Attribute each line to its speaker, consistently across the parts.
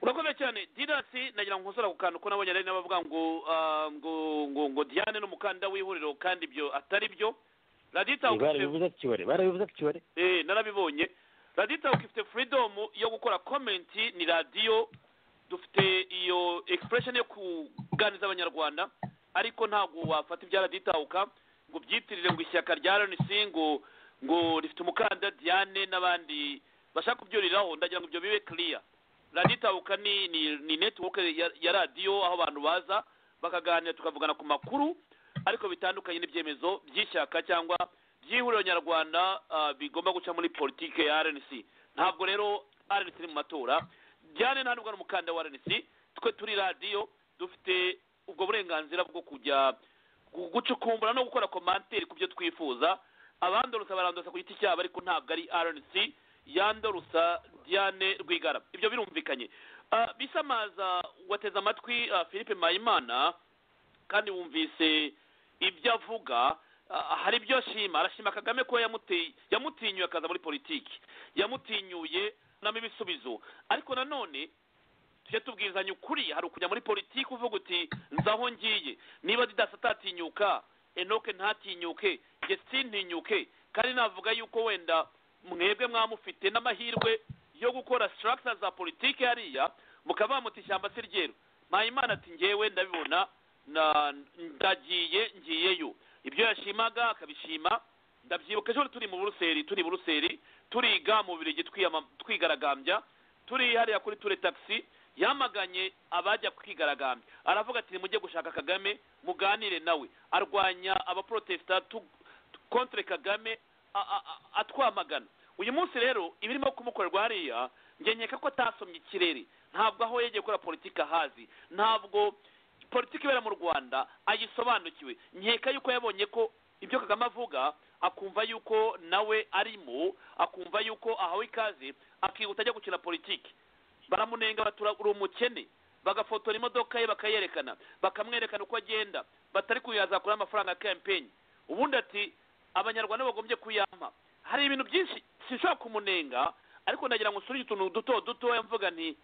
Speaker 1: urakoze cyane dirasi nagira ngo nkosore ako kantu ko nabonye ari n'abavuga ngo ah, ngo ngo ngo diane ni umukandida w'ihuriro kandi ibyo atari byo radiyo itahukutse
Speaker 2: barabivuze ati bari barabivuze ati bari
Speaker 1: eh narabibonye radiyo itawuka ifite furidomu yo gukora komenti ni radiyo dufite iyo egisipuresheni yo kuganiriza abanyarwanda ariko ntabwo wafata ibya radiyo itawuka ngo ubyitirire ngo ishyaka rya rnc ngo ngo rifite umukandida diane n'abandi bashaka kubyuriraho ndagira ngo ibyo bibe kiriya radiyo itawuka ni ni ni netiwoke ya- ya radiyo aho abantu baza bakaganira tukavugana ku makuru ariko bitandukanye n'ibyemezo by'ishyaka cyangwa by'ihuriro nyarwanda ah, bigomba guca muri politike ya rnc ntabwo rero rnc iri mu matora byane nta n'ubwo ari umukandida wa rnc twe turi radiyo dufite ubwo burenganzira bwo kujya gu- gucukumbura no gukora komanteri ku byo twifuza abandorusa barandosa ku giti cyabo ariko ntabwo ari rnc yandorusa diane rwigara ibyo birumvikanye Ah, bisamaza wateze amatwi ah, philippe mpayimana kandi wumvise ibyo avuga ah, hari ibyo ashima arashima kagame ko yamute- yamutinyuye akaza muri politiki yamutinyuye anamo ibisubizo ariko nanone tujye tubwirizanya ukuri hari ukujya muri politiki uvuga uti nzi aho ngiye niba didasi atatinyuka enoke ntatinyuke njye sintinyuke kandi navuga yuko wenda mwebwe mwamufite n'amahirwe yo gukora sitarakita za politiki hariya mukaba bamuta ishyamba se ryeru mpayimana ati ngewe ndabibona na ndagiye ngiyeyo ibyo yashimaga akabishima ndabyibuka ejo turi mu buruseri turi i buruseri turiga mu birigi twigaragambya turi hariya kuri ture taxi yamaganye abajya kwigaragambya aravuga ati nimujye gushaka kagame muganire nawe arwanya abaprotesita tu- tu- contre kagame a- a- a- atwamagana uyu munsi rero ibirimo kumukorerwa hariya njye nkeka ko atasomye ikirere ntabwo aho yegeye gukora politiki ahazi ntabwo politiki ibera mu rwanda ayisobanukiwe nkeka yuko yabonye ko ibyo kagame avuga akumva yuko nawe arimo akumva yuko ahawe ikaze akihuta ajya gukina politiki baramunenga batura uri umukene bagafotora imodoka ye bakayerekana bakamwerekana uko agenda batari kuyazakura amafaranga ya kampeni ubundi ati abanyarwanda bagombye kuyampa hari ibintu byinshi sinshobora kumunenga ariko ndagira ngo nsurire utuntu duto dutoya mvuga nti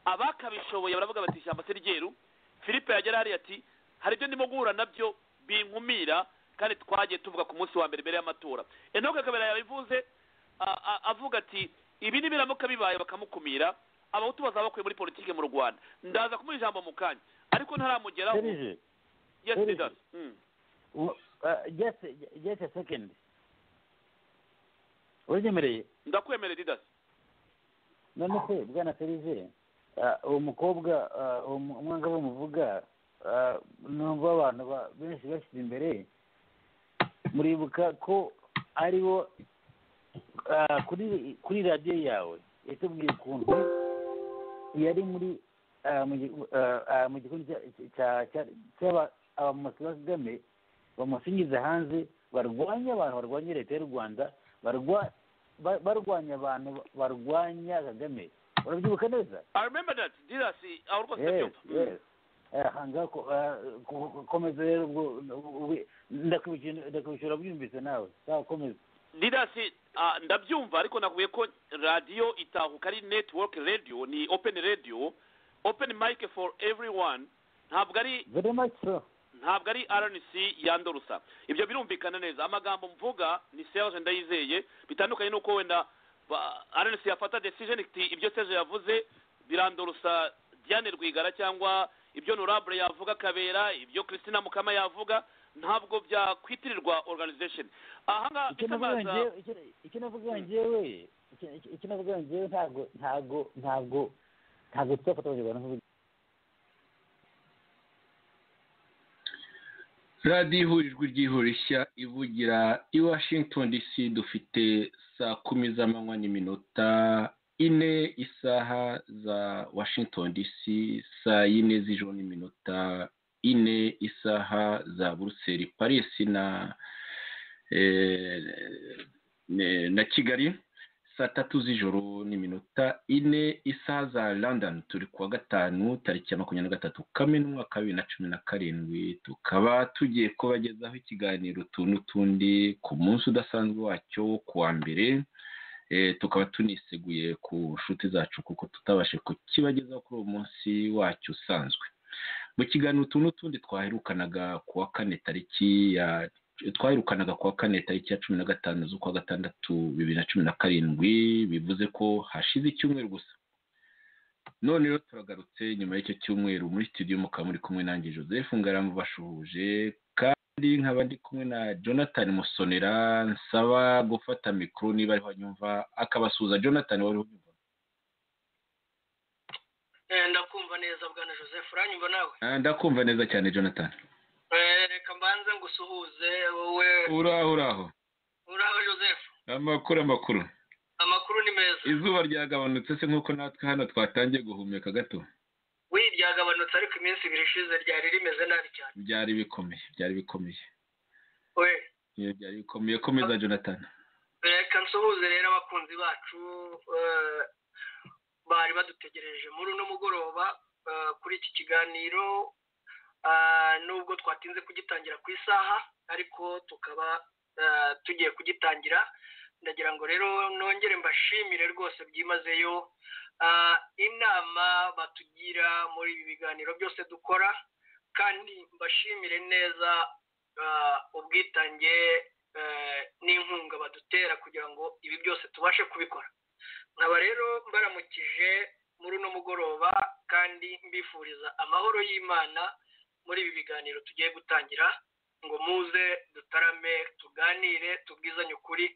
Speaker 1: abakabishoboye baravuga bati ishyamba se ryeru philippe yagera hariya ati hari ibyo ndimo guhura nabyo binkumira kandi twagiye tuvuga ku munsi wa mbere mbere y'amatora enoke kabera yabivuze a- a- avuga ati ibi nibiramuka bibaye bakamukumira abahutu bazaba bakuye muri politiki mu rwanda ndaza kumuha ijambo mu kanya ariko ntaramugeraho
Speaker 2: serije
Speaker 1: yes
Speaker 2: Serge.
Speaker 1: leaders Mm.
Speaker 2: w- uh, just just a second uranyemereye
Speaker 1: ndakwemerera leaders
Speaker 2: none se bwana serije uh, uwo mukobwa uh, uwo mu- umwangavu muvuga uh, numva abantu ba- benshi bashyize imbere muribuka ko ariwo uh, kuri kuri radiyo yawe yatubwiye ukuntu yari muri uh, mu gi- uh, uh, mu gikundi cya- cya- cya- cy'aba- abamusi ba kagame bamusingiza hanze barwanya abantu barwanya leta y'u rwanda barwa- ba- barwanya abantu barwanya kagame urabyibuka neza
Speaker 1: i remember that leaders aho rwose
Speaker 2: Yes,
Speaker 1: ndabyumva Mm.
Speaker 2: yes. Eh, hanga ko- eh, ku- ku- komeza rero ubwo- ubwo- ndakwishyura ndakwishyura byumvise nawe sawa komeza
Speaker 1: lidasi ah, ndabyumva ariko nakubwiye ko radiyo itahuka ari network radio ni open radio open mic for everyone ntabwo ari
Speaker 2: very much so
Speaker 1: ntabwo ari rnc yandorusa ibyo birumvikana neza amagambo mvuga ni serge ndayizeye bitandukanye n'uko wenda ba- rnc yafata decision iti ibyo serge yavuze birandorusa diane rwigara cyangwa ibyo norable yavuga kabera ibyo christina mukama yavuga ntabwo byakwitirirwa organization ahangaha
Speaker 2: icyo navuga
Speaker 1: bitamaza
Speaker 2: njyewe- icyo- icyo navuga njyewe icyo- icyo- icyo navuga njyewe ntabwo ntabwo ntabwo ntabwo tuzafata abanyarwanda nk'ubu
Speaker 3: radiyo ihurijwe ryihurishya ivugira i washington dc dufite saa kumi z'amanywa n'iminota ine isaha za washington dc saa yine z'ijoro n'iminota ine isaha za buruseli paris na eh, ne- na kigali saa tatu z'ijoro n'iminota ine isaha za london turi kuwa gatanu tariki ya makumyabiri na gatatu kamena umwaka wa bibiri na cumi na karindwi tukaba tugiye kubagezaho ikiganiro utu n'utundi ku munsi udasanzwe wacyo wo kuwa mbere tukaba tuniseguye ku nshuti zacu kuko tutabashe kukibagezaho kuri uwo munsi wacyo usanzwe mu kiganiro utu n'utundi twaherukanaga ku wa kane tariki ya twaherukanaga ku wa kane tariki ya cumi na gatanu z'ukwa gatandatu bibiri na cumi na karindwi bivuze ko hashize icyumweru gusa none rero turagarutse nyuma y'icyo cyumweru muri studio mukaba muri kumwe nanjye joseph ngaramu bashuhuje kandi nkaba ndi kumwe na jonathan musonera nsaba gufata mikoro niba ariho anyumva akabasuhuza jonathan wari unyumva
Speaker 4: ndakumva neza bwana joseph uranyumva nawe
Speaker 3: Ah, ndakumva neza cyane jonathan
Speaker 4: Eh, reka mbanze ngusuhuze wowe
Speaker 3: uraho uraho
Speaker 4: uraho joseph
Speaker 3: amakuru amakuru
Speaker 4: amakuru ni meza
Speaker 3: izuba ryagabanutse se nk'uko natwe hano twatangiye guhumeka gato
Speaker 4: we ryagabanutse ariko iminsi ibiri ishize ryari rimeze nabi cyane
Speaker 3: byari bikomeye byari bikomeye
Speaker 4: we
Speaker 3: Iyo byari bikomeye komeza jonathan
Speaker 4: reka nsuhuze rero abakunzi bacu eh, bari badutegereje muri uno mugoroba eh, kuri iki kiganiro ah, nubwo twatinze kugitangira ku isaha ariko tukaba eh, tugiye kugitangira ndagira ngo rero nongere mbashimire rwose byimazeyo ah, inama batugira muri ibi biganiro byose dukora kandi mbashimire neza ah, ubwitange eh, n'inkunga badutera kugira ngo ibi byose tubashe kubikora nkaba rero mbaramukije muri uno mugoroba kandi mbifuriza amahoro y'imana muri ibi biganiro tugiye gutangira ngo muze dutarame tuganire tubwizanye ukuri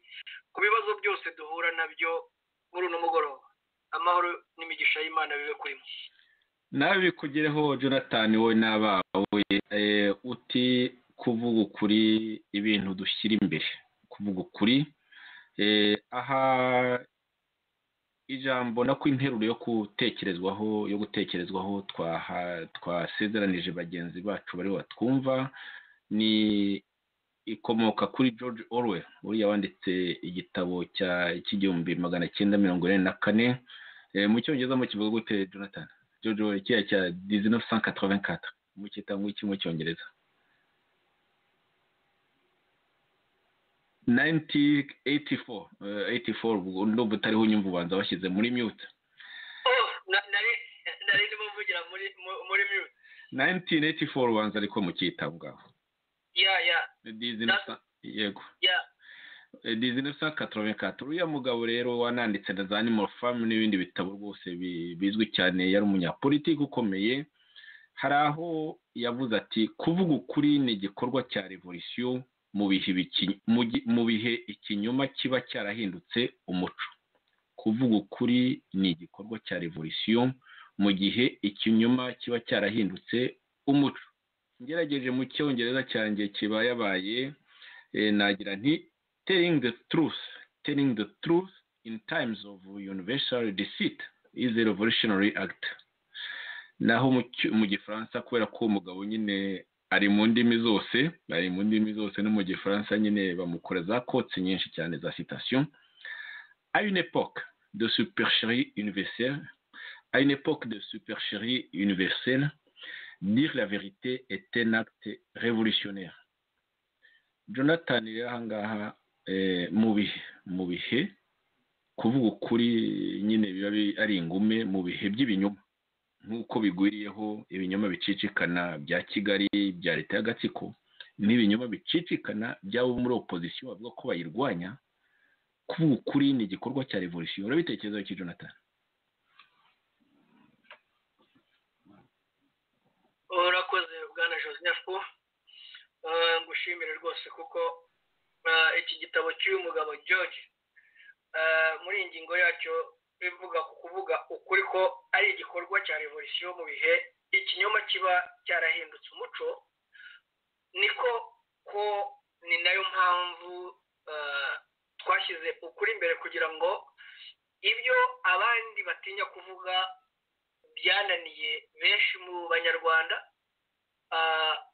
Speaker 4: ku bibazo byose duhura nabyo muri uno mugoroba amahoro n'imigisha y'imana bibe kuri mwe
Speaker 3: nawe bikugereho jonathan wowe n'abawe eh, uti kuvuga ukuri ibintu dushyira imbere kuvuga ukuri eh, aha ijambo nako interuro yo gutekerezwaho yo gutekerezwaho twaha- twasezeranije bagenzi bacu bari batwumva ni ikomoka kuri george orwell uriya wanditse igitabo cya cy'igihumbi magana cyenda mirongo ine na kane Eh, mu cyongereza mu kivuga gute jonathan Jojo kiriya cya 1984 mu cyita ngwiki mu cyongereza 1984 eh, 84 ubwo ndumva utariho unyumva ubanza washyize muri mute
Speaker 4: Oh, na- nari nari ndimo mvugira muri mu- muri mute
Speaker 3: 1984 ubanza ariko mu cyita aho ngaho
Speaker 4: ya ya
Speaker 3: Disney
Speaker 4: That's-
Speaker 3: sa- yego
Speaker 4: ya
Speaker 3: Eh, 1984 uriya mugabo rero wananditse na za animal farm n'ibindi bitabo rwose bi- bizwi cyane yari umunyapolitiki ukomeye hari aho yavuze ati kuvuga ukuri ni igikorwa cya revolisiyo mu bihe biki- mu gi- mu bihe ikinyoma kiba cyarahindutse umuco kuvuga ukuri ni igikorwa cya revolisiyo mu gihe ikinyoma kiba cyarahindutse umuco ngerageje mu cyongereza cyanjye kiba yabaye eh, nagira nti telling the truth, telling the truth in times of universal deceit is a revolutionary act. Naho mu cy- mu gifaransa kubera ko uwo mugabo nyine ari mu ndimi zose, ari mu ndimi zose no mu gifaransa nyine bamukora za kotsi nyinshi cyane za citation. À une époque de supercherie universelle, à une époque de supercherie universelle, dire la vérité est un acte révolutionnaire. Jonathan rero aha ngaha eh, mu bihe mu bihe kuvuga ukuri nyine biba bi- ari ingume mu bihe by'ibinyoma nk'uko bigwiriyeho ibinyoma bicicikana bya kigali bya leta y'agatsiko n'ibinyoma bicicikana by'abo muri opozisiyo bavuga ko bayirwanya kuvuga ukuri ni igikorwa cya revolisiyo urabitekerezaho iki jonathan
Speaker 4: urakoze bwana joseph Eh, ngushimire rwose kuko eh, iki gitabo cy'uyu mugabo george eh, muri iyi ngingo yacyo bivuga ku kuvuga ukuri ko ari igikorwa cya revolisiyo mu bihe ikinyoma kiba cyarahindutse umuco niko ko ni nayo mpamvu eh, twashyize ukuri imbere kugira ngo ibyo abandi batinya kuvuga byananiye benshi mu banyarwanda ah,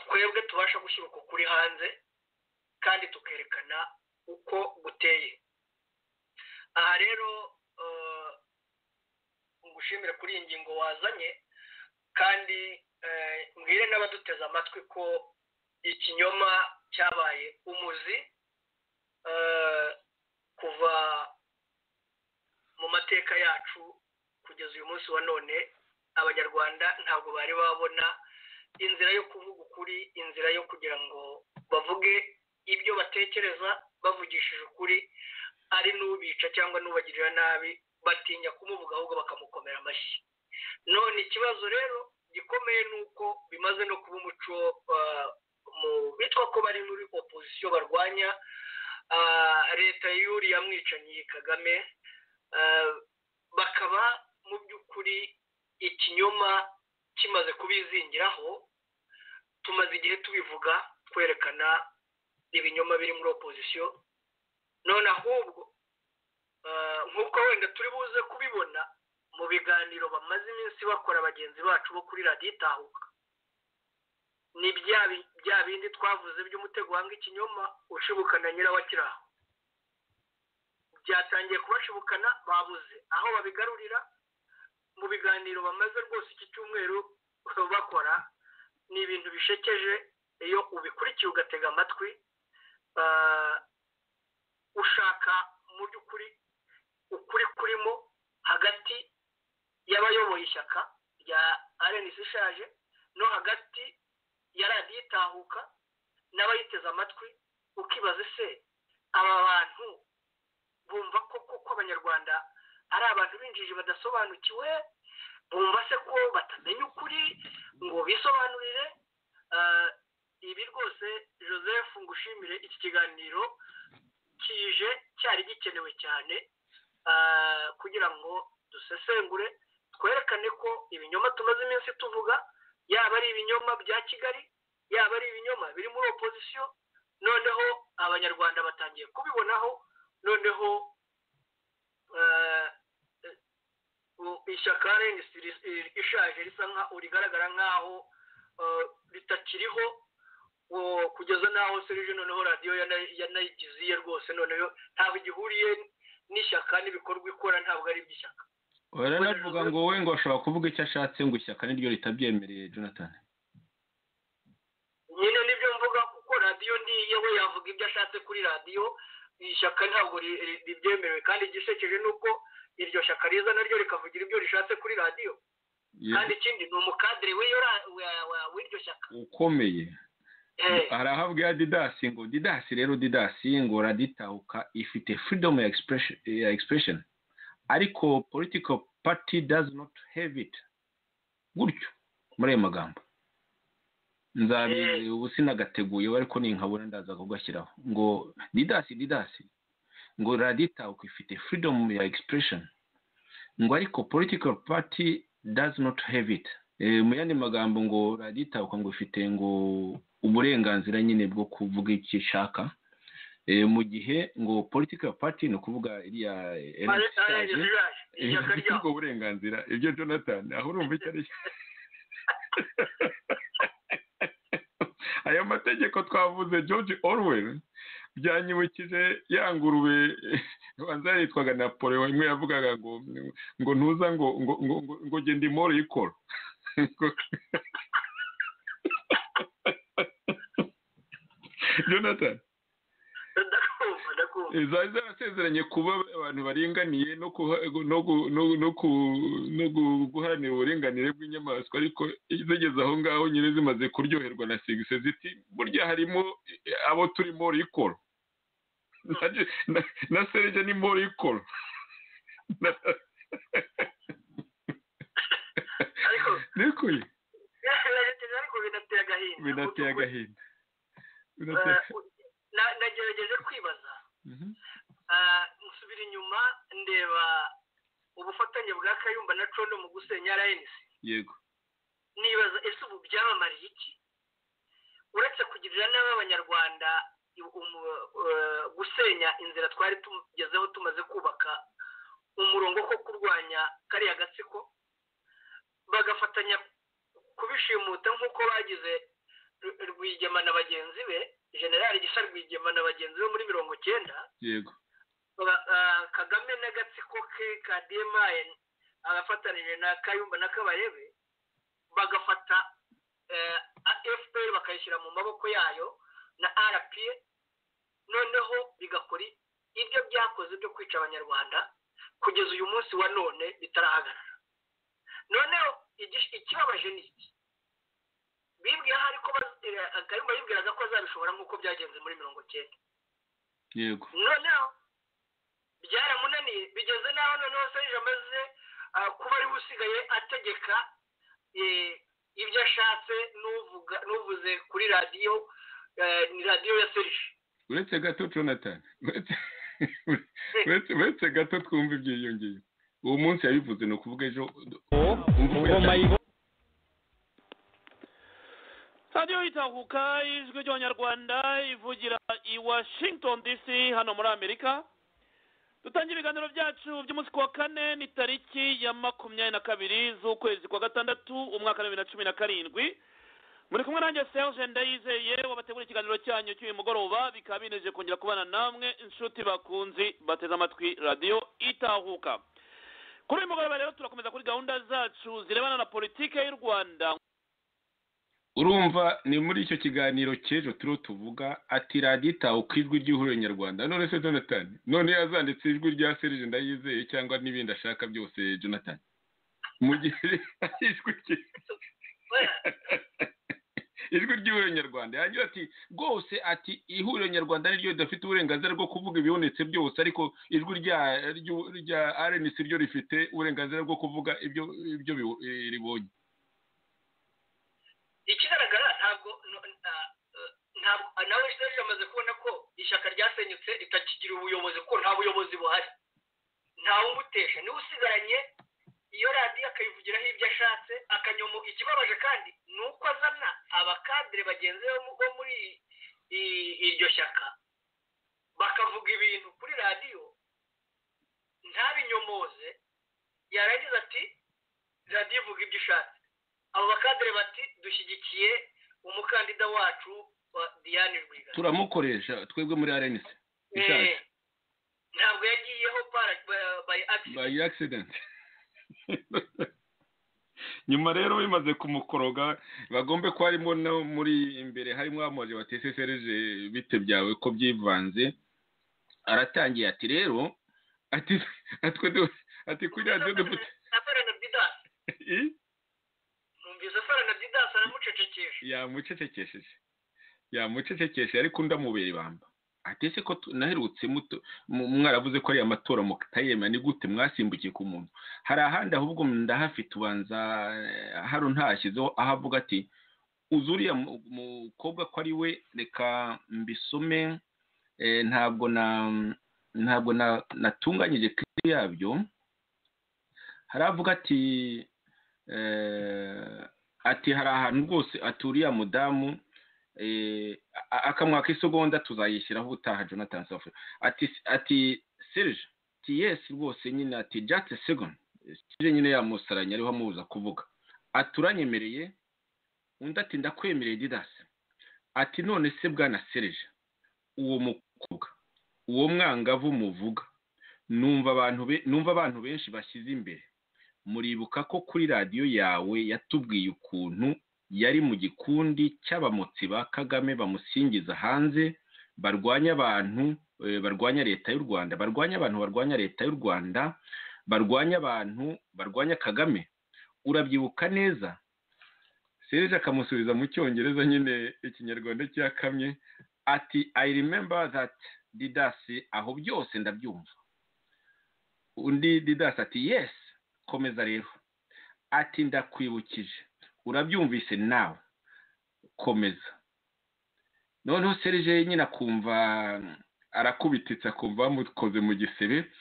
Speaker 4: twebwe tubasha gushyira uko kuri hanze kandi tukerekana uko guteye aha rero eh, ngushimire kuri iyi ngingo wazanye kandi eh, mbwire n'abaduteze amatwi ko ikinyoma cyabaye umuzi eh, kuva mu mateka yacu kugeza uyu munsi wa none abanyarwanda ntabwo bari babona inzira yo kuvuga ukuri inzira yo kugira ngo bavuge ibyo batekereza bavugishije ukuri ari n'ubica cyangwa n'ubagirira nabi batinya kumuvuga ahubwo bakamukomera amashyi none ikibazo rero gikomeye ni uko bimaze no kuba umuco mu bitwa ko bari muri opozisiyo barwanya leta y'uriya mwicanyi kagame bakaba mu by'ukuri ikinyoma kimaze kubizingiraho tumaze igihe tubivuga twerekana ibinyoma biri muri opozisiyo none ahubwo nk'uko wenda turi buze kubibona mu biganiro bamaze iminsi bakora bagenzi bacu bo kuri radiyo itahuka ni bya bindi twavuze by'umutego wanga ikinyoma ushibukana nyirawakiraho byatangiye kubashibukana babuze aho babigarurira mu biganiro bamaze rwose iki cyumweru bakora ni ibintu bishekeje iyo ubikurikiye ugatega amatwi ushaka mu by'ukuri ukuri kurimo hagati y'abayoboye ishyaka rya arenesi ishaje no hagati ya radiyo itahuka n'abayiteze amatwi ukibaza ese aba bantu bumva ko kuko abanyarwanda ari abantu b'injiji badasobanukiwe bumva se ko batamenya ukuri ngo bisobanurire ibi rwose joseph ngushimire iki kiganiro kije cyari gikenewe cyane kugira ngo dusesengure twerekane ko ibinyoma tumaze iminsi tuvuga yaba ari ibinyoma bya kigali yaba ari ibinyoma biri muri opozisiyo noneho abanyarwanda batangiye kubibonaho noneho ishyaka renisi rishaje risa nkaho rigaragara nkaho ritakiriho kugeza n'aho serije noneho radiyo yanayigize iye rwose noneho ntabwo igihuriye n'ishyaka n'ibikorwa ikora ntabwo ari iby'ishyaka
Speaker 3: baranavuga ngo we ngo ashobora kuvuga icyo ashatse ngo ishyaka niryo ritabyemereye jonathan
Speaker 4: nyine nibyo mvuga kuko radiyo ntiye we yavuga ibyo ashatse kuri radiyo ishyaka ntabwo ribyemerewe kandi igisekeje ni uko iryo shyaka riza naryo rikavugira ibyo rishatse kuri radiyo kandi ikindi ni umukadire w'iryo shyaka
Speaker 3: ukomeye arahabwa ya didasi ngo didasi rero didasi ngo raditahuka ifite freedom ya expression ariko political party does not have it gutyo muri ayo magambo nzabizi ubu sinagateguyeho ariko ninkabona ndaza kugashyiraho ngo didasi didasi ngo raditahuka ifite freedom ya expression ngo ariko political party does not have it mu yandi magambo ngo raditahuka ngo ifite ngo uburenganzira nyine bwo kuvuga icyo ishaka mu gihe ngo political party ni ukuvuga iriya ubwo burenganzira ibyo jonathan aho urumva icyo ari aya mategeko twavuze george orwell byanyibukije ya ngurube banza yitwaga napoleon imwe yavugaga ngo ngo ntuza ngo ngo ngo ngo genda imoro y'ikoro jonathan zari zarasezeranye kuba abantu baringaniye no guharanira uburenganire bw'inyamaswa ariko zigeze aho ngaho nyine zimaze kuryoherwa na segise ziti burya harimo abo turimo rikoro na serije ni mo rikoro
Speaker 4: nikuye binateye agahinda nagerageje kwibaza nsubira inyuma ndeba ubufatanye bwa kayumba na cono mu gusenya rns
Speaker 3: yego
Speaker 4: nibaza ese ubu byamamariye iki uretse kugirira nabi abanyarwanda gusenya inzira twari tugezeho tumaze kubaka umurongo wo kurwanya kariya gatsiko bagafatanya kubishimuta nk'uko bagize rwigema na bagenzi be generali gisa rwigema na bagenzi be muri mirongo cyenda
Speaker 3: yego
Speaker 4: kagame n'agatsiko ke ka demaye agafatanije na kayumba na kabarebe bagafata fpr bakayishyira mu maboko yayo na rpa noneho bigakora ibyo byakoze byo kwica abanyarwanda kugeza uyu munsi wa none bitarahagarara noneho ikibabaje ni iki bibwira aho ariko kayumba yibwiraga ko azabishobora nk'uko byagenze muri mirongo cyenda
Speaker 3: yego
Speaker 4: noneho byaramunaniye bigeze n'aho noneho serije amaze kuba ariwe usigaye ategeka ibyo ashatse n'uvuze kuri radiyo ni radiyo ya serije
Speaker 3: uretse gato jonathan uretse gato twumva ibyo yiyongeye uwo munsi yabivuze ni ukuvuga ejo
Speaker 1: radiyo itahuka ijwi ry'abanyarwanda ivugira i washington dc hano muri amerika dutangira ibiganiro byacu by'umunsi wa kane ni tariki ya makumyabiri na kabiri z'ukwezi kwa gatandatu umwaka wa bibiri na cumi na karindwi muri kumwe nanjye serge ndayizeye wabategura ikiganiro cyanyu cy'uyu mugoroba bikaba bineje kongera kubana namwe inshuti bakunzi bateze amatwi radiyo itahuka kuri uyu mugoroba rero turakomeza kuri gahunda zacu zirebana na politiki y'u rwanda
Speaker 3: urumva ni muri icyo kiganiro cy'ejo turiho tuvuga ati radiyo itahuka ijwi ry'ihuriro nyarwanda none se jonathan none yazanditse ijwi rya serge ndayizeye cyangwa n'ibindi ashaka byose jonathan mu gihe ijwi rye ijwi ry'ihuriro nyarwanda yagira ati rwose ati ihuriro nyarwanda niryo ridafite uburenganzira bwo kuvuga ibibonetse byose ariko ijwi rya arenisi ryo rifite uburenganzira bwo kuvuga ibyo ibyo ribonye
Speaker 4: ikigaragara ntabwo nawe serge amaze kubona ko ishyaka ryasenyutse ritakigira ubuyobozi kuko nta buyobozi buhari ntawe umutesha niwe usigaranye iyo radiyo akayivugiraho ibyo ashatse akanyomo ikibabaje kandi ni uko azana abakadire bagenzi bo muri iryo shyaka bakavuga ibintu kuri radiyo ntabinyomoze yarangiza ati radiyo ivuga ibyo ushatse abo bakadire bati dushyigikiye umukandida wacu wa diane rwigara
Speaker 3: turamukoresha twebwe muri arenisi ishaje
Speaker 4: ntabwo yagiyeho
Speaker 3: bayi akisidenti nyuma rero bimaze kumukoroga bagombe ko harimo no muri imbere harimo amazi wa tesesereje bite byawe ko byivanze aratangiye ati rero ati atwe ati kuri radiyo dufite
Speaker 4: numvise asara na didasi aramucecekesha
Speaker 3: yamucecekesheje yamucecekeshe ariko undi amubera ibamba atese ko naherutse muto mwaravuze ko ari amatora mutayemera ni gute mwasimbukiye ku muntu hari ahandi ahubwo ndahafite ubanza hano ntashyizeho aho avuga ati uzi uriya mukobwa ko ari we reka mbisome ntabwo na ntabwo natunganyije kiri yabyo hari avuga ati ati hari ahantu rwose aturiye mudamu akamwaka isegonda tuzayishyiraho ubutaha jonathan safu ati ati serge ati yesi rwose nyine ati jate segon serge nyine yamusaranye ariho amubuza kuvuga ati uranyemereye undi ati ndakwemereye didasi ati none se bwana serge uwo mukobwa uwo mwangavu muvuga numva abantu benshi bashyize imbere muribuka ko kuri radiyo yawe yatubwiye ukuntu yari mu gikundi cy'abamotsi ba kagame bamusingiza hanze barwanya abantu barwanya leta y'u rwanda barwanya abantu barwanya leta y'u rwanda barwanya abantu barwanya kagame urabyibuka neza serge akamusubiza mu cyongereza nyine ikinyarwanda cyakamye ati i remember that didasi aho byose ndabyumva undi didasi ati yes komeza rero ati ndakwibukije urabyumvise nawe komeza noneho serije nyine akumva arakubititse akumva bamukoze mu gisebe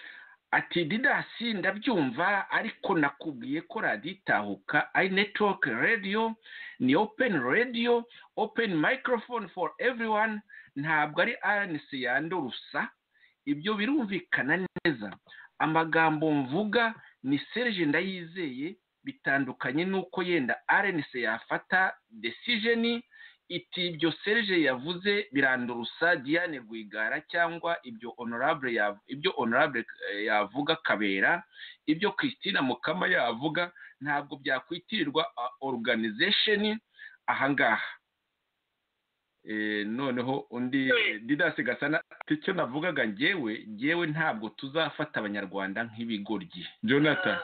Speaker 3: ati didasi ndabyumva ariko nakubwiye ko radiyo itahuka ari netiwoke radiyo ni openi radiyo openi microphone for everyone ntabwo ari aranisi yandurusa ibyo birumvikana neza amagambo mvuga ni serije ndayizeye bitandukanye n'uko yenda arenise yafata desijeni iti ibyo serge yavuze birandurusa diane rwigara cyangwa ibyo honorable ibyo honorable yavuga kabera ibyo christina mukama yavuga ntabwo byakwitirirwa organization ahangaha noneho undi didasi gasana icyo navugaga ngewe ngewe ntabwo tuzafata abanyarwanda nk'ibigoryi jonathan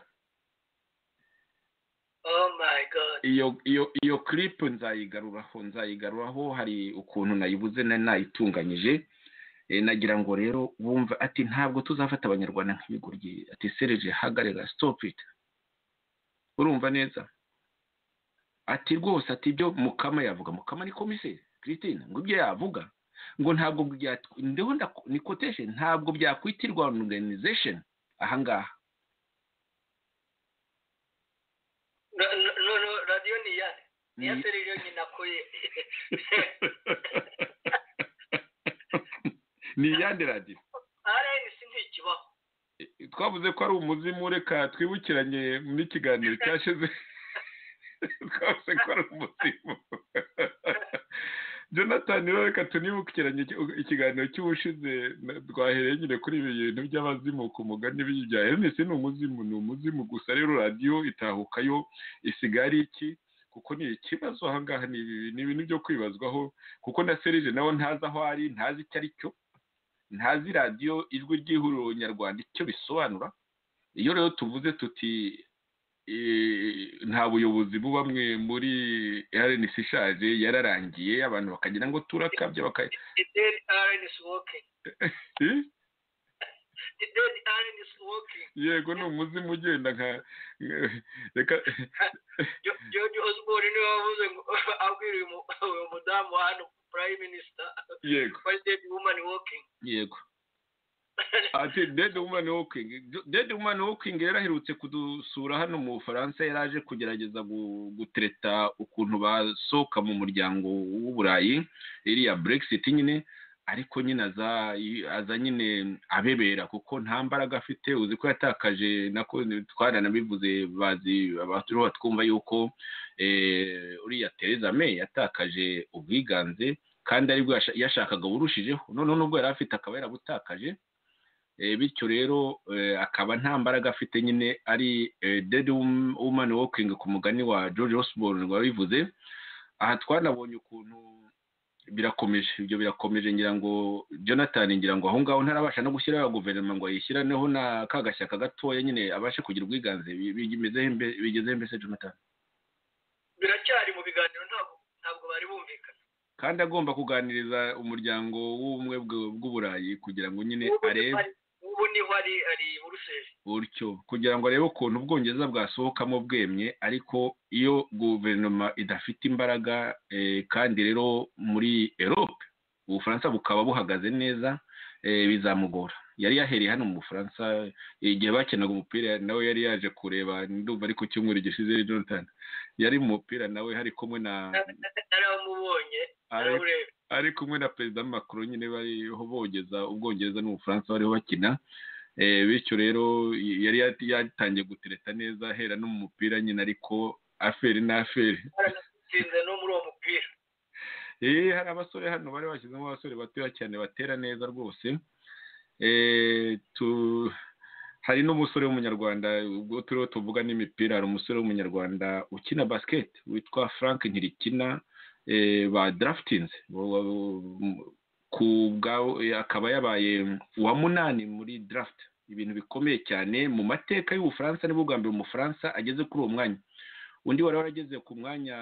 Speaker 3: iyo kiripu nzayigaruraho nzayigaruraho hari ukuntu nayibuze nayitunganyije nagira ngo rero wumva ati ntabwo tuzafata abanyarwanda nk'ibigoryi ati sereje hagarara sitopiti urumva neza ati rwose ati ibyo mukama yavuga mukama ni komiseri christine ngo ibyo yavuga ngo ntabwo ndeho ni kotesheni ntabwo byakwitirwa organization ahangaha
Speaker 4: radiyo ni iya ni iya serivisi yonyine akuye
Speaker 3: ni iyande radiyo
Speaker 4: rnc ntikibaho
Speaker 3: twavuze ko ari umuzimu reka twibukiranye n'ikiganiro cyashize twavuze ko ari umuzimu jonathan rero reka tunibukiranye ikiganiro cy'ubushize twahereye nyine kuri ibi bintu by'abazimu ku mugani bya henisi ni umuzimu ni umuzimu gusa rero radiyo itahukayo isigaye ari iki kuko ni ikibazo ahangaha ni ibintu byo kwibazwaho kuko na serije nawe ntazi aho ari ntazi icyo ari cyo ntazi radiyo ijwi ry'ihuriro nyarwanda icyo bisobanura iyo rero tuvuze tuti nta buyobozi bubamwe muri rnc ishaje yararangiye abantu bakagira ngo turakabye bakaya yego ni umuzimu ugenda nka reka
Speaker 4: george osborne niwe wavuze ngo abwira uyu mudamu hano prime minister
Speaker 3: yego
Speaker 4: dead woman walking
Speaker 3: yego ati dede wumani wokingi dede wumani wokingi yari aherutse kudusura hano mu bufaransa yari aje kugerageza gutereta ukuntu basohoka mu muryango w'uburayi iriya brexit nyine ariko nyine aza nyine abebera kuko nta mbaraga afite uzi ko yatakaje nako twaranabivuze bazi abaturiho twumva yuko uriya Theresa May yatakaje ubwiganze kandi aribwo yashakaga burushijeho noneho nubwo yari afite akaba yarabutakaje bityo rero akaba nta mbaraga afite nyine ari dede wumani wokingi ku mugani wa george osborne wabivuze aha twanabonye ukuntu birakomeje ibyo birakomeje ngira ngo jonathan ngira ngo aho ngaho ntarabasha no gushyiraho guverinoma ngo ayishyireho na ka gashyaka gatoya nyine abashe kugira ubwiganze bigezeho mbese jonathan
Speaker 4: biracyari mu biganiro ntabwo bari bumvikana
Speaker 3: kandi agomba kuganiriza umuryango w'ubumwe bw'uburayi kugira ngo nyine arebe
Speaker 4: ubu niho ari ari buruseli
Speaker 3: gutyo kugira ngo arebe ukuntu ubwongereza bwasohokamo bwemye ariko iyo guverinoma idafite imbaraga kandi rero muri erope ubufaransa bukaba buhagaze neza bizamugora yari yahereye hano mu bufaransa igihe bakenaga umupira nawe yari yaje kureba ndumva ari ku cyumweru gishize jonathan yari mu mupira nawe hari kumwe na
Speaker 4: naramubonye
Speaker 3: ari kumwe na perezida makuru nyine bariho bogeza ubwongereza n'ubufaransa bariho bakina bityo rero yari yatangiye gutereta neza ahera no mu mupira nyine ariko aferi n'aferi
Speaker 4: no muri uwo mupira
Speaker 3: eee hari abasore hano bari bashyizemo abasore batoya cyane batera neza rwose hari n'umusore w'umunyarwanda ubwo turiho tuvuga n'imipira hari umusore w'umunyarwanda ukina basiketi witwa frank ntirikina ba darafitinze akaba yabaye uwa munani muri darafiti ibintu bikomeye cyane mu mateka y'ubufaransa nibwo bwa mbere umufaransa ageze kuri uwo mwanya undi wari warageze ku mwanya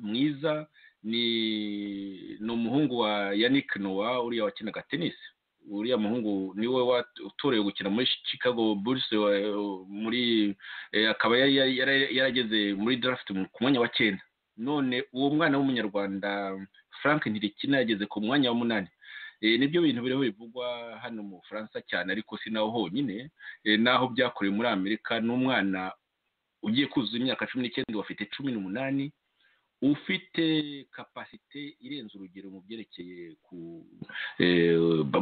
Speaker 3: mwiza ni umuhungu wa yannick nowa uriya wakinaga tenisi uriya muhungu niwe utorewe gukina muri chicago burse muri akaba yarageze muri draft ku mwanya wa cyenda none uwo mwana w'umunyarwanda frank ntirikina yageze ku mwanya wa munani nibyo bintu biriho bivugwa hano mu bufaransa cyane ariko si naho honyine naho byakorewe muri amerika n'umwana ugiye kuzuza imyaka cumi n'icyenda wafite cumi n'umunani ufite kapasite irenze urugero mu byerekeye ku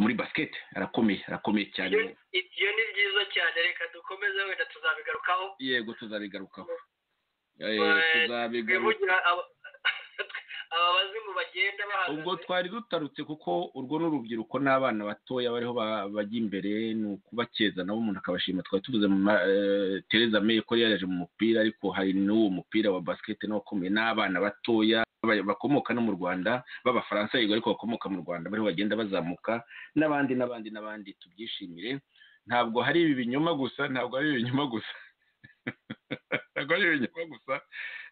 Speaker 3: muri basiketi arakomeye arakomeye cyane
Speaker 4: iyo ni byiza cyane reka dukomeze wenda tuzabigarukaho
Speaker 3: yego tuzabigarukaho
Speaker 4: tuzabigarukaho ababazi abazimu bagenda bahagaze
Speaker 3: ubwo twari dutarutse kuko urwo ni urubyiruko n'abana batoya bariho ba- bajya imbere ni ukubakeza nabo umuntu akabashima twari tuvuze mu ma- eh, Theresa May ko yari yaje mu mupira ariko hari n'uwo mupira wa basket nawo ukomeye n'abana batoya ba- bakomoka no mu Rwanda b'Abafaransa yego ariko bakomoka mu Rwanda bariho bagenda bazamuka n'abandi n'abandi n'abandi tubyishimire ntabwo hari ibi binyoma gusa ntabwo ari ibi binyoma gusa ntabwo ari ibi binyoma gusa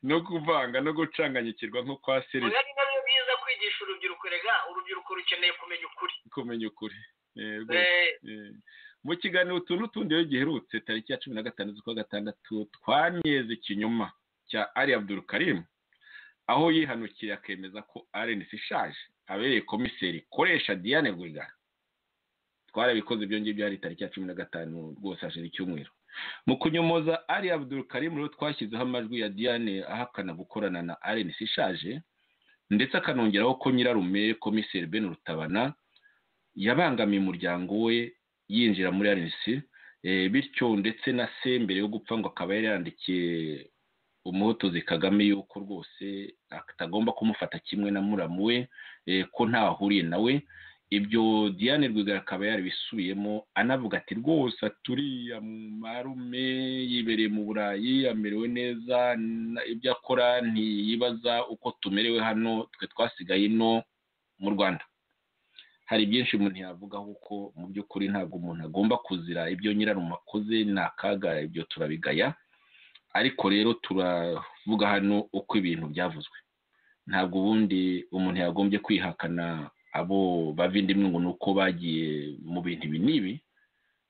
Speaker 3: no kuvanga no gucanganyikirwa nko kwa Serge
Speaker 4: biba ari nabyo byiza kwigisha urubyiruko rega urubyiruko rukeneye kumenya ukuri
Speaker 3: kumenya ukuri Eh, rwose.
Speaker 4: Eh,
Speaker 3: Eh, mu kiganiro utu n'utundi iyo giherutse tariki ya cumi na gatanu z'ukwa gatandatu twanyeze ikinyoma cya ari abdul karim aho yihanukiye akemeza ko rnc ishaje abereye komiseri koresha diane rwigara twarabikoze ibyo ngibyo hari tariki ya cumi na gatanu rwose hashize icyumweru mu kunyomoza ari abdul karim rero twashyizeho amajwi ya diane ahakana gukorana na rnc ishaje ndetse akanongeraho ko nyirarume komiseri ben rutabana yabangamiye umuryango we yinjira muri RNC eh, bityo ndetse na se mbere yo gupfa ngo akaba yari yandikiye umuhotozi kagame yuko rwose atagomba kumufata kimwe na muramu we eh, ko ntaho ahuriye nawe ibyo diane rwigara akaba yarabisubiyemo anavuga ati rwose aturiya marume yibereye mu burayi amerewe neza na- ibyo akora ntiyibaza uko tumerewe hano twe twasigaye ino mu rwanda hari byinshi umuntu yavugaho kuko mu by'ukuri ntabwo umuntu agomba kuzira ibyo nyirarume akoze ni akaga ibyo turabigaya ariko rero turavuga hano uko ibintu byavuzwe ntabwo ubundi umuntu yagombye kwihakana abo bava indi ngo ni uko bagiye mu bintu ibi n'ibi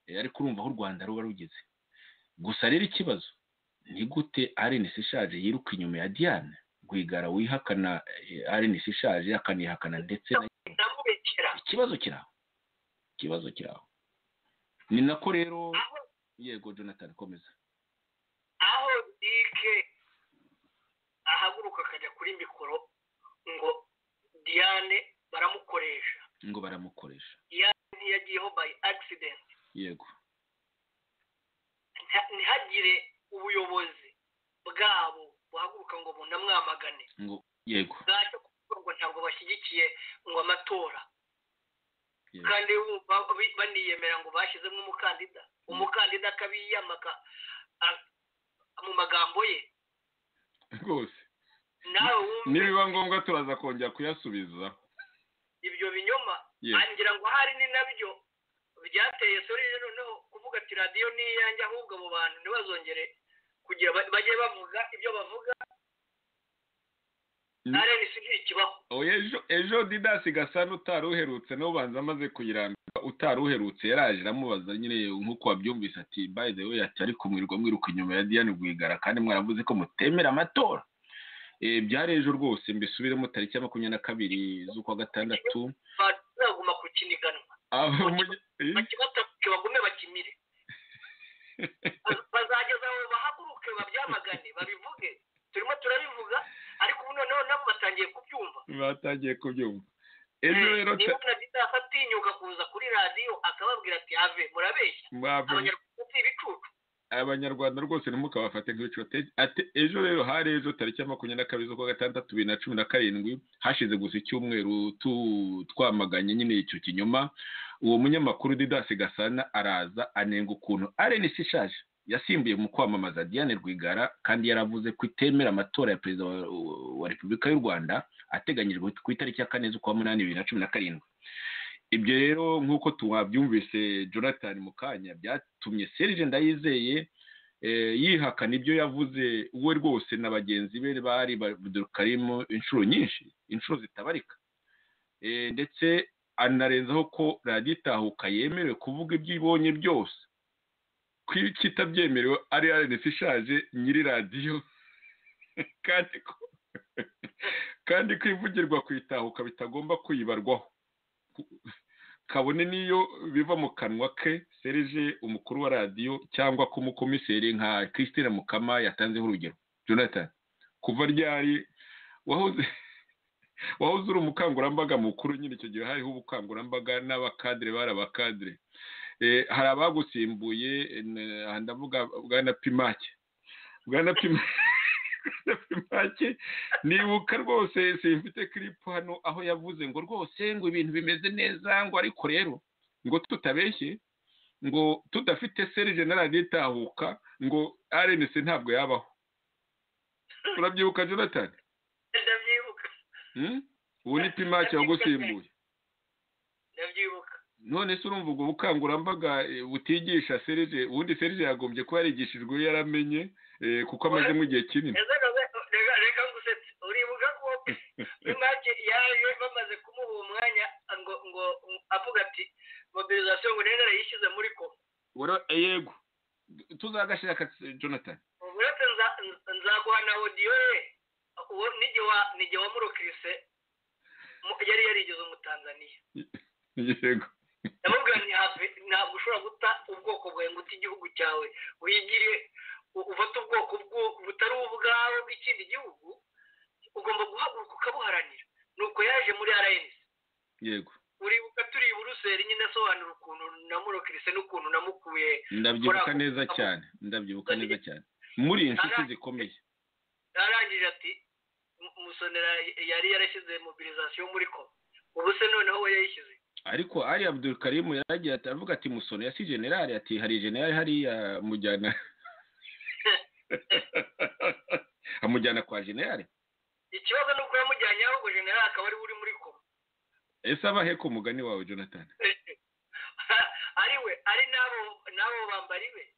Speaker 3: Eh, ariko urumva aho u rwanda ruba rugeze gusa rero ikibazo ni gute arenesi ishaje yiruka inyuma ya diane rwigara wihakana arenesi ishaje akanihakana ndetse na
Speaker 4: ndamubekera
Speaker 3: ikibazo kiri aho ikibazo kiri aho ni nako rero
Speaker 4: aho
Speaker 3: yego jonathan komeza
Speaker 4: aho dike ahaguruka akajya kuri mikoro ngo diane baramukoresha
Speaker 3: ngo baramukoresha
Speaker 4: ntiyagiyeho by accident
Speaker 3: yego
Speaker 4: Nta- ntihagire ubuyobozi bwabo buhaguruka ngo bunamwamagane
Speaker 3: ngo yego
Speaker 4: bwacyo kuvuga ngo ntabwo bashyigikiye ngo amatora
Speaker 3: Yes.
Speaker 4: kandi bumva bi- baniyemera ngo bashyizemo umukandida umukandida akabiyamaka a- mu magambo ye
Speaker 3: rwose
Speaker 4: nawe wumve
Speaker 3: nibiba ngombwa turaza kongera kuyasubiza
Speaker 4: ibyo binyoma
Speaker 3: Yes.
Speaker 4: ngira ngo ahari ni nabyo byateye sori rero noneho kuvuga ati radiyo ni iyanjye ahubwo abo bantu ntibazongere kugira ba- bajye bavuga ibyo bavuga
Speaker 3: Mm.
Speaker 4: arenisi ntikibaho
Speaker 3: oya ejo ejo didasi gasana utari uherutse niwe ubanza amaze kuyirambika utari uherutse yaraje iramubaza nyine nk'uko wabyumvise ati by the way ati ariko mwirirwa mwiruka inyuma ya diane rwigara kandi mwaravuze ko mutemera amatora Eh, byari ejo rwose mbisubiremo tariki ya makumyabiri na kabiri z'ukwa gatandatu
Speaker 4: bazaguma kukiniganwa
Speaker 3: aba mu- eh?
Speaker 4: bakibatabuke bagume bakimire Baz- bazageza aho bahaguruke babyamagane babivuge turimo turabivuga ariko ubu noneho nabo batangiye kubyumva
Speaker 3: batangiye kubyumva ejo rero
Speaker 4: niba na didasi atinyuka kuza kuri radiyo akababwira ati ave murabeshya
Speaker 3: mwava-
Speaker 4: abanyarwanda si ibicucu
Speaker 3: abanyarwanda rwose ntimukabafate nk'ibicucu Te- ate- ejo rero hari ejo tariki ya makumyabiri na kabiri z'ukwa gatandatu bibiri na cumi na karindwi hashize gusa icyumweru tu- twamaganye nyine icyo kinyoma uwo munyamakuru didasi gasana araza anenga ukuntu arenisi ishaje yasimbuye mu kwamamaza diane rwigara kandi yaravuze ko itemera amatora ya perezida wa, wa repubulika y'u rwanda ateganyijwe ku itariki ya kane z'ukwa munani bibiri na cumi na karindwi ibyo rero nk'uko tuwabyumvise jonathan mu kanya byatumye serge ndayizeye eh, yihakana ibyo yavuze we rwose na bagenzi be bari badukarimu inshuro nyinshi inshuro zitabarika Eh, ndetse anarenzaho ko radiyo itahuka yemerewe kuvuga ibyo ibonye byose ko iyo kitabyemerewe ari rnc ishaje nyiri radiyo kandi ko kandi ko ivugirwa ku itahuka bitagomba kuyibarwaho kabone n'iyo biva mu kanwa ke serije umukuru wa radiyo cyangwa ko umukomiseri nka christine mukama yatanzeho urugero jonathan kuva ryari wahoze wahoze uri umukangurambaga mukuru nyine icyo gihe hariho ubukangurambaga n'abakadire bari abakadire Eh, hari abagusimbuye eh, n- aha ndavuga bwana pimake bwana Pima- Bwana Pimake make nibuka rwose simfite kiripu hano aho yavuze ngo rwose ngo ibintu bimeze neza ngo ariko rero ngo tutabeshye ngo tudafite serije naragitahuka ngo arenese ntabwo yabaho urabyibuka jonathan
Speaker 4: ndabyibuka
Speaker 3: ubu ni pimake wagusimbuye
Speaker 4: ndabyibuka
Speaker 3: none se urumva ubwo bukangurambaga eh, butigisha serije ubundi serije yagombye kuba yarigishijwe iyo yaramenye eh, kuko amazemo igihe kinini
Speaker 4: Ese reka- reka- reka ngusetse uribuka ko imake yaje bamaze kumuha uwo mwanya ngo ngo avuga ati mobilizasiyo ngo rero yishyize muri koma
Speaker 3: Wara- eh, yego tuzagashyira aka- jonathan
Speaker 4: uretse nza- nza- nzaguha na odiyo ye uwo nige wa nige wa murokirise mu- yari yarigeze umutanzaniya
Speaker 3: yego
Speaker 4: ndamubwira nti hafi ntabwo ushobora guta ubwoko bwawe ngo ute igihugu cyawe wigire u- ufate ubwoko bwo- butari ubwawe bw'ikindi gihugu ugomba guhaguruka ukabuharanira nuko yaje muri rns
Speaker 3: yego
Speaker 4: uribuka turi i buruseli nyine asobanura ukuntu namurokirise n'ukuntu namukuye
Speaker 3: ndabyibuka
Speaker 4: Kora-
Speaker 3: neza cyane ndabyibuka neza cyane muri inshuti zikomeye
Speaker 4: arangije ati "Mu- musonera yari yarashyize mobilizasiyo muri ko ubu se noneho we yayishyize
Speaker 3: ariko ari abdul karimu yaragiye ati avuga ati musono ya si generali ati hari generali hariya mujyana amujyana kwa generali
Speaker 4: ikibazo ni uko yamujyanye ahubwo generali akaba ari we uri muri koma
Speaker 3: ese abahe ku mugani wawe jonathan
Speaker 4: ari we ari n'abo n'abo bambari be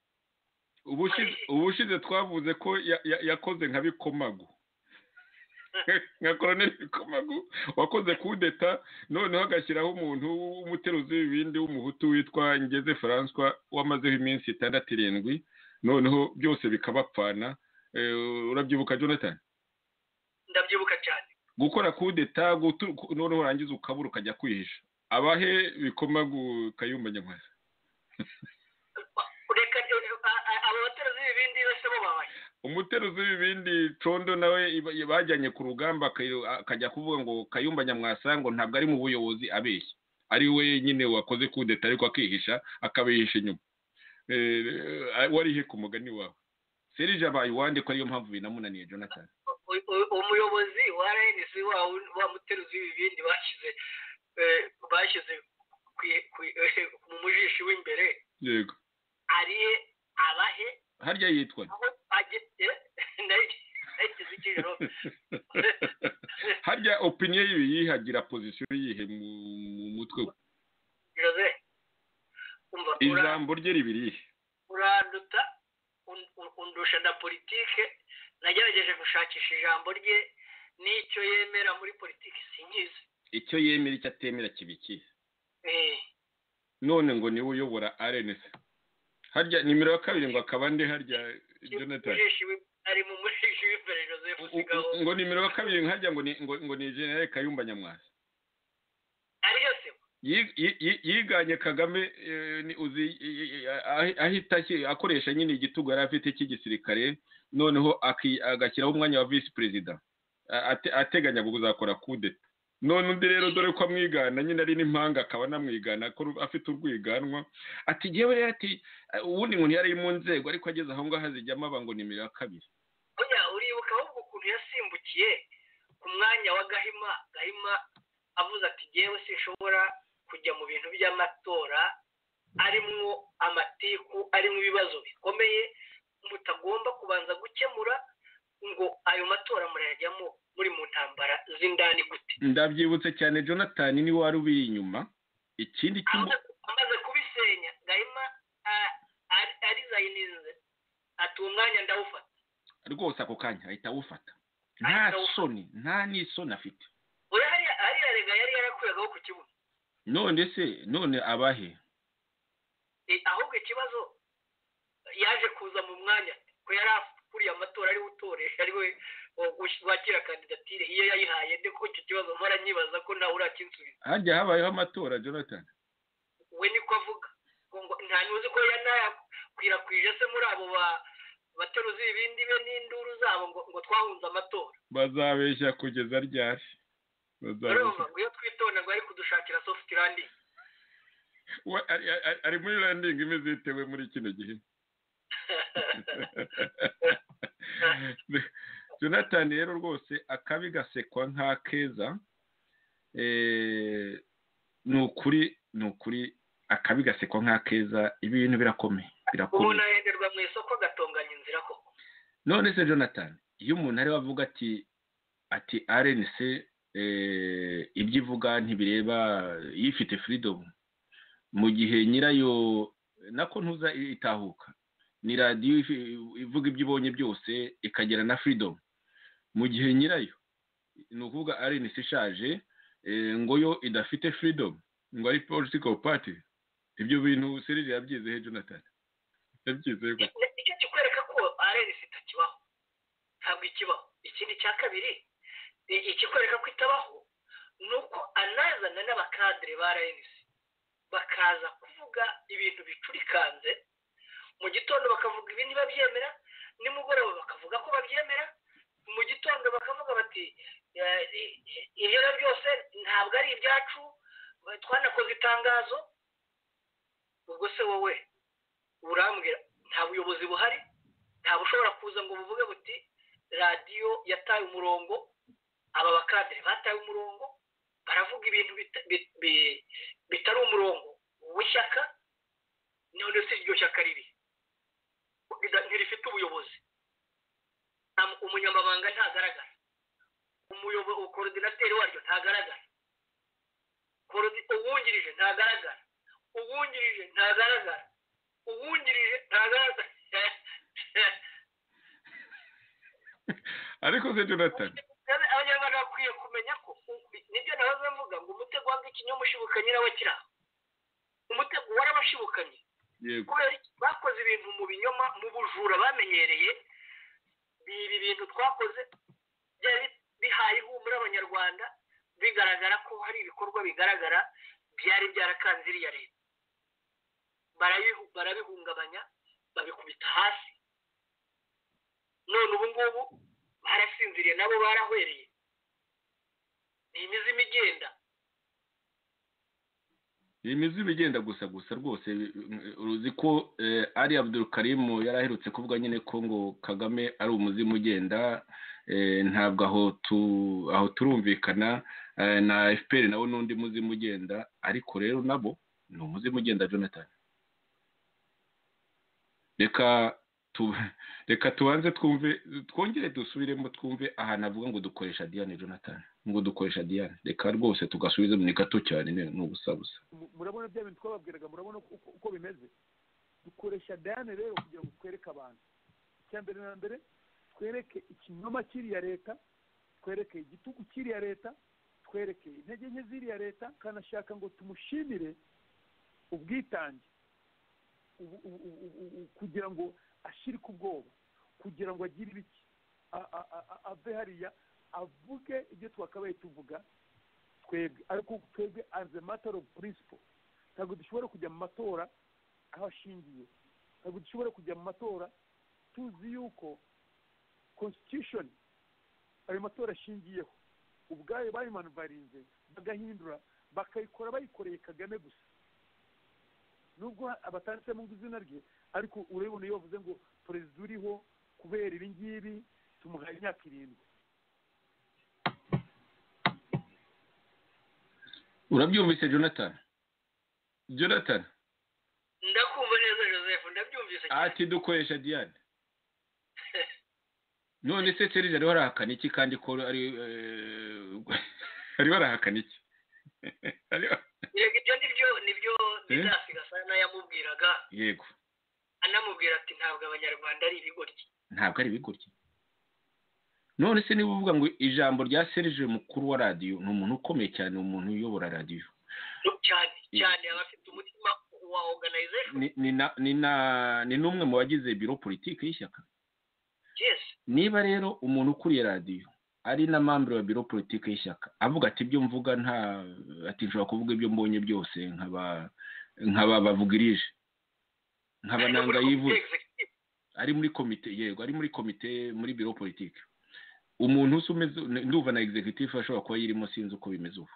Speaker 3: ubushize ubushize twavuze ko ya- ya- yakoze nka bikomagu nka koroneli bikomagu wakoze kudeta noneho agashyiraho umuntu w'umuteruzi w'ibindi w'umuhutu witwa ngeze francois wamazeho iminsi itandatu irindwi noneho byose bikabapfana Eh, urabyibuka jonathan
Speaker 4: ndabyibuka cyane
Speaker 3: gukora kudeta gutu- ku- noneho urangiza ukabura ukajya kwihisha abahe bikomagu kayumba nyamwasa
Speaker 4: reka a- a- abo bateruzi b'ibindi bose bo babaye
Speaker 3: umuteruzi w'ibindi condo nawe iba- bajyanye ku rugamba akayo- akajya kuvuga ngo kayumba nyamwasa ngo ntabwo ari mu buyobozi abeshya ari we nyine wakoze kudeta ariko akihisha akabihisha inyuma Eh, warihe ku mugani wawe serije abaye uwande ko ariyo mpamvu binamunaniye jonathan
Speaker 4: U- u- umuyobozi wa rns wa wa muteruzi w'ibindi bashyize eh, bashyize ku- ku- mu mujishi w'imbere
Speaker 3: yego
Speaker 4: ariye abahe
Speaker 3: harya yitwa nde?
Speaker 4: aho ageze nayishyize ikijoro
Speaker 3: harya opinion yibi yihagira pozisiyo yihe mu mu mutwe we
Speaker 4: jose umva ura-
Speaker 3: ijambo rye ribirihe
Speaker 4: uranduta un- un- undusha na politike nagerageje gushakisha ijambo rye n'icyo yemera muri politiki singizi
Speaker 3: icyo yemera icyo atemera kibikiye
Speaker 4: Eh,
Speaker 3: none ngo niwe uyobora rns harya nimero ya kabiri ngo akaba nde harya jonathan
Speaker 4: umujeshi w'i- ari mu mujeshi w'imbere joseph
Speaker 3: U-
Speaker 4: sigaho
Speaker 3: u- ngo nimero ya kabiri ngo harya ngo ni ngo, ngo ni general kayumba nyamwasa
Speaker 4: ariyo se
Speaker 3: Yi- yi- yi- yiganye kagame eh, ni uzi i- i- ahi- ahita aki- akoresha nyine igitugu yari afite cy'igisirikare noneho aki- agashyiraho umwanya wa visi perezida A- ate- ateganya kuzakora kudeta none undi rero dore ko amwigana nyine ari n'impanga akaba anamwigana ko ru- afite urwiganwa ati yewe rero ati "Eh, ubundi ngo ntiyari mu nzego ariko ageze aho ngaho hazijyamo aba ngo nimero ya kabiri
Speaker 4: oya uribuka ahubwo ukuntu yasimbukiye ku mwanya wa gahima gahima avuze ati yewe sinshobora kujya mu bintu by'amatora arimwo amatiku arimo ibibazo bikomeye mutagomba kubanza gukemura ngo ayo matora murayajyamo muri mu ntambara z'indani gute
Speaker 3: ndabyibutse cyane jonathan ni wari ubiri inyuma ikindi kimwe
Speaker 4: amaze amaze kubisenya gahima a- ari- arizayinize ati uwo mwanya ndawufata
Speaker 3: rwose ako kanya ahita awufata nta
Speaker 4: Ahita awufata.
Speaker 3: soni nta n'isoni afite
Speaker 4: oya hariya hariya rega yari yarakwiragaho ku kibuga
Speaker 3: none se none abahe
Speaker 4: Eh, ahubwo ikibazo yaje kuza mu mwanya ko yari akuriye amatora ariwe utoresha ariwe u- u- wakira kandidatire iyo yayihaye ndiko icyo kibazo mpora nyibaza ko ntawe urakinsubiza
Speaker 3: harya habayeho amatora jonathan
Speaker 4: we niko avuga ngo ngo nta nuzi ko yanayakwirakwije se muri abo ba- bateruzi ibindi be n'induru zabo ngo ngo twahunze amatora
Speaker 3: bazabeshya kugeza ryari
Speaker 4: urumva
Speaker 3: bazabeshya
Speaker 4: ngo iyo twitonda ngo ari kudushakira soft landing
Speaker 3: We- ari- ari- ari muri landing imeze itewe muri kino gihe jonathan rero rwose akabi gasekwa nk'akeza ni ukuri ni ukuri akabi gasekwa nk'akeza ibi bintu birakomeye
Speaker 4: umuntu
Speaker 3: birakomeye
Speaker 4: ahenderwa mu isoko agatunganya inzira koko
Speaker 3: none se jonathan iyo umuntu ariwe avuga ati ati rnc eh, ibyo ivuga ntibireba yifite firidomu mu gihe nyirayo nako ntuza itahuka ni radiyo ifi- ivuga ibyo ibonye byose ikagera na firidomu mu gihe nyirayo ni ukuvuga rnc ishaje eh, ngo yo idafite firidomu ngo ari political party ibyo bintu serije yabyizehe jonathan yabyizehe gute
Speaker 4: nicyo kikwereka ko arensi itakibaho ntabwo ikibaho ikindi cya kabiri i- ikikwereka ko itabaho ni uko anazana n'abakadire ba arensi bakaza kuvuga ibintu bicurikanze mu gitondo bakavuga ibi ntibabyemera nimugoroba bakavuga ko babyemera mu gitondo bakavuga bati "Eh, i- i- ibyo ari byo byose ntabwo ari ibyacu eh, twanakoze itangazo ubwo se wowe urambwira nta buyobozi buhari nta bushobora kuza ngo buvuge buti radiyo yataye umurongo aba bakadere bataye umurongo baravuga ibintu bita- bi- bi- bitari umurongo w'ishyaka none se iryo shyaka riri Rida- ntirifite ubuyobozi Nta- umunyamabanga ntagaragara umuyobo- korodinateri waryo ntagaragara Korodi- uwungirije ntagaragara uwungirije ntagaragara uwungirije ntagaragara
Speaker 3: ariko se jonathan
Speaker 4: Kandi abanyarwanda bakwiye kumenya ko nibyo nahoze mvuga ngo umutego wanga ikinyamushibukanyi nawe kiri aho umutego warabashibukanye
Speaker 3: yego
Speaker 4: kubera iki? bakoze ibintu mu binyoma mu bujura bamenyereye ibi bintu twakoze byari bihaye ihumure abanyarwanda bigaragara ko hari ibikorwa bigaragara byari byarakanze iriya leta Barabihu- barabihungabanya babikubita hasi none ubu ngubu barasinziriye nabo barahwereye ni imizima igenda
Speaker 3: iyi mizigo igenda gusa gusa rwose uruzi ko eh, ari abdul karimu yari aherutse kuvuga nyine ko ngo kagame ari umuzimu ugenda eh, ntabwo aho tu aho turumvikana eh, na fpr nawe n'undi muzimu ugenda ariko rero nabo ni umuzimu ugenda jonathan reka tu reka tubanze twumve twongere dusubiremo twumve ahantu avuga ngo dukoresha diane jonathan ngo dukoresha diane reka rwose tugasubize ni gato cyane ni ni ubusa busa
Speaker 5: mu- murabona bya bintu twababwiraga murabona uko- uko- uko bimeze dukoresha dayane rero kugira ngo twereke abantu icya mbere na mbere twereke ikinyoma cy'iriya leta twereke igitugu cy'iriya leta twereke intege nke z'iriya leta kanashaka ngo tumushimire ubwitange ubu- ubu- ubu- ubu- ubu- kugira ngo ashirike ubwoba kugira ngo agire ibiki A- a- a- a- ave hariya avuge ibyo twakabaye tuvuga twebwe ariko twebwe as a matter of principle ntabwo dushobora kujya mu matora aho ashingiye ntabwo dushobora kujya mu matora tuzi yuko constitution ayo matora ashingiyeho ubwayo bayimanuvarinze bagahindura bakayikora bayikoreye kagame gusa nubwo abatanditsemo ngo izina rye ariko urabibona iyo bavuze ngo perezida uriho kubera ibi ngibi tumuhaye imyaka irindwi
Speaker 3: urabyumvise jonathan jonathan
Speaker 4: ndakumva neza joseph ndabyumvise cyane
Speaker 3: ati dukoresha diane none se serije ariho arahakana iki kandi ko ari eh, ariho arahakana iki Ariho-
Speaker 4: Yego ibyo nibyo nibyo
Speaker 3: Eh?
Speaker 4: bizasigasa yamubwiraga
Speaker 3: yego
Speaker 4: anamubwira ati ntabwo abanyarwanda ari ibigoryi
Speaker 3: ntabwo ari ibigoryi none se niba uvuga ngo ijambo rya serije mukuru wa radiyo ni umuntu ukomeye cyane ni umuntu uyobora radiyo
Speaker 4: cyane cyane abafite umutima wa organization
Speaker 3: ni ni na ni na ni n'umwe mu bagize biro politiki y'ishyaka
Speaker 4: yes
Speaker 3: niba rero umuntu ukuriye radiyo ari na mambere wa biro politiki y'ishyaka avuga ati ibyo mvuga nta ati nshobora kuvuga ibyo mbonye byose nkaba nkaba bavugirije nkaba nanga yivuze ari muri komite yego ari muri komite muri biro politiki umuntu usa umeze ndumva na executive ashobora kuba yirimo sinzi uko bimeze ubu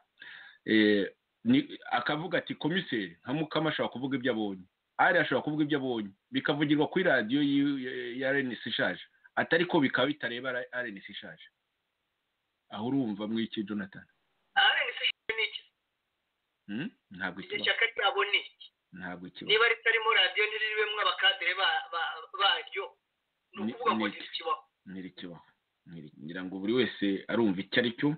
Speaker 3: Eh, ni- akavuga ati komiseri nka mukama ashobora kuvuga ibyo abonye ari ashobora kuvuga ibyo abonye bikavugirwa kuri radiyo y'i- ya renisi ishaje atari ko bikaba bitareba rns ishaje aho urumva mu iki jonathan
Speaker 4: rns ishaje ni iki
Speaker 3: Hmm? ntabwo
Speaker 4: iryo
Speaker 3: ikibaho
Speaker 4: shyaka ryabo ni iki
Speaker 3: ntabwo ikibaho
Speaker 4: niba ritarimo radiyo ntiririmo abakadere ba- ba- baryo ni
Speaker 3: Ni-
Speaker 4: ukuvuga ngo
Speaker 3: ni iki?
Speaker 4: ntirikibaho
Speaker 3: ntirikibaho Ntiri- ngira ngo buri wese arumva icyo ari cyo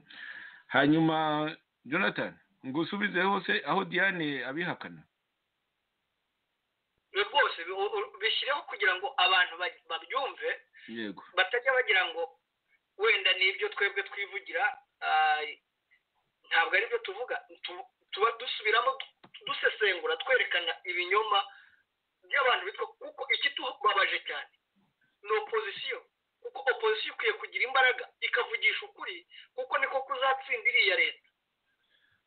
Speaker 3: hanyuma jonathan ngo usubize hose aho diane abihakana
Speaker 4: Ibi rwose bi- u- u- bishyireho kugira ngo abantu ba- babyumve
Speaker 3: yego
Speaker 4: batajya bagira ngo wenda nibyo twebwe twivugira ah, ntabwo aribyo tuvuga Tu- tuba dusubiramo du- dusesengura twerekana ibinyoma by'abantu bitwa kuko ikitubabaje cyane ni opozisiyo kuko opozisiyo ikwiye kugira imbaraga ikavugisha ukuri kuko niko kuzatsinda iriya leta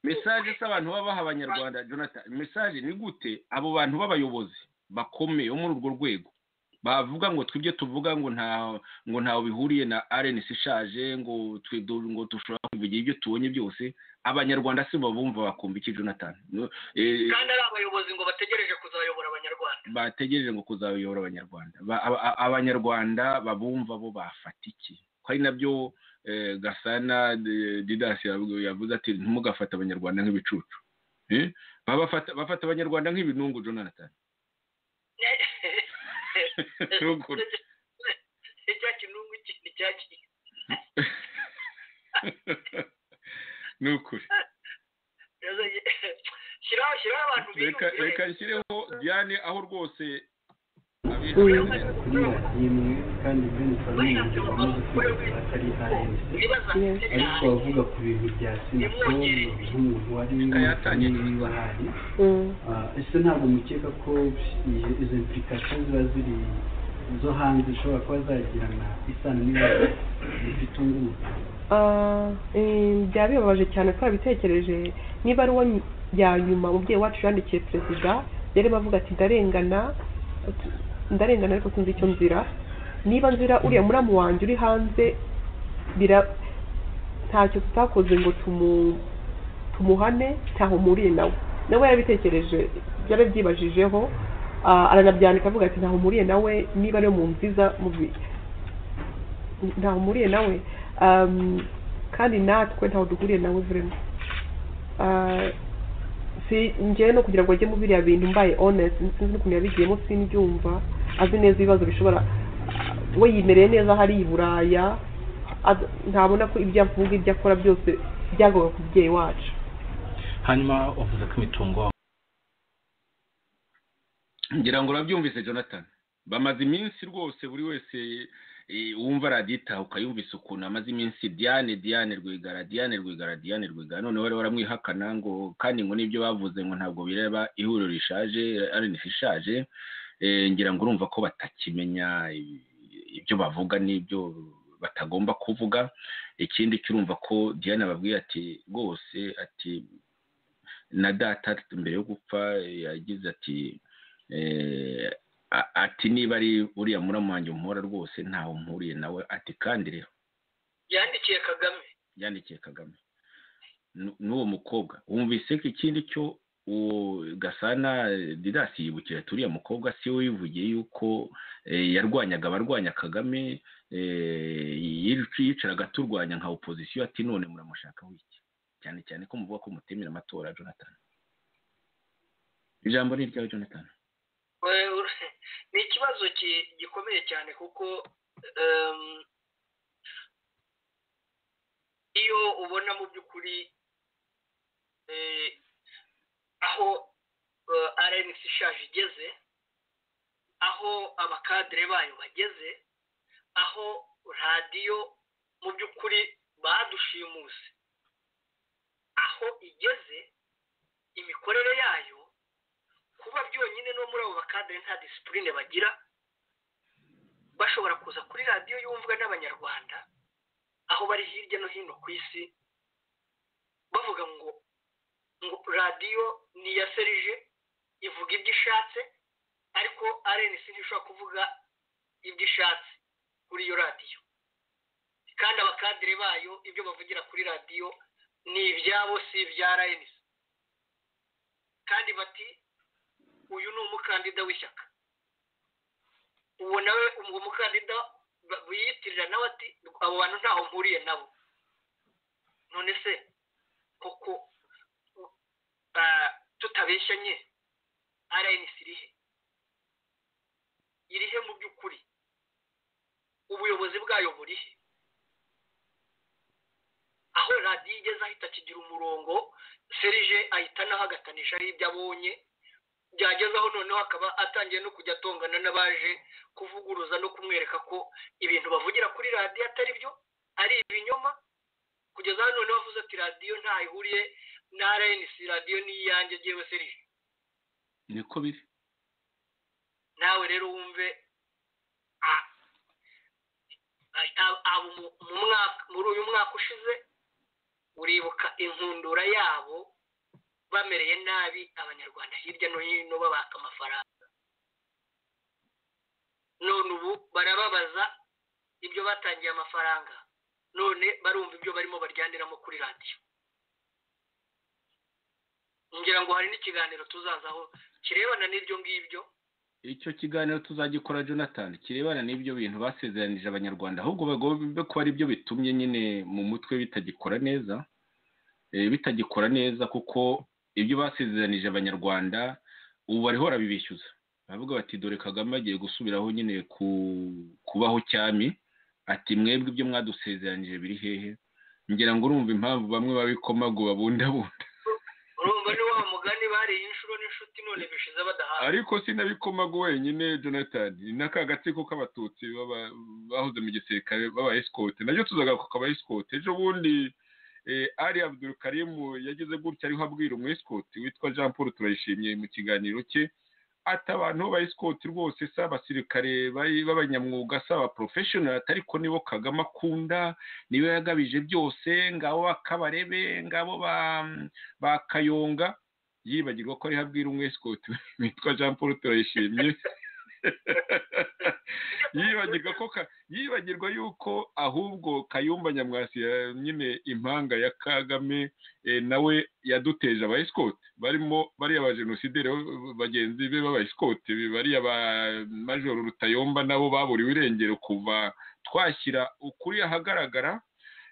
Speaker 3: mesaje z'abantu babaha abanyarwanda jonathan mesaje ni gute abo bantu b'abayobozi bakomeye bo muri urwo rwego bavuga ngo twibyo tuvuga ngo nta ngo ntawe bihuriye na rns ishaje ngo twe du- ngo dushobora kubigira ibyo tubonye byose abanyarwanda si bo bumva bakumva iki jonathan No, eh,
Speaker 4: kandi ari abayobozi ngo bategereje kuzabayobora abanyarwanda
Speaker 3: bategereje ngo kuzabayobora abanyarwanda Ba- aba- a- abanyarwanda babumva bo bafata iki ko ari nabyo eh, gasana eh, didas yavuze yavuze ati ntimugafate abanyarwanda nk'ibicucu Eh? Baba bafata bafata abanyarwanda nk'ibinungu jonathan Ruguru.
Speaker 4: icya kinungu iki ni cya ki
Speaker 3: ni ukuri
Speaker 4: shyiraho shyiraho abantu
Speaker 3: reka
Speaker 4: biyumvire.
Speaker 3: reka nshyireho diane aho rwose
Speaker 4: Niba
Speaker 6: ariko avuga ku bintu bya sinako nk'umuntu wari
Speaker 3: yatangiye.
Speaker 6: niba ahari Ah, ese ntabwo mukeka ko iyi- izo implikasiyo ziba ziri zo hanze zishobora kuba zagirana isano n'ibibazo bifite undi muntu
Speaker 7: Ah, eh, byaba bibabaje cyane twabitekereje niba ari uwo ny- ya nyuma umubyeyi wacu yandikiye perezida yari bavuga ati ndarengana ati- ndarengana ariko sinzi icyo nzira niba nzira uriya muramu wanjye uri hanze bira ntacyo tutakoze ngo tumu tumuhane ntaho mpuriye nawe nawe yarabitekereje byaba byibajijeho ah, aranabyandika avuga ati ntaho mpuriye nawe niba ariyo mu nziza mu bi- ntaho mpuriye nawe um, kandi natwe ntaho duhuriye nawe vraiment Ah, si njyewe no kugira ngo ajye mu biriya bintu mbaye honest sinzi n'ukuntu yabigiyemo simbyumva azi neza ibibazo bishobora we yimereye neza hari i buraya az- ntabona ko ibyo avuga ibyo akora byose byagwaga ku mubyeyi wacu
Speaker 6: hanyuma uvuze ko imitungo
Speaker 3: ngira ngo urabyumvise jonathan bamaze iminsi rwose buri wese eh, wumva radiyo itaha ukayumvisa ukuntu amaze iminsi diane diane rwigara diane rwigara diane rwigara noneho bari baramwihakana ngo kandi ngo n'ibyo bavuze ngo ntabwo bireba ihuriro rishaje arinisi ishaje Eh, ngira ngo urumva ko batakimenya i- ibyo bavuga n'ibyo batagomba kuvuga ikindi kirumva ko diane ababwiye ati rwose ati na data mbere yo gupfa eh, yagize ati Eh, a- ati niba ari uriya muramu wanjye umpora rwose ntawe mpuriye nawe ati kandi rero
Speaker 4: yandikiye kagame
Speaker 3: yandikiye kagame Nu- n'uwo mukobwa wumvise ko ikindi cyo uwo gasana eh, didasi yibukira ati uriya mukobwa si we wivugiye yuko eh, yarwanyaga abarwanya kagame eh, yic- yicaraga turwanya nka opozisiyo ati none muramushakaho iki cyane cyane ko muvuga ko mutemera amatora jonathan ijambo ni iryawe jonathan
Speaker 4: We- ur- ni ikibazo ki- gikomeye cyane kuko em, iyo ubona mu by'ukuri eh, aho eh, rnc ishaje igeze aho abakadere bayo bageze aho radiyo mu by'ukuri badushimuse aho igeze imikorere yayo kuba byonyine no muri abo bakadere nta disipurine bagira bashobora kuza kuri radiyo yumvwa n'abanyarwanda aho bari hirya no hino ku isi bavuga ngo ngo radiyo ni iya serije ivuga ibyo ishatse ariko arenisi ntishobora kuvuga ibyo ishatse kuri iyo radiyo kandi abakadere bayo ibyo bavugira kuri radiyo ni ibyabo si ibya arenisi kandi bati uyu ni umukandida w'ishyaka uwo nawe uwo mukandida ba- biyitirira nawe ati abo bantu ntaho mpuriye nabo none se koko ah, tutabeshya nye rns irihe irihe mu by'ukuri ubuyobozi bwayo burihe aho radiyo igeze ahita akigira umurongo serije ahita anahagatanishaho ibyo abonye byageze aho noneho akaba atangiye no kujya atongana n'abaje kuvuguruza no kumwereka ko ibintu bavugira kuri radiyo atari byo ari ibinyoma kugeza aho noneho avuze ati radiyo ntaho ihuriye na rnc radiyo ni iyanjye ngewe serije
Speaker 3: niko biri
Speaker 4: nawe rero wumve ah, ah, abo mu- mu mwaka muri uyu mwaka ushize uribuka inkundura yabo bamereye nabi abanyarwanda hirya no hino babaka amafaranga none ubu barababaza ibyo batangiye amafaranga none barumva ibyo barimo baryaniramo kuri radiyo ngira ngo hari n'ikiganiro tuzazaho kirebana n'ibyo ngibyo
Speaker 3: icyo kiganiro tuzagikora jonathan kirebana n'ibyo bintu basezeranije abanyarwanda ahubwo bagomba kuba ari byo bitumye nyine mu mutwe bitagikora neza eh, bitagikora neza kuko ibyo basezeranije abanyarwanda ubu bariho barabibishyuza baravuga bati dore kagame agiye gusubiraho nyine ku kubaho cyami ati mwebwe ibyo mwadusezeranije biri hehe ngira ngo urumva impamvu bamwe babikomaguba bundabunda
Speaker 4: urumva ni wa mugani bariye inshuro n'inshuti none bishize badahawe
Speaker 3: ariko sinabikomagu wenyine jonathan ni n'aka gatsiko k'abatutsi baba- bahoze mu gisirikare baba esikote nabyo tuzagaruka akaba esikote ejo bundi eh, ari abdul karimu yagize gutya ariho abwira umu esikote witwa jean paul turayishimye mu kiganiro cye ati abantu b'aba esikote rwose si abasirikare bari- b'abanyamwuga si aba porofeshinari ariko nibo kagame akunda niwe yagabije byose ngabo bakabarebe ngabo ba ba kayonga yibagirwa ko ariho abwira umwe esikote witwa jean paul turayishimye yibagirwa ko ka- yibagirwa yuko ahubwo kayumba nyamwasi ya- nyine impanga ya kagame eh, nawe yaduteje aba esikote barimo bariya ba jenosideri bo- bagenzi be b'aba esikote bariya ba majoro rutayomba nabo baburiwe irengero kuva twashyira ukuri ahagaragara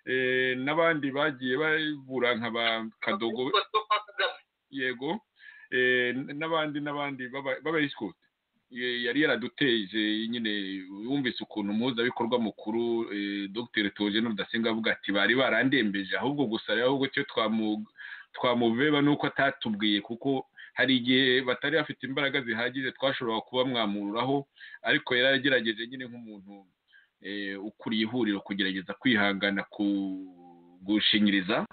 Speaker 3: eh, n'abandi bagiye babura nka ba kadogo
Speaker 4: Utwo kwa Kagame.
Speaker 3: yego eh, n- n'abandi n'abandi b'abayisikote yari yaraduteje nyine wumvise ukuntu umuhuzabikorwa mukuru eh, dr togene rudasenga avuga ati bari barandembeje ahubwo gusa rero ahubwo cyo twamu- twamubeba nuko atatubwiye kuko hari igihe batari bafite imbaraga zihagije twashoboraga kuba mwamururaho ariko yari agerageje nyine nk'umuntu eh, ukuriye ihuriro kugerageza kwihangana ku- gushingiriza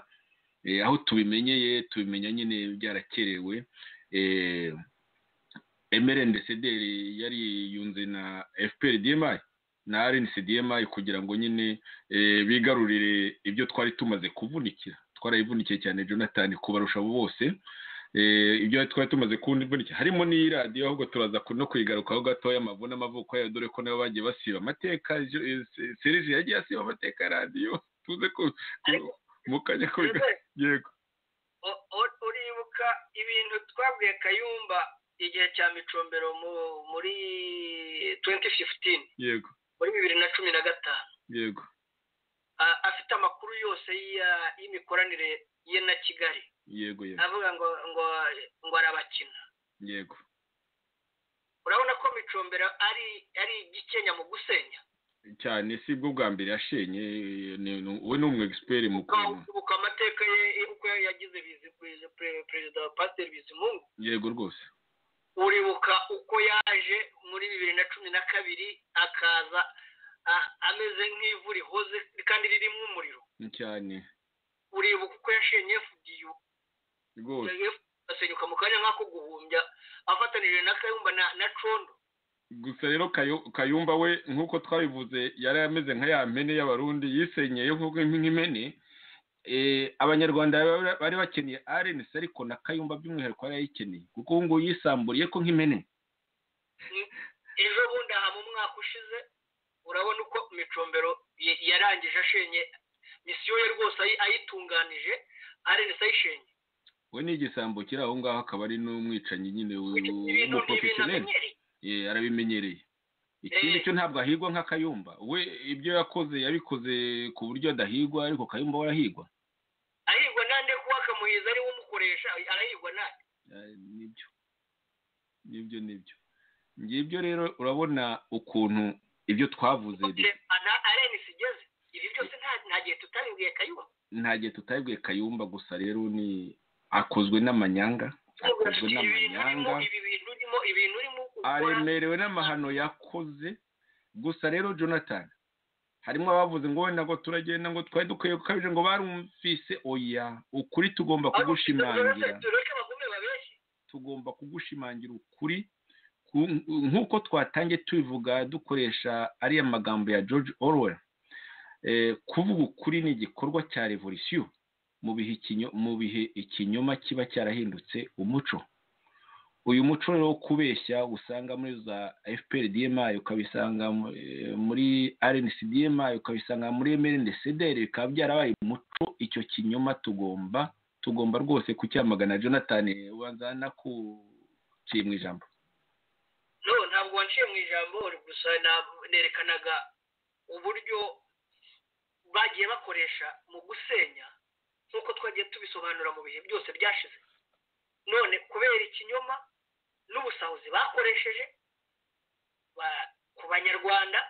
Speaker 3: Eh, aho tubimenyeye tubimenya nyine byarakerewe eh, emerende sederi yari yunze na fpr dmi na rnc dmi kugira ngo nyine eh, bigarurire ibyo twari tumaze kuvunikira twarayivunikiye cyane jonathan kubarusha abo bose Eh, ibyo twari tumaze kuvunikira harimo n'iyi radiyo ahubwo turaza ku- no kuyigarukaho gatoya amavuna amavuko yayo dore ko nabo bagiye basiba amateka Jo- eh, Se- serije yagiye asiba amateka ya radiyo tuze ku ku- mu kanya ko biga-
Speaker 4: Mbese,
Speaker 3: yego
Speaker 4: o- o- uribuka ibintu twabwiye kayumba igihe cya micombero mu- muri 2015
Speaker 3: yego
Speaker 4: muri bibiri na cumi na gatanu
Speaker 3: yego
Speaker 4: A- afite amakuru yose y'iya- y'imikoranire ye na kigali
Speaker 3: yego yego
Speaker 4: avuga ngo ngo ngo arabakina
Speaker 3: yego
Speaker 4: urabona ko micombero ari ari igikenya mu gusenya
Speaker 3: cyane si bwo bwa mbere yashenye ni- ni- we ni umu egisiperi mu kuntu
Speaker 4: ukabuka amateka ye uko yagize bizi- bizi- pre- perezida wa pasiteri bizimungu
Speaker 3: yego rwose
Speaker 4: uribuka uko yaje muri bibiri na cumi na kabiri akaza a- ameze nk'ivu rihoze kandi ririmo umuriro
Speaker 3: Ni cyane
Speaker 4: uribuka uko yashenye fdu
Speaker 3: rwose
Speaker 4: asenyuka mu kanya nk'ako guhumbya afatanije na kayumba na, na condo
Speaker 3: gusa rero Kayo- kayumba we nk'uko twabivuze yari ameze nka ya mpene y'abarundi yisenyeye nk'uko nk'impene Eh, abanyarwanda bari- bari bakeneye rnc ariko na kayumba by'umwihariko yari ayikeneye kuko ubu ngubu yisamburiye ko nk'impene
Speaker 4: ejo bundi aha mu mwaka ushize urabona uko micombero y- yarangije ashenye misiyo ye rwose ayi- ayitunganije arenesa ayishenye
Speaker 3: we ni igisambo kiri aho ngaho akaba ari n'umwicanyi nyine
Speaker 4: ibintu ni ibintu
Speaker 3: w'umuporofesiyoneri
Speaker 4: amenyereye
Speaker 3: arabimenyereye ikindi cyo ntabwo ahigwa nk'akayumba we ibyo yakoze yabikoze ku buryo adahigwa ariko kayumba we arahigwa
Speaker 4: ahirwa nande kuba akamuhiza ariwe umukoresha arahirwa nande
Speaker 3: Eh, nibyo nibyo nibyo ngibyo rero urabona ukuntu ibyo twavuze bi-
Speaker 4: ana arene sigeze ibi byose nta- nta gihe tutabibwiye kayuba
Speaker 3: nta gihe tutabibwiye kayumba gusa rero ni akozwe n'amanyanga akozwe
Speaker 4: ibintu urimo
Speaker 3: n'amanyanga
Speaker 4: ibi bintu urimo ibintu urimo gukora
Speaker 3: aremerewe n'amahano yakoze gusa rero jonathan harimo abavuze ngo wenda ngo turagenda ngo twari dukwiye gukabije ngo barumvise oya ukuri tugomba kugushimangira
Speaker 4: tureke bagume babeshye
Speaker 3: tugomba kugushimangira ukuri ku- nk'uko twatangiye tubivuga dukoresha ariya magambo ya george orwell Eh, kuvuga ukuri ni igikorwa cya revolisiyo mu bihe ikinyo- mu bihe ikinyoma kiba cyarahindutse umuco uyu muco rero wo kubeshya usanga muri za fpr dma ukabisanga mu- eh, muri rnc dma ukabisanga muri mrndcdr bikaba byarabaye umuco icyo kinyoma tugomba tugomba rwose kucyamagana jonathan wanzana ku kiri mu ijambo
Speaker 4: no ntabwo wanciye mu ijambo gusa na- nerekanaga uburyo bagiye bakoresha mu gusenya nk'uko twagiye tubisobanura mu bihe byose byashize none kubera ikinyoma n'ubusahuzi bakoresheje ba- ku banyarwanda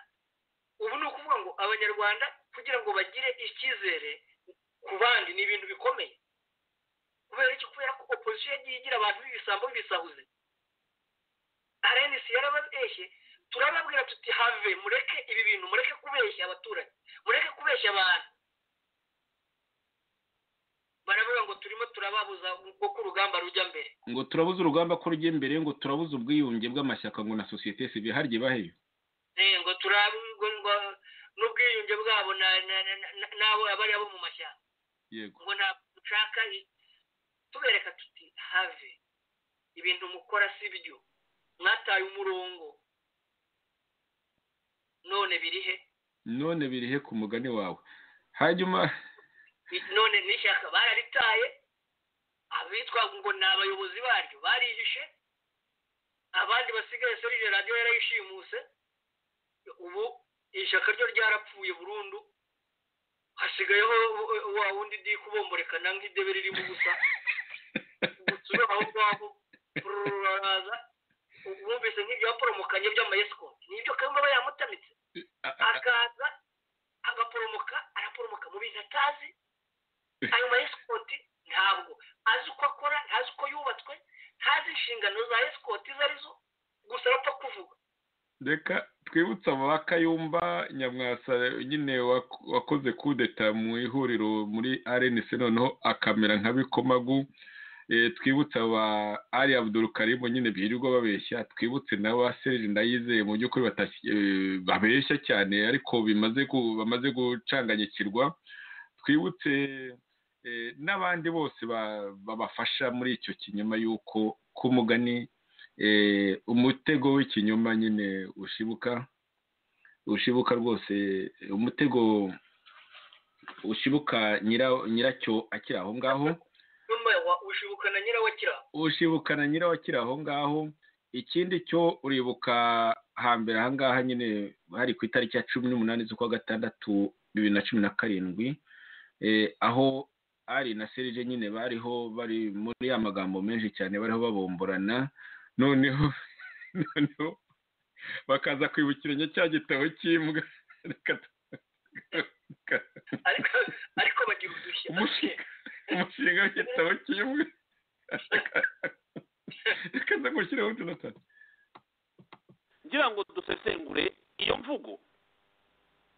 Speaker 4: ubu ni ukuvuga ngo abanyarwanda kugira ngo bagire icyizere ku bandi ni ibintu bikomeye kubera iki kubera ko opozisiyo yagiye igira abantu b'ibisambo bisahuze arenisi yarababeshye turababwira tuti have mureke ibi bintu mureke kubeshya abaturage mureke kubeshya abantu baravuga ngo turimo turababuza uko urugamba rujya mbere
Speaker 3: ngo turabuze urugamba ko rujya imbere ngo turabuze ubwiyunge bw'amashyaka ngo na sosiyete sivire harye baheyo
Speaker 4: Eh, ngo turabwo ngo n'ubwiyunge bwabo na- na- na- na- n'abo abari abo mu mashyamba
Speaker 3: yego
Speaker 4: ngo ntabwo dushaka i- tubereka tuti have ibintu mukora si byo mwataye umurongo none biri he
Speaker 3: none birihe ku mugani wawe hanyuma
Speaker 4: none n'ishyaka bararitaye abitwa ngo ni abayobozi baryo barihishe abandi basigaye solije radiyo yarayishimuse ubu ishyaka ryo ryarapfuye burundu hasigayeho wa wundi di kubomborekana nk'idebe ririmo ubusa gusubira aho ngaho ruraza wumvise nk'ibya poromokanye by'amayesikoti nibyo kandi aba yamutamitse
Speaker 3: a- a-
Speaker 4: akaza agaporomoka araporomoka mu bintu atazi ayo ma esikoti ntabwo azi uko akora ntazi uko yubatswe ntazi inshingano za esikoti izo arizo gusa arapfa kuvuga
Speaker 3: reka twibutse abo ba kayumba nyamwasa nyine wak- wakoze kudeta mu ihuriro muri rnc noneho akamera nka bikomagu Eh, twibutse aba ari abdul karimu nyine birirwa babeshya twibutse na ba serge ndayizeye mu by'ukuri batashye- eh, babeshya cyane ariko bimaze gu- bamaze gucanganyikirwa twibutse eh, n'abandi bose ba- babafasha muri icyo kinyoma y'uko ku mugani eh, umutego w'ikinyoma nyine ushibuka ushibuka rwose eh, umutego ushibuka nyira- nyiracyo akiri aho ngaho
Speaker 4: nyuma wa- ushibuka na nyirawe akira aho.
Speaker 3: ushibukana nyirawo akiri aho ngaho ikindi cyo uribuka hambere aha ngaha nyine hari ku itariki ya cumi n'umunani z'ukwa gatandatu bibiri na cumi na karindwi eh, aho ari na serije nyine bariho bari muri ya magambo menshi cyane bariho babomborana noneho noneho bakaza kwibukiranya cya gitabo cy'imbwa Reka tu-
Speaker 4: ariko ariko bagira udushya
Speaker 3: Umushinga. umushinga w'igitabo kimwe reka ndagushyiraho jonathan
Speaker 1: ngira ngo dusesengure iyo mvugo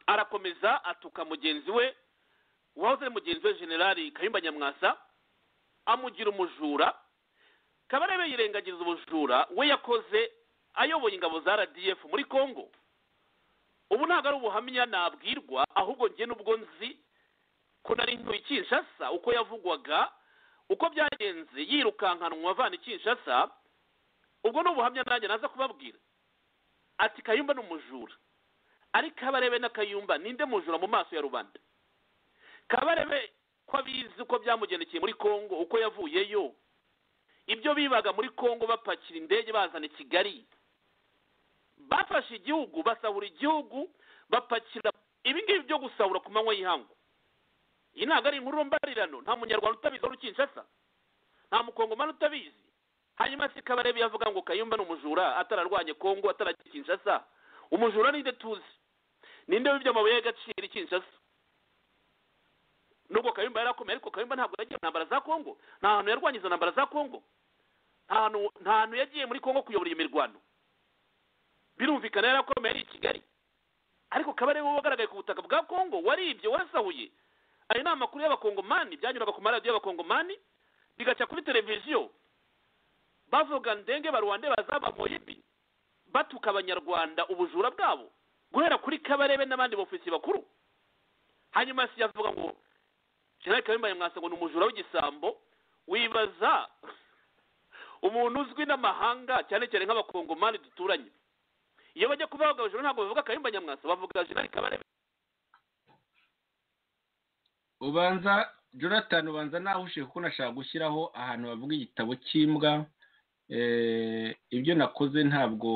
Speaker 1: arakomeza atuka mugenzi we wahoze ari mugenzi we generali kayumba nyamwasa amugira umujura kabarebe yirengagiriza ubujura we yakoze ayoboye ingabo za rdf muri congo ubu ntabwo ari ubuhamya nabwirwa ahubwo njye n'ubwo nzi ko nari ntuye i kinshasa uko yavugwaga uko byagenze yirukankanwa avana i kinshasa ubwo ni ubuhamya nanjye naza kubabwira ati kayumba ni umujura ariko kabarebe na kayumba ninde mujura mu maso ya rubanda kabarebe ko abizi uko byamugendekeye muri congo uko yavuyeyo ibyo bibaga muri congo bapakira indege bazana i kigali bafashe igihugu basahura igihugu bapakira ibi ngibi byo gusahura ku manywa y'ihangu iyi ntabwo ari inkuru mbarirano nta munyarwanda utabizi wari ukinshasa nta mukongomani utabizi hanyuma se kabarebe yavuga ngo kayumba ni umujura atararwanye kongo atarajya kinshasa umujura ninde tuzi ninde wibye amabuye y'agaciro i kinshasa nubwo kayumba yarakomeye ariko kayumba ntabwo yagiye mu ntambara za kongo nta hantu yarwanye izo ntambara za kongo nta hantu nta hantu yagiye muri kongo kuyobora iyo mirwano birumvikana yarakomeye ari i kigali ariko kabarebe wagaragaye ku butaka bwa kongo waribye warasahuye ayo ni amakuru y'abakongomani byanyuraga ku maradiyo y'abakongomani bigaca kuri televiziyo bavuga ndenge baruwande bazaba moyibi batuka abanyarwanda ubujura bwabo guhera kuri kabarebe n'abandi bofisi bakuru hanyuma si yavuga ngo jenerali kabimba yamwasa ngo ni umujura w'igisambo wibaza umuntu uzwi n'amahanga cyane cyane nk'abakongomani duturanye iyo bajya kubavuga abajura ntabwo bavuga kabimba nyamwasa bavuga jenerali kabarebe
Speaker 3: ubanza jonathan ubanza nahushye kuko nashaka gushyiraho ahantu bavuga igitabo cy'imbwa ibyo nakoze ntabwo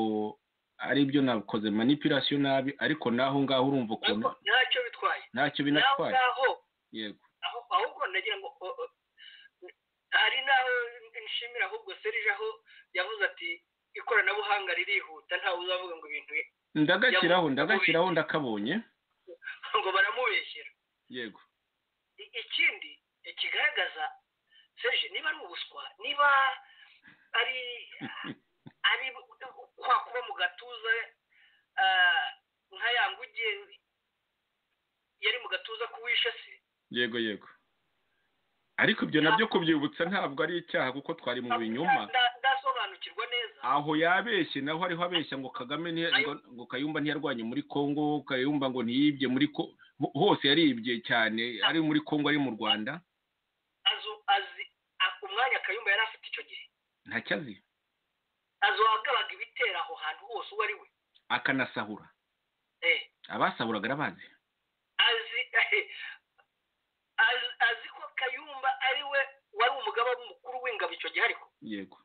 Speaker 3: ari ibyo nakoze manipirasiyo nabi ariko naho ngaho urumva ukuntu
Speaker 4: ntacyo bitwaye
Speaker 3: ntacyo binatwaye
Speaker 4: naho
Speaker 3: yego
Speaker 4: ngaho ahubwo nagira ngo o- o- hari n'aho nshimira ahubwo serije aho yavuze ati ikoranabuhanga ririhuta ntawe uzavuga ngo ibintu bi-
Speaker 3: ndagashyiraho
Speaker 4: Yavuze-
Speaker 3: ndagashyiraho ndakabonye
Speaker 4: ngo baramubeshyera
Speaker 3: yego
Speaker 4: I- ikindi kigaragaza serije niba ari ubuswa niba ari ari kwa kuba mu gatuza ah, nka ya nguge yari mu gatuza k'uwishe se
Speaker 3: yego yego ariko ibyo nabyo kubyibutsa ntabwo ari icyaha kuko twari mu binyoma
Speaker 4: Nda- ndasobanukirwa neza
Speaker 3: aho yabeshye naho hariho abeshya ngo kagame ntiya- ngo- ngo kayumba ntiyarwanye muri kongo kayumba ngo ntiyibye muri ko ho- hose yaribye cyane ari muri kongo ari mu rwanda
Speaker 4: azi azi a- umwanya kayumba yari afite icyo gihe
Speaker 3: ntacyo azi
Speaker 4: azagabaga ibitera aho hantu hose uwo ari we
Speaker 3: akanasahura
Speaker 4: Eh,
Speaker 3: abasahuraga arabazi
Speaker 4: azi azi- azi ko kayumba ari we wari umugaba mukuru w'ingabo icyo gihe ariko
Speaker 3: yego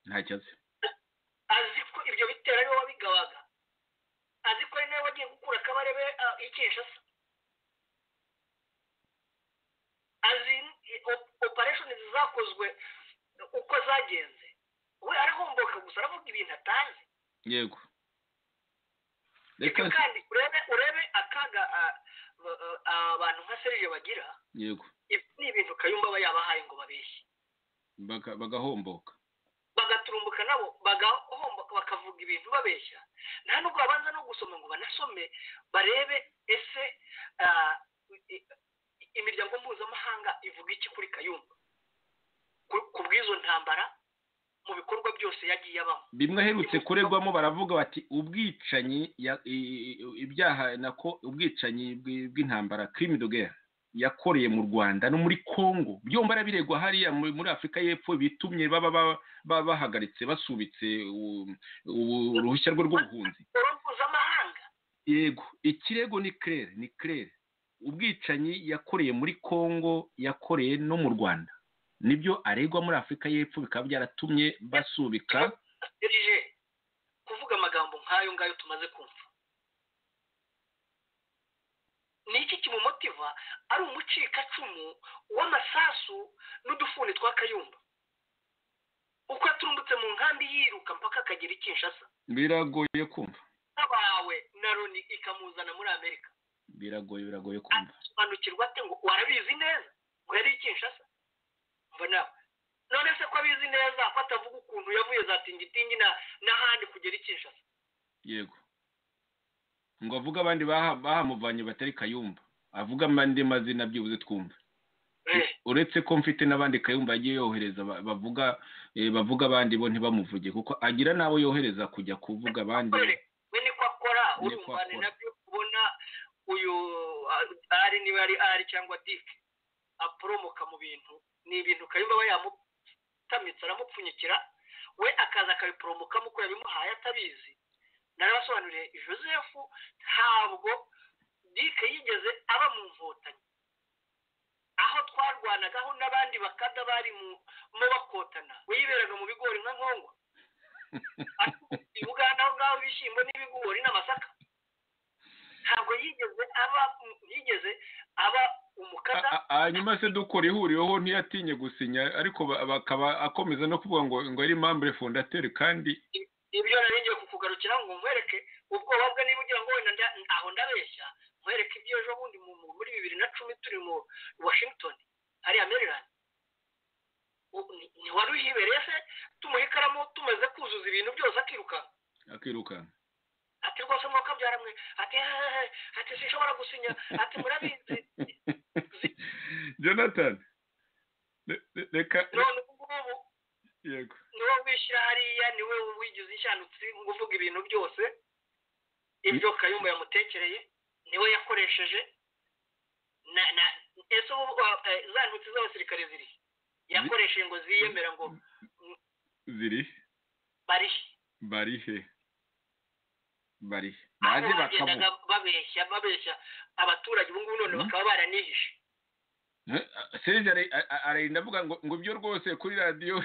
Speaker 3: ntacyo azi
Speaker 4: azi ko ibyo bitero ari we wabigabaga azi ko ari nawe wagiye gukura akabarebe ah, i kinshasa azi opereshoni zakozwe uko zagenze we arahomboka gusa aravuga ibintu atazi
Speaker 3: yego
Speaker 4: ibyo
Speaker 3: reka
Speaker 4: kandi urebe urebe akaga ah, ba- ah, abantu nka serije bagira
Speaker 3: yego
Speaker 4: ibi ni ibintu kayumba aba yabahaye ngo babeshye
Speaker 3: baga- bagahomboka
Speaker 4: bagaturumbuka nabo bagahomba bakavuga ibintu babeshya nta nubwo babanza no gusoma ngo banasome barebe ese ah, i- i- imiryango mpuzamahanga ivuga iki kuri kayumba Ku- ku bw'izo ntambara mu bikorwa byose yagiye abamo
Speaker 3: bimwe aherutse kuregwamo baravuga bati ubwicanyi ya- i- i- ibyaha nako ubwicanyi bw- bw'intambara crime de guerre yakoreye mu rwanda no muri congo byombi arabiregwa hariya mu- muri afurika y'epfo bitumye baba ba- ba- bahagaritse basubitse u- u- uruhushya rwe rw'ubuhunzi
Speaker 4: oro mpuzamahanga
Speaker 3: yego ikirego ni claire ni claire ubwicanyi yakoreye muri congo yakoreye no mu rwanda nibyo aregwa muri afurika y'epfo bikaba byaratumye basubika
Speaker 4: serije kuvuga amagambo nk'ayo ngayo tumaze kumva ni iki kimumutiva ari umucikacumu w'amasasu n'udufuni twa kayumba uko yaturumbutse mu nkambi yiruka mpaka akagera i kinshasa
Speaker 3: biragoye kumva
Speaker 4: nk'abawe na loni ikamuzana muri amerika
Speaker 3: biragoye biragoye kumva
Speaker 4: asobanukirwa ate ngo warabizi neza ngo yari i kinshasa mbona none se ko abizi neza ko atavuga ukuntu yavuye za tingitingi na- n'ahandi kugera i kinshasa
Speaker 3: yego ngo avuge abandi baha- bahamuvanye batari kayumba avuge abandi mazina byibuze twumva
Speaker 4: Eh.
Speaker 3: uretse ko mfite n'abandi kayumba yagiye yohereza ba- bavuga eh, bavuga abandi bo ntibamuvuge kuko agira n'abo yohereza kujya kuvuga abandi
Speaker 4: we niko akora
Speaker 3: Niko
Speaker 4: urumvane
Speaker 3: akora.
Speaker 4: nabyo kubona uyu ah, ari niba ari ari cyangwa dik aporomoka mu bintu ni ibintu kayumba aba yamutamitse aramupfunyikira we akaza akabiporomokamo uko yabimuhaye atabizi narabasobanuriye joseph ntabwo dike yigeze aba mu nkotanyi aho twarwanagaho n'abandi bakada bari mu mu bakotana we yiberaga mu bigori nka nkongwa i buganda aho ngaho ngaho ibishyimbo n'ibigori n'amasaka ntabwo yigeze aba yigeze aba umukada
Speaker 3: A- a- hanyuma se dukora ihuriyeho ntiyatinye gusinya ariko ba- bakaba akomeza no kuvuga ngo ngo ari membre fondateur kandi
Speaker 4: ibyo nari ngiye kukugarukira ngo nkwereke ubwoba bwe niba ugira ngo wenda nda- aho ndabeshya nkwereke ibyo ejo bundi mu- mu- muri bibiri na cumi turi mu washington hariya maryland U- ni- ni wari uyibereye se tumuha ikaramu tumaze kuzuza ibintu byose akirukanka
Speaker 3: akirukanka
Speaker 4: ati rwose mwakabyara mwe ati hehehe ati sinshobora gusinya ati murabizi
Speaker 3: jonathan re- re- reka
Speaker 4: none ubu ngubu
Speaker 3: yego
Speaker 4: niwe wishyira hariya niwe wigize ishanutsi nguvuga ibintu byose ibyo kayumba yamutekereye niwe yakoresheje na na ese ubu uh, eh, za ntutsi z'abasirikare ziri he? yakoresheje ngo ziyemera ngo
Speaker 3: ziri
Speaker 4: barihe
Speaker 3: bari he bari he
Speaker 4: aho
Speaker 3: baje
Speaker 4: bagendaga
Speaker 3: bakavuga
Speaker 4: babeshya babeshya abaturage ubu ngubu none
Speaker 3: Hmm?
Speaker 4: bakaba baranihishe
Speaker 3: Eh, serge ari- a- a- arinda avuga ngo ngo ibyo rwose kuri radiyo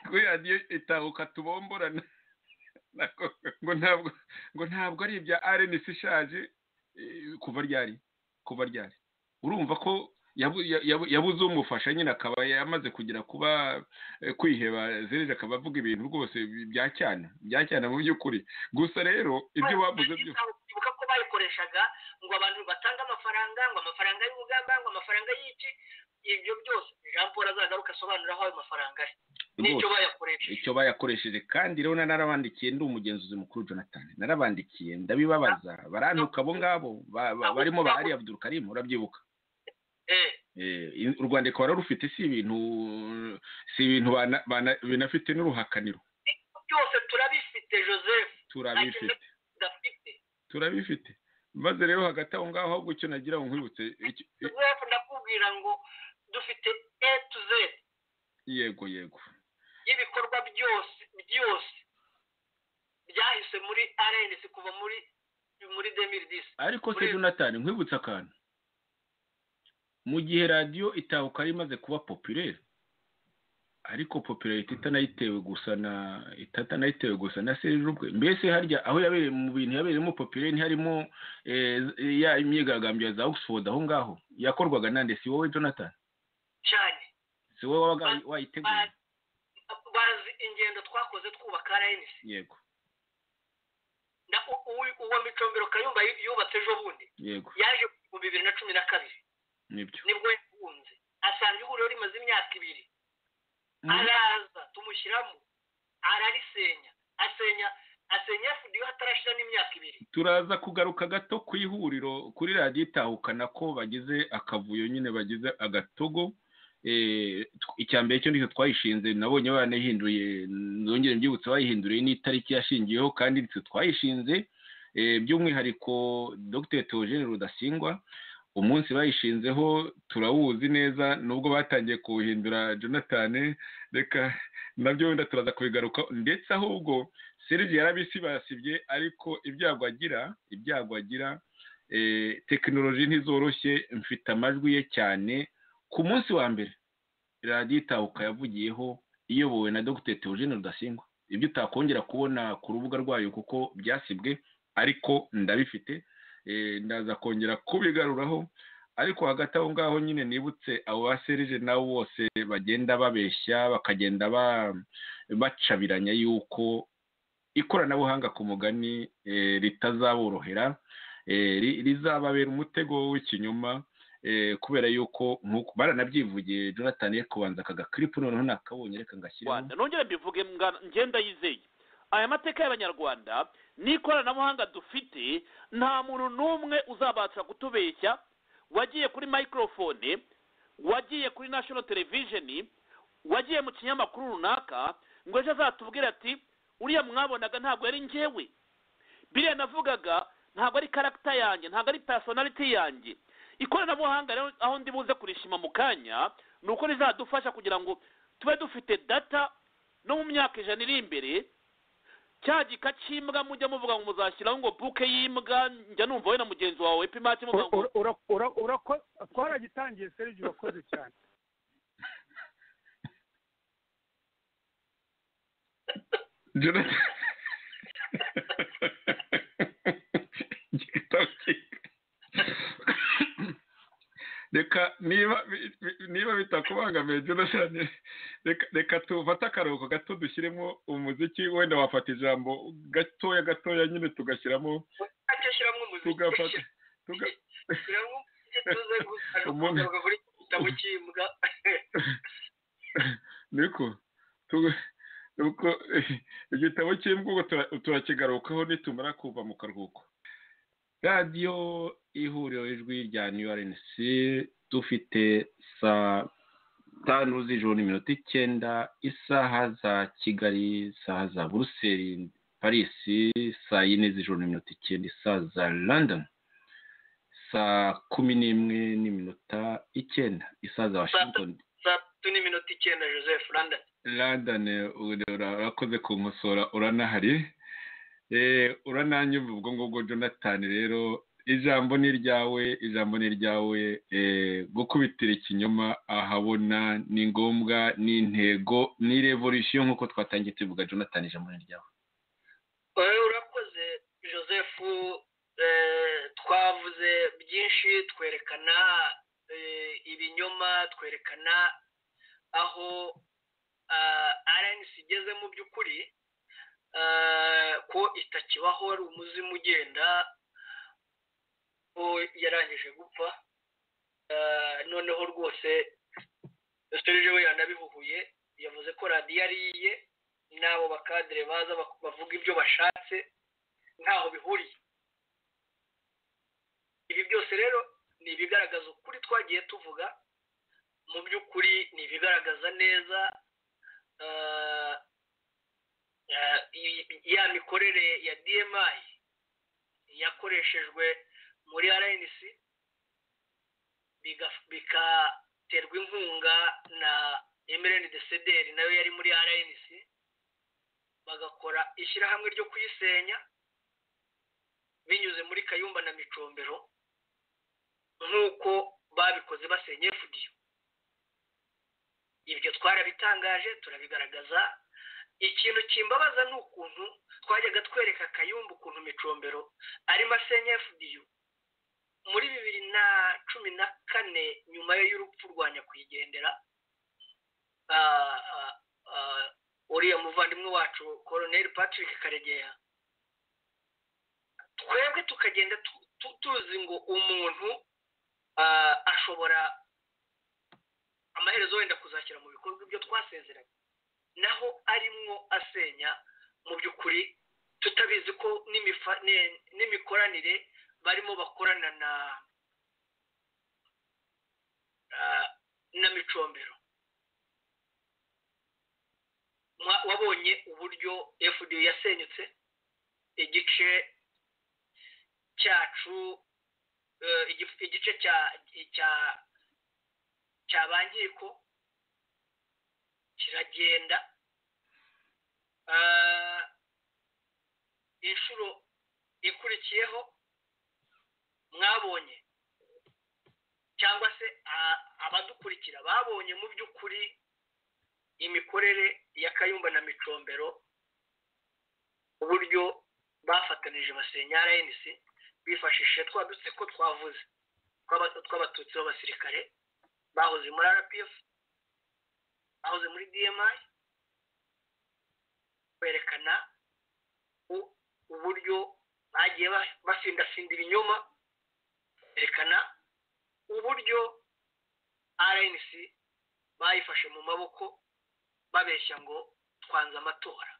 Speaker 3: kuri radiyo itahuka tubomborana Nako- ngo ntabwo ngo ntabwo ari ibya arenesi ishaje eh, kuva ryari kuva ryari urumva ko yabu- ya- yabu- yabuze umufasha nyine akaba yamaze kugera kuba eh, kwiheba serge akaba avuga ibintu rwose bya cyane bya cyane mu by'ukuri gusa rero ibyo bavuze byo
Speaker 4: kwibuka ko bayikoreshaga ngo abantu batange amafaranga ngo amafaranga y'urugamba ngo amafaranga y'iki ibyo byose jean paul azagaruka asobanura aho ayo mafaranga ari n'icyo
Speaker 3: rwose
Speaker 4: bayakoresheje
Speaker 3: icyo bayakoresheje kandi rero na narabandikiye ndi umugenzuzi mukuru jonathan narabandikiye ndabibabaza barantuka abo ngabo ba- ba- barimo ba ali abdurukarimu urabyibuka
Speaker 4: Eh,
Speaker 3: Eh, in- u rwanda rukaba rurufite si ibintu si ibintu bana- bana- binafite n'uruhakaniro
Speaker 4: byose turabifite joseph
Speaker 3: turabifite
Speaker 4: tudafite
Speaker 3: turabifite maze rero hagati aho ngaho ahubwo icyo nagira ngo nkwibutse icyo- i-
Speaker 4: joseph ndakubwira ngo dufite a to z
Speaker 3: yego yego
Speaker 4: y'ibikorwa byose byose byahise muri rns kuva muri muri demiridisi
Speaker 3: ariko se jonathan nkwibutse akantu mu gihe radiyo itahuka yari imaze kuba popirere ariko popularite itanayitewe gusa na itanayitewe gusa na serije ubwe mbese harya aho yabereye mu bintu yabereyemo popirere ntiharimo eh, ya imyigaragambyo ya za oxford aho ngaho yakorwaga nande si wowe jonathan
Speaker 4: cyane
Speaker 3: si wowe wabaga wayiteguye
Speaker 4: Ba- bazi ingendo twakoze twubaka rns
Speaker 3: yego
Speaker 4: na u- u- uwo micombero kayumba yu- yubatse ejo bundi
Speaker 3: yego
Speaker 4: yaje mu bibiri na cumi na kabiri
Speaker 3: nibyo
Speaker 4: nibwo yahunze asanga ihuriro rimaze imyaka ibiri
Speaker 3: Mm.
Speaker 4: araza tumushyiramo ararisenya asenya asenya fda hatarashira n'imyaka ibiri
Speaker 3: turaza kugaruka gato ku ihuriro kuri radiyo itahukana ko bagize akavuyo nyine bagize agatogo Eh, tw- icya mbere cyo nicyo twayishinze nabonye banahinduye nzongere mbyibutse bayihinduriye n'itariki yashingiyeho kandi nitwe twayishinze Eh, by'umwihariko dr theogene rudasingwa umunsi bayishinzeho turawuzi neza nubwo batangiye kuwuhindura jonathan reka nabyo wenda turaza kubigaruka ndetse ahubwo serivisi yarabisibasibye ariko ibyago agira ibyago agira eh, tekinoloji ntizoroshye mfite amajwi ye cyane ku munsi wa mbere radiyo itahuka yavugiyeho iyobowe na dr teogene rudasingwa ibyo utakongera kubona ku rubuga rwayo kuko byasibwe ariko ndabifite eh, ndaza kongera kubigaruraho ariko hagati aho ngaho nyine nibutse abo ba serije nabo bose bagenda babeshya bakagenda ba- bacabiranya yuko ikoranabuhanga ku mugani eh, ritazaborohera eh, ri- rizababera umutego w'ikinyoma eh, kubera yuko nk'uko baranabyivugiye jonathan ye kubanza akaga kiripu noneho nakabonye reka ngashyiremo
Speaker 1: rwanda nongere mbivuge mga- ngenda yizeye aya mateka y'abanyarwanda n'ikoranabuhanga dufite nta muntu n'umwe uzabasha kutubeshya wagiye kuri microphone wagiye kuri national television wagiye mu kinyamakuru runaka ngo ejo azatubwire ati uriya mwabonaga ntabwo yari njyewe biriya navugaga ntabwo ari karagita yanjye ntabwo ari personality yanjye ikoranabuhanga rero aho ndi buze kurishima mu kanya ni uko rizadufasha kugira ngo tube dufite data no mu myaka ijana iri imbere cya gika cy'imbwa mujya muvuga ngo muzashyiraho ngo buke y'imbwa njya numva we na mugenzi wawe pimati muvuga ngo
Speaker 5: twaragitangiye serivisi urakoze cyane
Speaker 3: jonathan reka niba niba bitakubangamiye jonathan reka tufate akaruhuko gato dushyiremo umuziki wenda wafata ijambo gatoya gatoya nyine tugashyiramo
Speaker 4: ntacyo ashyiramo umuziki
Speaker 3: tugafata tuga
Speaker 4: ashyiramo umuziki tuze
Speaker 3: Umuntu-
Speaker 4: gusa kuri gitabo cy'imbwa
Speaker 3: niko tuga- nuko eh, igitabo cy'imbwa tura- turakigarukaho nitumara kuva mu karuhuko radiyo ihuriro ijwi rya new rnc dufite saa tanu z'ijoro n'iminota icyenda isaha za kigali isaha za buruseli parisi saa yine z'ijoro n'iminota icyenda isaha za london saa kumi n'imwe n'iminota icyenda isaha za washington
Speaker 4: saa tatu n'iminota icyenda joseph randa
Speaker 3: London urakoze kunkosora uranahari Eh, urananyumva ubwo ngubwo jonathan rero ijambo ni iryawe ijambo ni iryawe eh, gukubitira ikinyoma ahabona ni ngombwa ni intego ni revolution nk'uko twatangiye tubivuga jonathan ijambo ni iryawe
Speaker 4: wowe urakoze joseph eh, twavuze byinshi twerekana eh, ibinyoma twerekana aho rnc igeze mu by'ukuri eh, ko itakibaho wari umuzimu ugenda ko yarangije gupfa Eh, noneho rwose serge we yanabihuhuye yavuze ko radiyo ari iye n'abo bakadire baza bak- bavuga ibyo bashatse ntaho bihuriye ibi byose rero ni ibigaragaza ukuri twagiye tuvuga mu by'ukuri ni ibigaragaza neza eh, eh, i- ya mikorere ya dmi yakoreshejwe muri rnc biga- bikaterwa inkunga na emirene desederi nayo yari muri rnc bagakora ishyirahamwe ryo kuyisenya binyuze muri kayumba na micombero nk'uko babikoze basenya efudiyo ibyo twarabitangaje turabigaragaza ikintu kimbabaza ni ukuntu twajyaga twereka kayumba ukuntu micombero arimo asenya efudiyo muri bibiri na cumi na kane nyuma y'urupfu rwa nyakwigendera ah, ah, ah, uriya muvandimwe wacu koroneri patrick karegeya twebwe tukagenda tu- tu- tuzi ngo umuntu ah, ashobora amaherezo wenda kuzashyira mu bikorwa ibyo twasezeranye naho arimwo asenya mu by'ukuri tutabizi ko n'imifa- ne- n'imikoranire barimo bakorana na ah, na micombero Mwa- wabonye uburyo fda yasenyutse igice cyacu eh, igif- igice cya cya cya ba nkiko kiragenda Ah, inshuro ikurikiyeho mwabonye cyangwa se a- abadukurikira babonye mu by'ukuri imikorere ya kayumba na micombero uburyo bafatanije basenya rnc bifashishije twa dutsiko twavuze tw'aba- tw'abatutsi b'abasirikare bahoze muri rpf bahoze muri dmi kwerekana u- uburyo bagiye ba- basindasinda ibinyoma berekana uburyo rnc bayifashe mu maboko babeshya ngo twanze amatora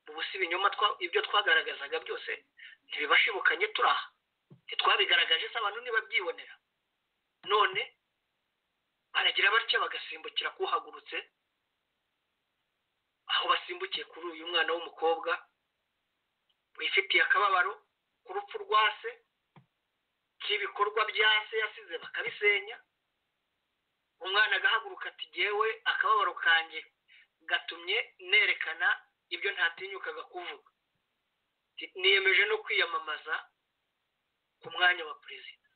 Speaker 4: ubu si ibinyoma twa- ibyo twagaragazaga byose ntibibashibukanye turi aha ntitwabigaragaje se abantu ntibabyibonera none baragira batya bagasimbukira kuhagurutse aho basimbukiye kuri uyu mwana w'umukobwa wifitiye akababaro ku rupfu rwa se k'ibikorwa bya se yasize bakabisenya umwana agahaguruka ati jyewe akababaro kanjye gatumye nerekana ibyo ntatinyukaga kuvuga Ati, niyemeje no kwiyamamaza ku mwanya wa perezida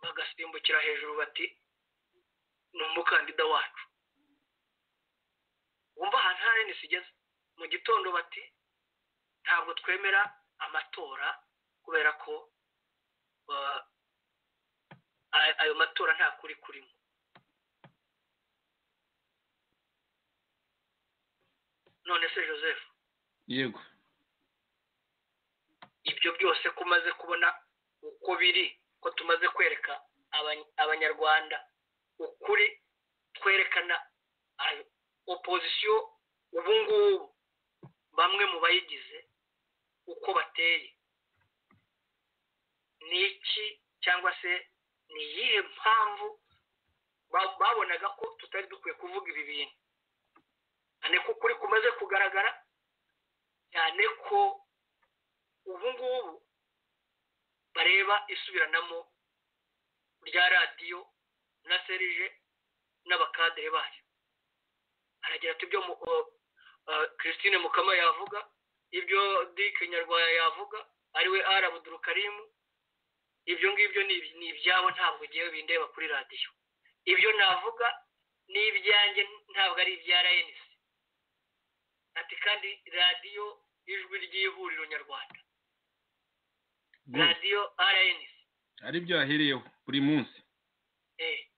Speaker 4: bagasimbukira hejuru bati ni umukandida wacu wumva ahantu nta rnc igeze mu gitondo bati ntabwo twemera amatora kubera ko uh, ay- ayo matora nta kuri kurimo none se joseph
Speaker 3: yego
Speaker 4: ibyo byose ko umaze kubona uko biri ko tumaze kwereka abany- abanyarwanda ukuri twerekana ayo- opozisiyo ubu ngubu bamwe mu bayigize uko bateye ni iki cyangwa se ni iyihe mpamvu ba- babonaga ko tutari dukwiye kuvuga ibi bintu cyane ko ukuri kumaze kugaragara cyane ko ubu ngubu bareba isubiranamo rya radiyo na serije n'abakadere bayo aragira ati ibyo mu- o- o- christine mukama yavuga ibyo dick nyarwaya yavuga ariwe ara abudurukarimu ibyo ngibyo ni iby- ni ibyabo ntabwo ugiye bindeba kuri radiyo ibyo navuga ni ibyanjye ntabwo ari ibya rnc ati kandi radiyo ijwi ry'ihuriro nyarwanda
Speaker 3: Good.
Speaker 4: radiyo rnc
Speaker 3: ari byo yahereyeho buri munsi
Speaker 4: eh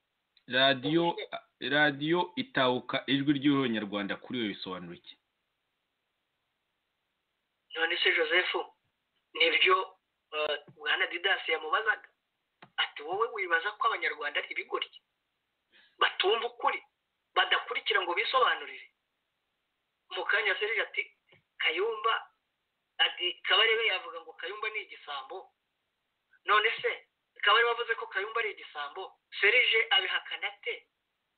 Speaker 3: radiyo radiyo itahuka ijwi ry'abanyarwanda kuri iyo bisobanura iki
Speaker 4: none se joseph nibyo eh, bwana didasi yamubazaga ati wowe wibaza ko abanyarwanda ari ibigoryi batumva ukuri badakurikira ngo bisobanurire mu kanya serije ati kayumba ati kabarebe yavuga ngo kayumba ni igisambo none se kabarebe avuze ko kayumba ari igisambo serije abihakana ate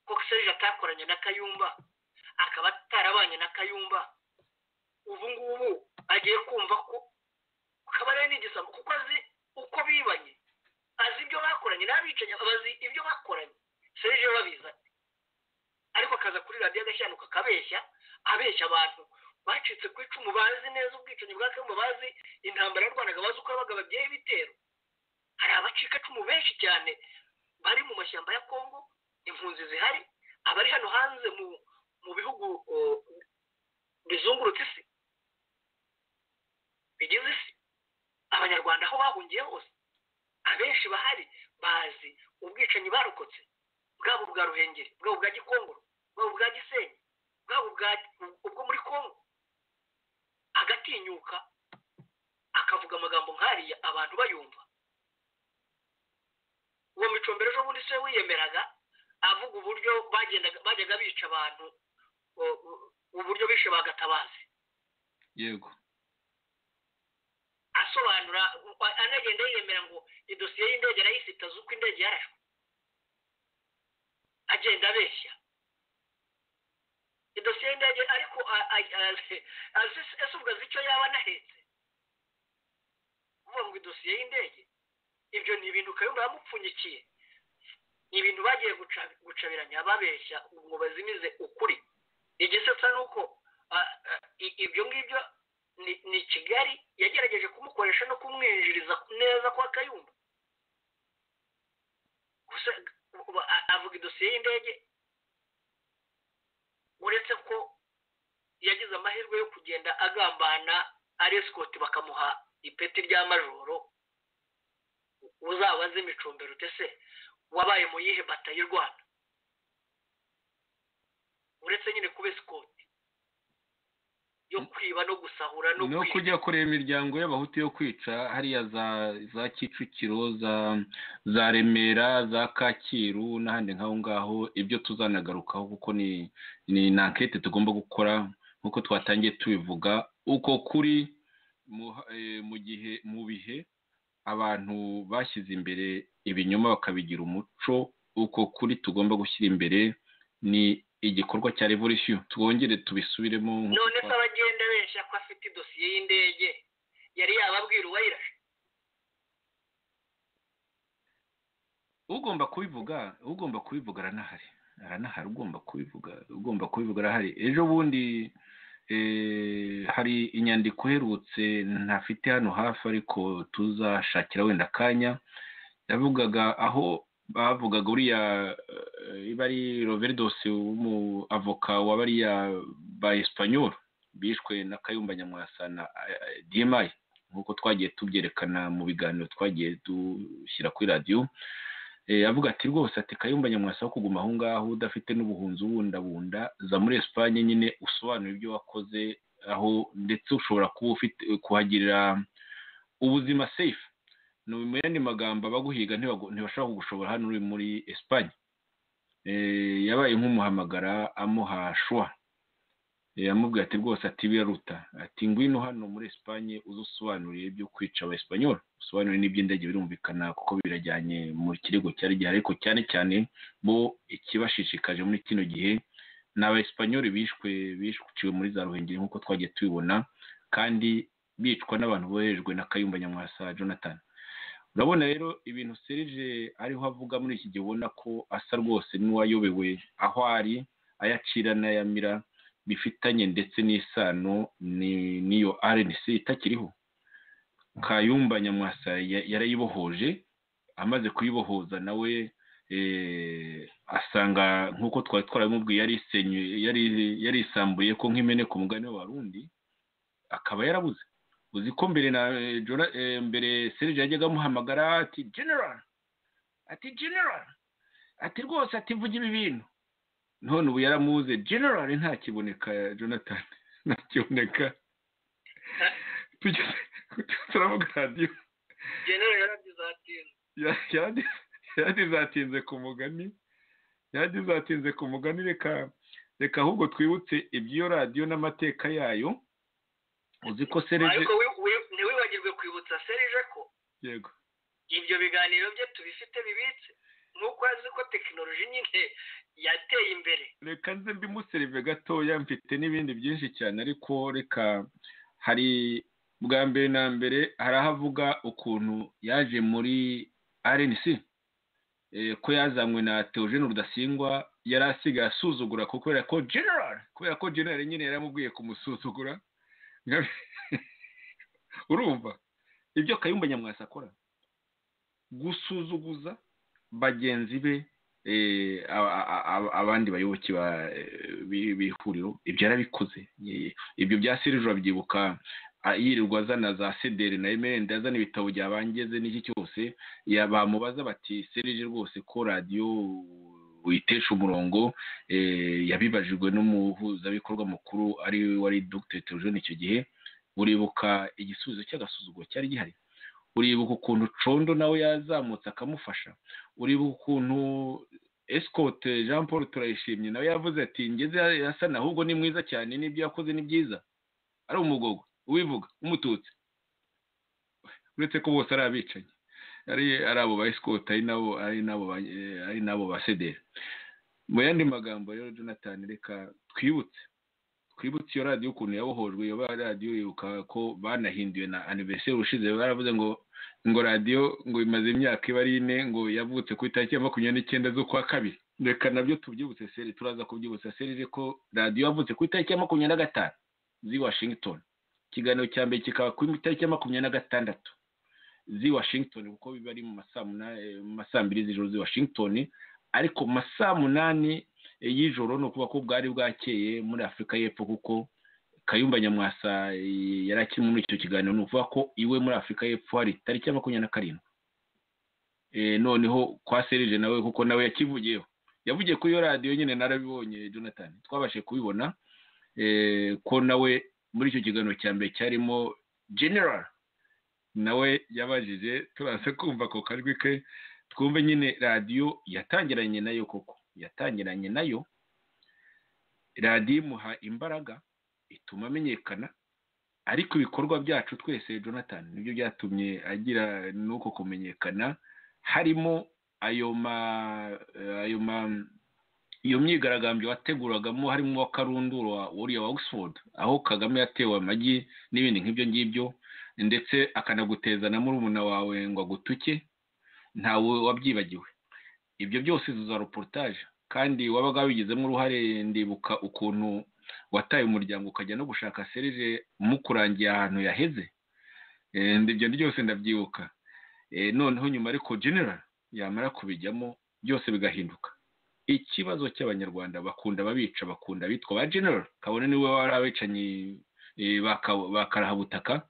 Speaker 4: ko serije atakoranye na kayumba akaba atarabanye na kayumba ubu ngubu agiye kumva ko kabarebe ni igisambo kuko azi uko bibanye azi ibyo bakoranye n'abicanyi bazi ibyo bakoranye serije babizi ati ariko akaza kuri radiyo agashyanuka akabeshya abeshya abantu bacitse ku icumu bazi neza ubwicanyi bwa kagame bazi intambara yarwanaga bazi uko yabaga bagiye ibitero hari abacikacumu benshi cyane bari mu mashyamba ya kongo impunzi zihari abari hano hanze mu mu bihugu o, bizungurutse isi bigize isi abanyarwanda aho bahungiye hose abenshi bahari bazi ubwicanyi barokotse bwabo bwa ruhengeri bwabo bwa gikongoro bwabo bwa gisenyi bwabo bwa ubwo muri kongo agatinyuka akavuga amagambo nk'ariya abantu bayumva uwo micombero ejo bundi se wiyemeraga avuga uburyo bagendaga bajyaga bica abantu o- o- uburyo bishe bagatabazi
Speaker 3: yego
Speaker 4: asobanura a- anagenda yemera ngo idosiye y'indege arayifite azi uko indege yarashwe agenda abeshya idosiye y'indege ariko a- a- a- azi ese ubwo azi icyo yaba anahetse uvuga ngo idosiye y'indege ibyo ni ibintu kayumba yamupfunyikiye ni ibintu bagiye guca- gucabiranya babeshya ngo bazimize ukuri igisetsa ni uko ah, ah, i- ibyo ngibyo ni- ni kigali yagerageje kumukoresha no kumwinjiriza neza kwa kayumba gusa ubu- a- avuga idosiye y'indege uretse ko yagize amahirwe yo kugenda agambana aresikoti bakamuha ipeti rya majoro uzabaze imicumbero utese wabaye mu yihe bata y'u rwanda uretse nyine kuba esikoti yo kwiba no gusahura no
Speaker 3: no
Speaker 4: kwiba
Speaker 3: kujya kureba imiryango y'abahutu yo kwica hariya za za kicukiro za za remera za kacyiru n'ahandi nk'aho ngaho ibyo tuzanagarukaho kuko ni ni ankete tugomba gukora nk'uko twatangiye tubivuga uko kuri mu eh, mu gihe mu bihe abantu bashyize imbere ibinyoma bakabigira umuco uko kuri tugomba gushyira imbere ni igikorwa cya revolution twongere tubisubiremo nk'uko
Speaker 4: none se
Speaker 3: twa-
Speaker 4: abagenda benshi ko afite idosiye y'indege yari yababwira uwayirashe
Speaker 3: ugomba kubivuga ugomba kubivuga aranahari aranahari ugomba kubivuga ugomba kubivuga arahari ejo bundi eh, hari inyandiko iherutse ntafite hano hafi ariko tuzashakira wenda akanya yavugaga aho bavugaga uriya eh, iba ari roverdos w'umuavoka wa bariya ba esipanyol bishwe na kayumba nyamwasa na dimayi nk'uko twagiye tubyerekana mu biganiro twagiye dushyira kuri radiyo avuga ati rwose ati kayumba nyamwasa wo kuguma aho ngaho udafite n'ubuhunzi ubundabunda za muri esipanye nyine usobanura ibyo wakoze aho ndetse ushobora kuba ufite kuhagirira ubuzima seyifu mu yandi magambo abaguhiga ntibashobora kugushobora hano uri muri esipanye yabaye nk'umuhamagara amuha shuwa yamubwiye ati rwose ati biraruta ati ngwino hano muri esipanye uze usobanuriye ibyo kwica abasipanyoli usobanuriye n'iby'indege birumvikana kuko birajyanye mu kirego cyari gihari ariko cyane cyane bo ikibashishikaje muri kino gihe ni abasipanyoli bishwe bishwe muri za ruhengeri nk'uko twagiye tubibona kandi bicwa n'abantu boherejwe na kayumba nyamwasa jonathan urabona rero ibintu serije ariho avuga muri iki gihe ubona ko asa rwose n'uwayobewe aho ari ayacira n'ayamira bifitanye ndetse n'isano n'iyo rnc itakiriho kayumba nyamwasa yarayibohoje amaze kuyibohoza nawe asanga nk'uko twari twaramubwiye yarisambuye ko nk'imeneka umugani w'abarundi akaba yarabuze uzi ko mbere na mbere serije yajyaga amuhamagara ati general ati general ati rwose ati vuga ibi bintu none ubu yaramuze general ntakiboneka jonathan ntakiboneka turavuga radiyo yaragize atinze ku mugani yaragize atinze ku mugani reka reka ahubwo twibutse iby'iyo radiyo n'amateka yayo uzi ko serije
Speaker 4: ntiwibagirwe kwibutsa serije ko
Speaker 3: yego
Speaker 4: ibyo biganiro bye tubifite bibitse nk'uko azi ko tekinoloji nyine yateye imbere
Speaker 3: reka nze mbimuserive gatoya mfite n'ibindi byinshi cyane ariko reka hari bwa mbere na mbere hari aho avuga ukuntu yaje muri rnc ko yazanywe na teogene rudasingwa yari asigaye asuzugura kubera ko general kubera ko general nyine yaramubwiye kumusuzugura urumva ibyo kayumba nyamwasa akora gusuzuguza bagenzi be abandi bayoboke b'ihuriro ibyo yarabikoze ibyo bya serije urabyibuka yirirwa azana za sederi na emerende azana ibitabo byabangeze n'iki cyose bamubaza bati serije rwose ko radiyo witesha umurongo yabibajijwe n'umuhuzabikorwa mukuru ari we wari dogiteri tereviziyo icyo gihe uribuka igisubizo cy'agasuzuguro cyari gihari uribuka ukuntu condo nawe yazamutse akamufasha uribuka ukuntu esikote jean paul turayishimye nawe yavuze ati ngeze yasana ahubwo ni mwiza cyane n'ibyo yakoze ni byiza ari umugogo uwivuga umututsi uretse ko bose ari abicanyi ari abo ba esikote ari n'abo ba sederi mu yandi magambo rero jonathan reka twibutse twibutse iyo radiyo ukuntu yabohojwe iyo radiyo yibuka ko banahinduwe na aniveriseri ushize baravuze ngo ngo radiyo ngo imaze imyaka iba ari ine ngo yavutse ku itariki ya makumyabiri n'icyenda z'ukwa kabiri reka nabyo tubyibutse seri turaza kubyibutsa serije ko radiyo yavutse ku itariki ya makumyabiri na gatanu z'i washington ikiganiro cya mbere kikaba ku itariki ya makumyabiri na gatandatu z'i washington kuko biba ari mu ma saa mbiri z'ijoro z'i washington ariko mu ma saa munani y'ijoro ni ukuvuga ko bwari bwakeye muri afurika y'epfo kuko kayumba nyamwasa yari akiri muri icyo kiganiro ni ukuvuga ko iwe muri afurika y'epfo hari tariki ya makumyabiri na karindwi noneho kwa serije nawe kuko nawe yakivugiyeho yavugiye kuri iyo radiyo nyine narabibonye jonathan twabashe kubibona ko nawe muri icyo kiganiro cya mbere cyarimo general nawe yabajije turaza kumva ako kajwi ke twumve nyine radiyo yatangiranye nayo koko yatangiranye nayo radiyo imuha imbaraga ituma amenyekana ariko ibikorwa byacu twese jonathan nibyo byatumye agira n'uko kumenyekana harimo ayo ma ayo ma iyo myigaragambyo wateguragamo harimo uwa karundura wuriya wa oxford aho kagame yatewe amagi n'ibindi nk'ibyo ngibyo ndetse akanaguteza na murumuna wawe ngo agutuke ntawe wabyibagiwe ibyo byose za reportage kandi wabaga wabigizemo uruhare ndibuka ukuntu wataye umuryango ukajya no gushaka serije mukurangiye ahantu yaheze ibyo byose ndabyibuka noneho nyuma ariko general yamara kubijyamo byose bigahinduka ikibazo cy'abanyarwanda bakunda babica bakunda bitwa ba general kabone niwe wari abicanyi eh, baka- bakarahabutaka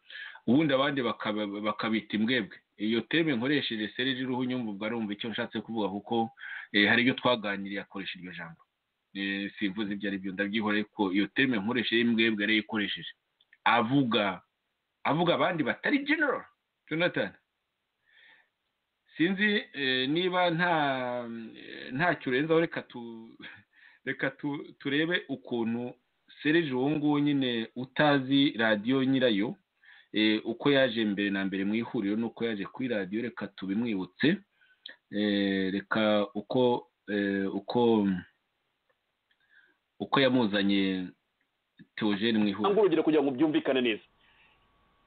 Speaker 3: ubundi abandi bakaba- bakabita imbwebwe iyo teme nkoresheje serije uruhu nyumva ubwo arumva icyo nshatse kuvuga kuko eh, hari ibyo twaganiriye akoresha iryo jambo Eh, simvuze ibyo ari byo ndabyihoreye ko iyo teme nkoresheje imbwebwe yari ikoresheje avuga avuga abandi batari general jonathan sinzi eh, niba nta eh, ntacyo urenzaho reka tu reka tu- turebe ukuntu serije uwo nguwo nyine utazi radiyo nyirayo eh, uko yaje mbere na mbere mu ihuriro n'uko yaje kuri radiyo reka tubimwibutse eh, reka uko eh, uko uko yamuzanye teogene mu
Speaker 8: cyangwa
Speaker 3: ihuriro
Speaker 8: urugero kugira ngo byumvikane neza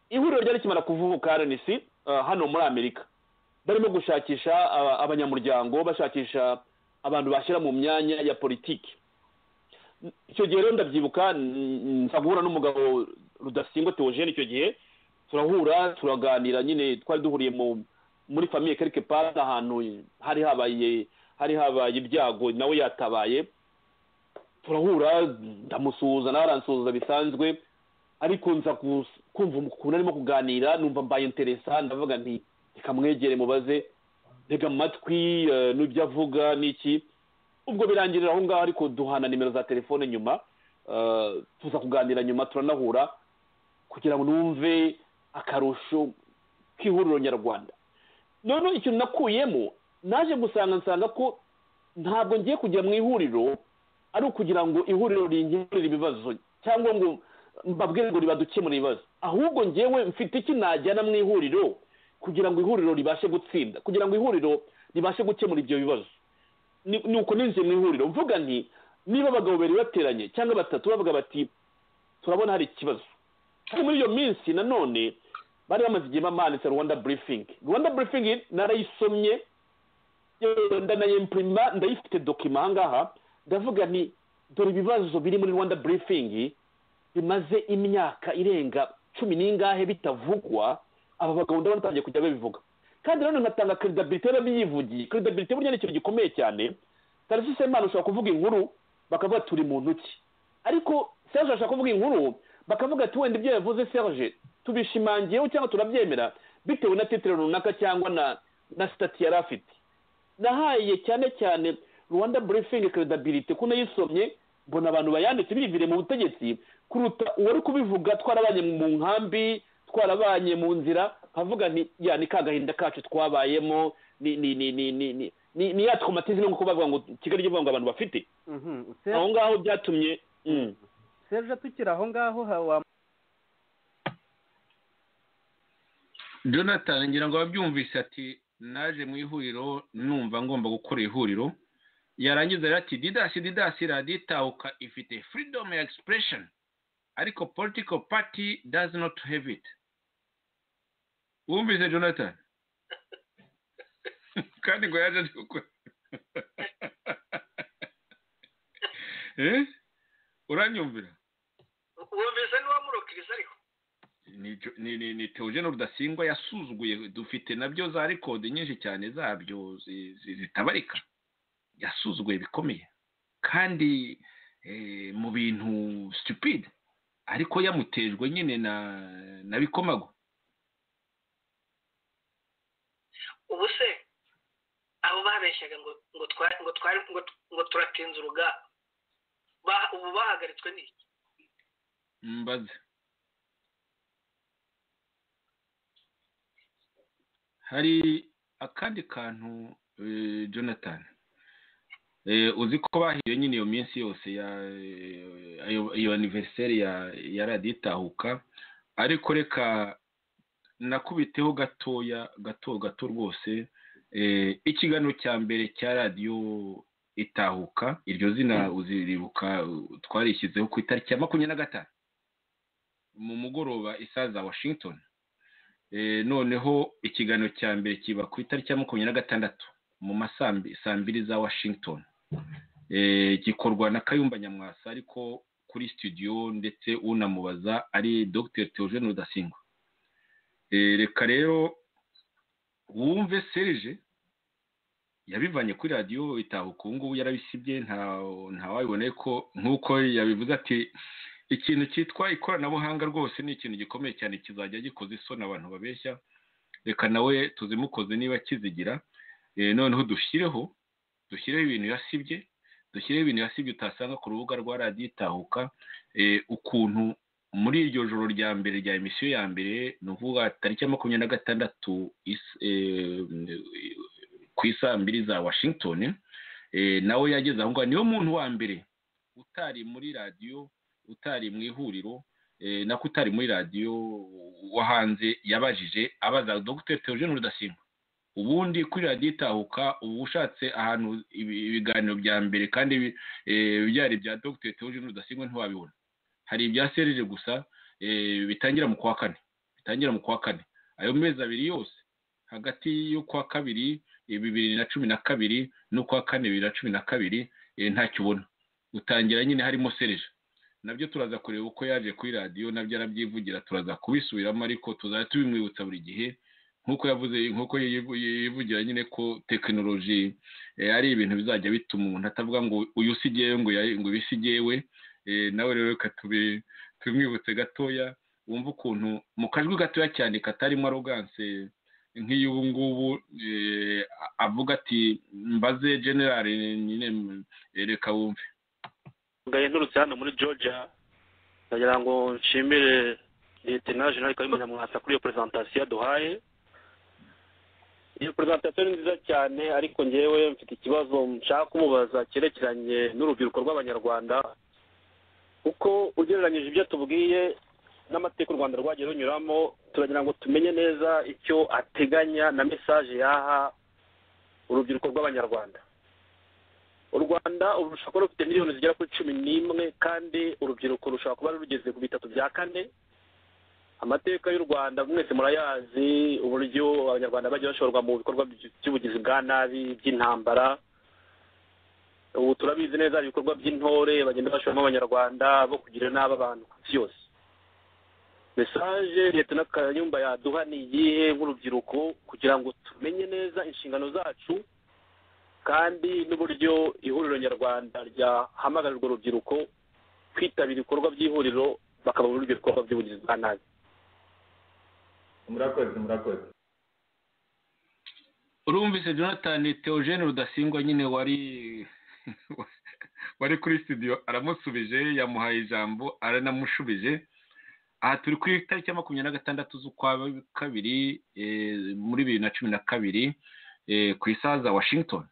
Speaker 8: ihuriro ryari rikimara kuvuka rnc ah, hano muri amerika barimo gushakisha ah, abanyamuryango bashakisha abantu bashyira mu myanya ya politiki icyo gihe rero ndabyibuka mm, nza guhura n'umugabo rudasingwa teogene icyo gihe turahura turaganira nyine twari duhuriye mu muri famiye quelque part ahantu hari habaye hari habaye ibyago nawe yatabaye turahura ndamusuhuza nawe aransuhuza bisanzwe ariko nza gus- kumva ukuntu arimo kuganira numva mbaye interesa ndavuga nti reka mwegere mubaze ntega amatwi eh, n'ibyo avuga n'iki ubwo birangirira aho ngaho ariko duhana nimero za telefone nyuma eh, tuza kuganira nyuma turanahura kugira ngo numve akarusho k'ihuriro nyarwanda noneho ikintu nakuyemo naje gusanga nsanga ko ntabwo ngiye kujya mu ihuriro ari ukugira ngo ihuriro rinkemurire ibibazo cyangwa ngo mbabwire ngo ribadukemure ibibazo ahubwo ngewe mfite iki najyana mu ihuriro kugira ngo ihuriro ribashe gutsinda kugira ngo ihuriro ribashe gukemura ibyo bibazo ni ni uko ninjiye mu ihuriro mvuga nti niba abagabo babiri bateranye cyangwa batatu bavuga bati turabona hari ikibazo kandi muri iyo minsi nanone bari bamaze igihe bamanitse rwanda burifingi rwanda burifingi narayisomye yewe ndanayempurima ndayifite dokima ahangaha ndavuga nti dore ibibazo biri muri rwanda burifingi bimaze imyaka irenga cumi n'ingahe bitavugwa aba bagabo ndabona batangiye kujya babivuga kandi nanone nkatanga keredabirite y'ababiyivugiye keredabirite burya ni ikintu gikomeye cyane tarasisi semana ushobora kuvuga inkuru bakavuga turi mu ntoki ariko serge ashaka kuvuga inkuru bakavuga ati wenda ibyo yavuze serge tubishimangiyeho cyangwa turabyemera bitewe na titire runaka cyangwa na na sitati yari afite nahaye cyane cyane rwanda burifingi keredabirite ko nayisomye mbona abantu bayanditse bivire mu butegetsi kuruta uwari kubivuga twarabanye mu nkambi twarabanye mu nzira nkavuga nti ya ni ka gahinda kacu twabayemo ni ni ni ni ni ni ni ni ya traumatisme nkuko bavuga ngo kigali ivuga ngo abantu bafite aho ngaho byatumye mm.
Speaker 9: serge tukiri aho ngaho ha- wa
Speaker 3: jonathan ngira ngo ababyumvise ati naje mu ihuriro numva ngomba gukora ihuriro yarangiza rero ati didasi didasi radiyo itahuka ifite freedom ya expression ariko political party does not have it wumvise jonathan kandi ngo yaje aje gukora Eh? uranyumvira
Speaker 4: wumvise n'uwamurokiriza ariko
Speaker 3: ni ni- ni- ni teogene rudasingwa yasuzuguye dufite nabyo za rekodi nyinshi cyane zabyo zi- zi- zitabarika yasuzuguye bikomeye kandi eh, mu bintu stupid ariko yamutejwe nyine na na bikomago
Speaker 4: ubu se abo babeshyaga ngo ngo twari ngo twari ngo tu- ngo turatinze urugamba Ba- ubu bahagaritswe n'iki
Speaker 3: mbaze hari akandi kantu eh, jonathan Eh, uzi ko bahiye nyine iyo minsi yose ya eh, ayo- iyo aniveriseri ya ya radiyo itahuka ariko reka nakubiteho gatoya gato gato rwose eh, ikiganiro cya mbere cya radiyo itahuka iryo zina uziribuka uh, twarishyizeho ku itariki ya makumyabiri na gatanu mu mugoroba isaha za washington Eh, noneho ikiganiro cya mbere kiba ku itariki ya makumyabiri na gatandatu mu ma saa mbi- saa mbiri za washington Eh, gikorwa na kayumba nyamwasa ariko kuri studio ndetse unamubaza ari dr theogene rudasingwa Eh, reka rero wumve serije yabivanye kuri radiyo itabuka ubu ngubu yarabisibye ntawabiboneye ko nk'uko yabivuze ati ikintu cyitwa ikoranabuhanga rwose ni ikintu gikomeye cyane kizajya gikoza isoni abantu babeshya reka nawe tuzimukoze niba kizigira Eh, noneho dushyireho dushyireho ibintu yasibye dushyireho ibintu yasibye utasanga ku rubuga rwa radiyo itahuka eh, ukuntu muri iryo joro rya mbere rya emisiyo ya mbere ni ukuvuga tariki ya makumyabiri na gatandatu is- eh, ku isaa mbiri za washington eh, nawe yageze aho ngaho niwe muntu wa mbere utari muri radiyo utari mu ihuriro eh, nako utari muri radiyo wo hanze yabajije abaza dogiteri teogene rudasimba ubundi kuri radiyo itahuka uba ushatse ahantu ibi- ibiganiro bya mbere kandi bi- eh, byari ibya dogiteri teogene rudasimba ntiwabibona hari ibya serire gusa eh, bitangira mu kwa kane bitangira mu kwa kane ayo mezi abiri yose hagati y'ukwa kabiri eh, bibiri na cumi na kabiri n'ukwa kane bibiri na cumi na kabiri eh, ntacyo ubona utangira nyine harimo serije nabyo turaza kureba uko yaje kuri radiyo nabyo arabyivugira turaza kubisubiramo ariko tuzajya tubimwibutsa buri gihe nk'uko yavuze nk'uko yivu- yivugira nyine ko tekinoloji eh, ari ibintu bizajya bituma umuntu atavuga ngo uyu si jyewe ngo ya- ngo uyu si jyewe Eh, nawe rero reka tubi- tubimwibutse gatoya wumve ukuntu mu kajwi gatoya cyane katarimo aroganse nk'iy'ubu ngubu eh, a- avuga ati mbaze generale nyine eh, reka wumve
Speaker 8: ngaye nturutse hano muri georgia ndagira ngo nshimire leta jenerali kayumba nyamwasa kuri iyo perezantasiyo yaduhaye iyo perezantasiyo ni nziza cyane ariko njyewe mfite ikibazo nshaka kumubaza cyerekeranye n'urubyiruko rw'abanyarwanda kuko ugereranyije ibyo tubwiye n'amateka u rwanda rwagiye runyuramo turagira ngo tumenye neza icyo ateganya na mesaje yaha urubyiruko rw'abanyarwanda u rwanda ubu rushobora kuba rufite miliyoni zigera kuri cumi n'imwe kandi urubyiruko rushobora kuba rugeze ku bitatu bya kane amateka y'u rwanda mwese murayazi uburyo abanyarwanda bagiye bashorwa mu bikorwa by'ubugizi bwa nabi by'intambara ubu turabizi neza hari ibikorwa by'intore bagenda bashoramo abanyarwanda bo kugira nabi abantu ku isi yose mesaje leta na kayumba yaduha ni iyihe nk'urubyiruko kugira ngo tumenye neza inshingano zacu kandi n'uburyo ihuriro nyarwanda ryahamagara urwo rubyiruko kwitabira ibikorwa by'ihuriro bakaba muri ibyo bikorwa by'ubugizi bwa nabi
Speaker 10: murakoze murakoze
Speaker 3: urumvise jonathan teogene rudasingwa nyine wari wari kuri studio aramusubije yamuhaye ijambo aranamushubije aha turi ku itariki ya makumyabiri na gatandatu z'ukwa kabiri eh, muri bibiri na cumi na kabiri eh, ku isaha za washington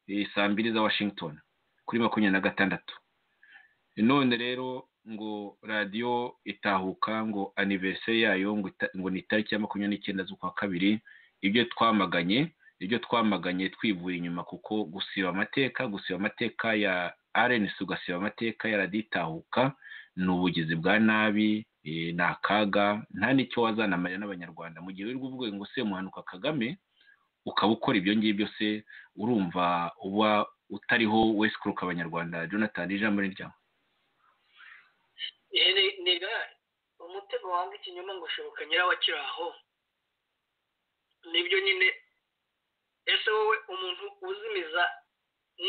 Speaker 3: eh, saa mbiri za washington kuri makumyabiri na gatandatu none rero ngo radiyo itahuka ngo aniveriseri yayo ngo ita- ngo ni itariki ya makumyabiri n'icyenda z'ukwa kabiri ibyo twamaganye ibyo twamaganye twivuye inyuma kuko gusiba amateka gusiba amateka ya arenesi ugasiba amateka ya radiyo itahuka ni ubugizi bwa nabi eh, ni akaga nta n'icyo wazanamarira n'abanyarwanda mu gihe wirirwa uvuga ngo se muhanuka kagame ukaba ukora ibyo ngibyo se urumva uba utariho wesikuruka abanyarwanda jonathan ijambo ni ryawe
Speaker 4: Ere- nega umutego wanga ikinyoma ngo ushoboka nyirawakiri aho nibyo nyine ese wowe umuntu uzimiza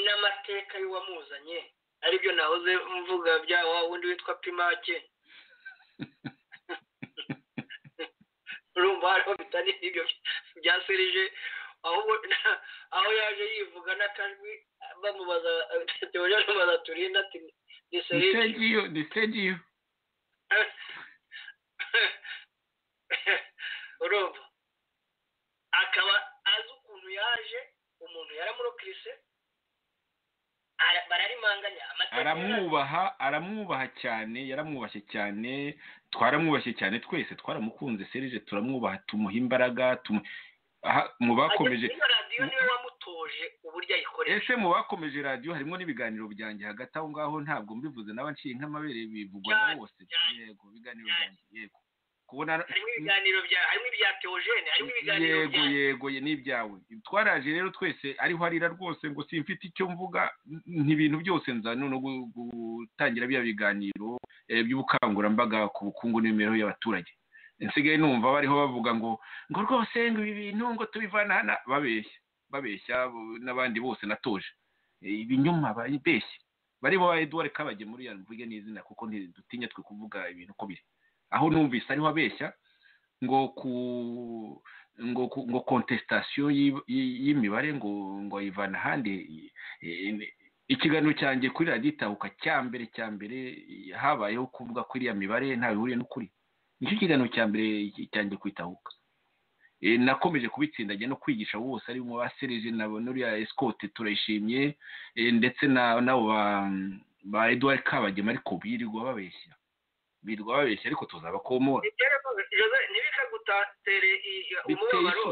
Speaker 4: n'amateka y'uwamuzanye aribyo nahoze mvuga bya wa wundi witwa pimake urumva hariho bitari ibyo bya serije ahubwo aho yaje yivuga n'akajwi bamubaza teoje bamubaza turinda ati ni
Speaker 3: ni
Speaker 4: serije
Speaker 3: stage iyo ni stage iyo
Speaker 4: urumva akaba azi ukuntu yaje umuntu yaramurokirise ara- bararimanganya amateka
Speaker 3: aramwubaha aramwubaha cyane yaramwubashye cyane twaramwubashye cyane twese twaramukunze serije turamwubaha tumuha imbaraga tumu aha, mu bakomeje
Speaker 4: Ariko radiyo niwe wamutoje uburyo ayikoresha
Speaker 3: ese mu bakomeje radiyo harimo n'ibiganiro byanjye hagati aho ngaho ntabwo mbivuze n'abanciye nk'amabere bivugwa na
Speaker 4: Cyane,
Speaker 3: bose
Speaker 4: cyane,
Speaker 3: yego ibiganiro
Speaker 4: cyane.
Speaker 3: byanjye yego kubona
Speaker 4: harimo ibiganiro bya harimo ibya teogene harimo ibiganiro
Speaker 3: yego
Speaker 4: bya
Speaker 3: yego ye n'ibyawe twaraje rero twese ariho arira rwose ngo simfite icyo mvuga ni ibintu byose nza no gutangira bya biganiro eh, by'ubukangurambaga ku bukungu n'imibereho y'abaturage nsigaye numva bariho bavuga ngo ngo rwose ngo ibi bintu ngo tubivana hano babeshya babeshya bo- n'abandi bose natoje Eh, ibinyoma baribeshye barimo ba eduard kabagemu uriya mvuge n'izina kuko ntidutinya twe kuvuga ibintu uko biri aho numvise ariho abeshya ngo ku ngo ku- ngo kontesitasiyo y'i- y'i- y'imibare ngo ngo ayivana ahandi Eh, ikiganiro cyanjye kuri radiyo itahuka cya mbere cya mbere eh, habayeho kuvuga ko iriya mibare nta bihuriye n'ukuri nicyo kiganiro cya mbere cyanjye ku itahuka Eh, nakomeje kubitsindagira no kwigisha abo bose arimo ba serije na bo n'uriya esikote turayishimye eh, ndetse na n'abo ba- ba eduard kabagema ariko birirwa babeshya birirwa babeshya ariko tuzabakomora
Speaker 4: ntibikagutere umubabaro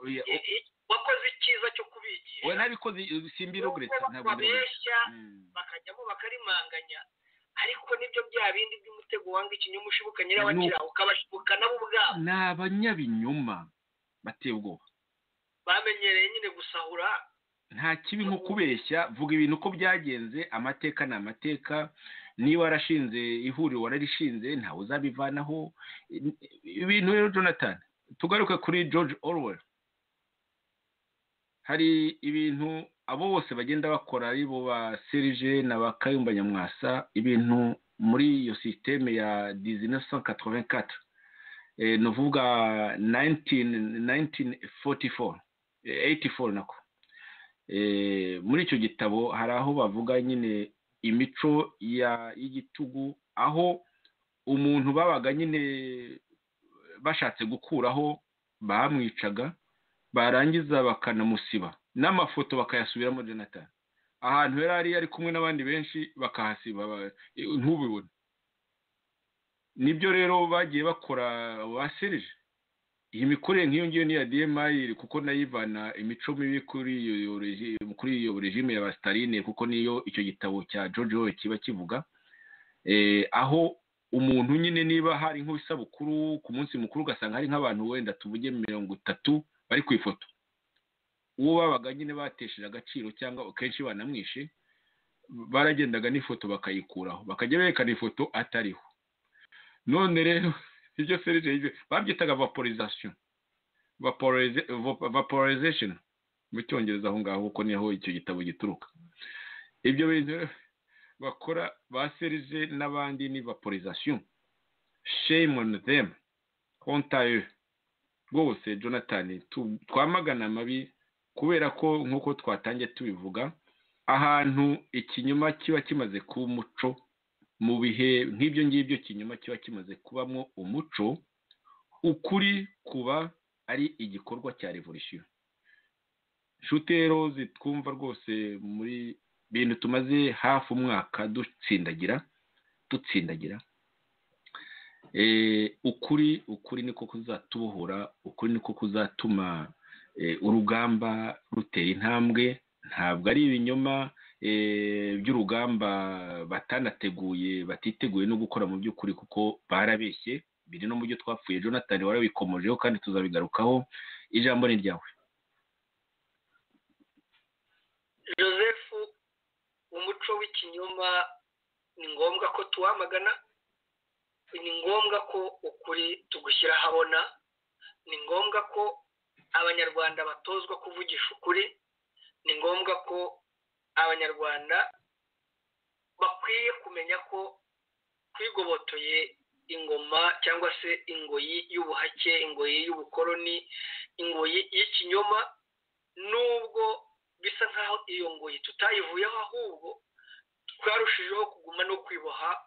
Speaker 3: Oya,
Speaker 4: i- i- wakoze icyiza cyo
Speaker 3: oya
Speaker 4: kubigisha
Speaker 3: ntabikoze simbirogretse
Speaker 4: Nubwo
Speaker 3: ntabwo ndabiretse
Speaker 4: babeshya bakajyamo bakarimanganya ariko nibyo bya bindi by'umutego wanga ikinyoma ushibuka nyirawakira ukabashibuka nabo ubwabo
Speaker 3: ni abanyabinyoma bateye ubwoba
Speaker 4: bamenyereye nyine gusahura
Speaker 3: nta kibi nko kubeshya vuga ibintu uko byagenze amateka ni amateka niba warashinze ihuriro wararishinze ntawe uzabivanaho ibintu rero jonathan tugaruke kuri george orwell hari ibintu abo bose bagenda bakora ari bo ba serije na ba kayumba nyamwasa ibintu muri iyo sisiteme ya 1984 eh, ni ukuvuga 19- 1944 eh, 84 nako Eh, muri icyo gitabo hari aho bavuga nyine imico ya- y'igitugu aho umuntu babaga nyine bashatse gukuraho bamwicaga barangiza bakanamusiba n'amafoto bakayasubiramo jonathan ahantu yari ari ari kumwe n'abandi benshi bakahasiba ba- eh, ntubibone nibyo rero bagiye bakora baserije iyi mikorere nk'iyo ngiyo ni iya DMI kuko nayivana imico mibi kuri iyo regi- kuri iyo regime ya Staline kuko niyo icyo gitabo cya George Orwell kiba kivuga eh, aho umuntu nyine niba hari nk'isabukuru ku munsi mukuru ugasanga hari nk'abantu wenda tuvuge mirongo itatu bari ku ifoto uwo babaga nyine batesheje agaciro cyangwa kenshi banamwishe baragendaga n'ifoto bakayikuraho bakajya berekana ifoto atariho none rero ibyo serije ibyo babyitaga vaporization Vaporize- va- vaporization mu cyongereza aho ngaho kuko niho icyo gitabo gituruka ibyo bintu rero bakora ba serije n'abandi ni vaporization shame on them honte à eux rwose jonathan tu- twamagana amabi kubera ko nk'uko twatangiye tubivuga ahantu ikinyoma kiba kimaze kuba umuco mu bihe nk'ibyo ngibyo kinyoma kiba kimaze kubamo umuco ukuri kuba ari igikorwa cya revolisiyo inshuti rero zitwumva rwose muri bintu tumaze hafi umwaka dutsindagira dutsindagira Eh, ukuri ukuri niko kuzatubohora ukuri niko kuzatuma eh, urugamba rutera intambwe ntabwo ari ibinyoma eh, by'urugamba batanateguye batiteguye no gukora mu by'ukuri kuko barabeshye biri no mu byo twapfuye jonathan warabikomojeho kandi tuzabigarukaho ijambo ni ryawe
Speaker 4: joseph umuco w'ikinyoma ni ngombwa ko tuwamagana ni ngombwa ko ukuri tugushyira ahabona ni ngombwa ko abanyarwanda batozwa kuvugisha ukuri ni ngombwa ko abanyarwanda bakwiye kumenya ko twigobotoye ingoma cyangwa se ingoyi y'ubuhake ingoyi y'ubukoloni ingoyi y'ikinyoma nubwo bisa nk'aho iyo ngoyi tutayivuyeho ahubwo twarushijeho kuguma no kwiboha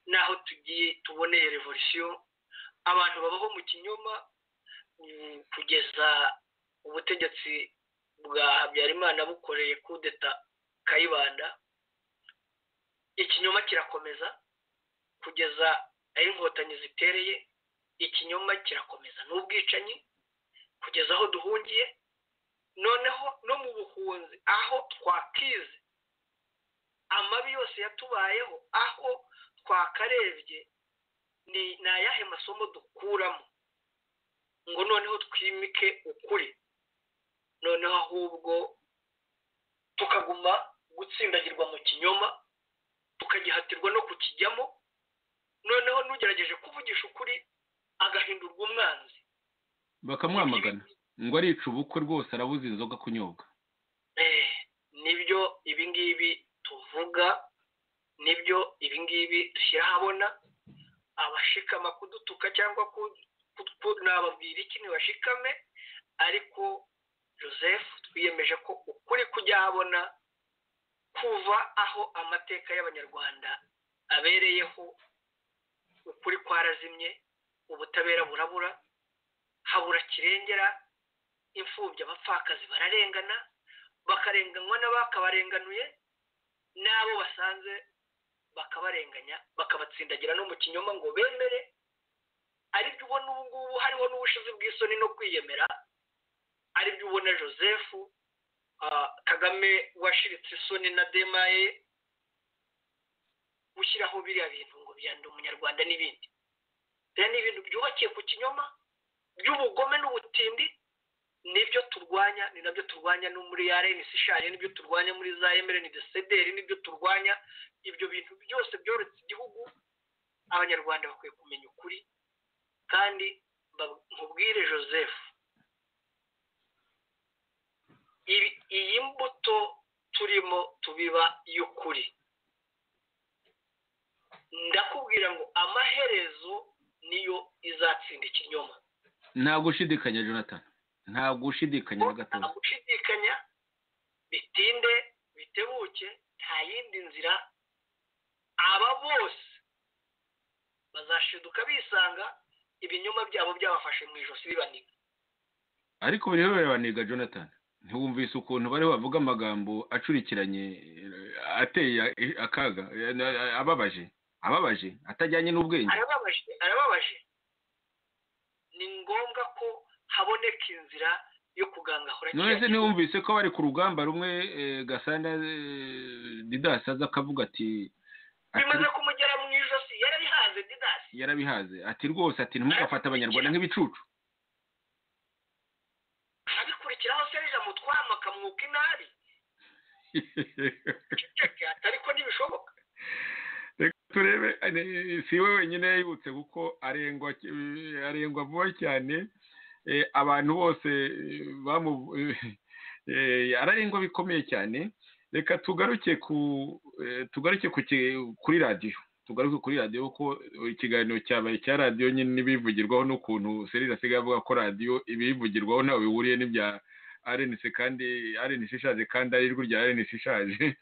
Speaker 4: n'aho tugiye tuboneye revolisiyo abantu babaho mu kinyoma mm, kugeza ubutegetsi bwa habyarimana bukoreye kudeta kayibanda ikinyoma kirakomeza kugeza aho inkotanyi zitereye ikinyoma kirakomeza n'ubwicanyi kugeza aho duhungiye noneho no mu buhunzi aho twakize amabi yose yatubayeho aho twakarebye ni ni ayahe masomo dukuramo ngo noneho twimike ukuri noneho ahubwo tukaguma gutsindagirwa mu kinyoma tukagihatirwa no kukijyamo noneho n'ugerageje kuvugisha ukuri agahindurwa umwanzi
Speaker 3: bakamwamagana ngo arica ubukwe rwose arabuze inzoga kunyobwa
Speaker 4: Eh, nibyo ibingibi tuvuga nibyo ibingibi dushyira ahabona abashikama kudutuka cyangwa ku- ku- ku- nababwira iki ntibashikame ariko joseph twiyemeje ko ukuri kujya ahabona kuva aho amateka y'abanyarwanda abereyeho ukuri kwarazimye ubutabera burabura habura kirengera imfubyi abapfakazi bararengana bakarenganywa n'abakabarenganuye n'abo basanze bakabarenganya bakabatsindagira no mu kinyoma ngo bemere aribyo ubona ubu ngubu hariho n'ubushizi bw'isoni no kwiyemera aribyo ubona joseph ah, kagame washiritse isoni na demaye gushyiraho biriya bintu ngo biyande umunyarwanda n'ibindi biriya ni ibintu byubakiye ku kinyoma by'ubugome n'ubutindi nibyo turwanya ni nabyo turwanya no muri rns shari nibyo turwanya muri za emereni desederi nibyo turwanya ibyo bintu byose byoretse igihugu abanyarwanda bakwiye kumenya ukuri kandi ba- mubwire joseph ibi- iyi mbuto turimo tubiba y'ukuri ndakubwira ngo amaherezo niyo izatsinda ikinyoma
Speaker 3: nta gushidikanya jonathan nta gushidikanya na
Speaker 4: nta
Speaker 3: gatoya
Speaker 4: gushidikanya bitinde bitebuke nta yindi nzira aba bose bazashiduka bisanga ibinyoma byabo byabafashe mu ijosi bibaniga
Speaker 3: ariko buri wese baniga jonathan ntiwumvise ukuntu bari bavuga amagambo acurikiranye eh, ateye eh, akaga eh, na- ababaje ababaje atajyanye n'ubwenge
Speaker 4: arababaje arababaje ni ngombwa ko haboneka inzira yo kugangahura
Speaker 3: none se
Speaker 4: kiriya kigo.
Speaker 3: ntiwumvise ko bari ku rugamba rumwe eh, gasana eh, didas aza akavuga ati ati-
Speaker 4: bimaze kumugera mu ijosi yarabihanze didasi
Speaker 3: yarabihaze ati rwose ati ntimugafate abanyarwanda nk'ibicucu
Speaker 4: abikurikiraho serija mutwama akamwuka inabi ceceke ati ariko ntibishoboka
Speaker 3: reka turebe eh, si we wenyine yibutse kuko arengwa eh, arengwa vuba cyane eh, abantu bose eh, bamu- eh, ararengwa bikomeye cyane reka tugaruke ku eh, tugaruke ku ki- kuri radiyo tugaruke kuri radiyo kuko ikiganiro cyabaye cya radiyo nyine n'ibivugirwaho n'ukuntu serire asigaye avuga ko radiyo ibivugirwaho ntawe bihuriye n'ibya arenisi kandi arenisi ishaje kandi ari ijwi rya arenisi ishaje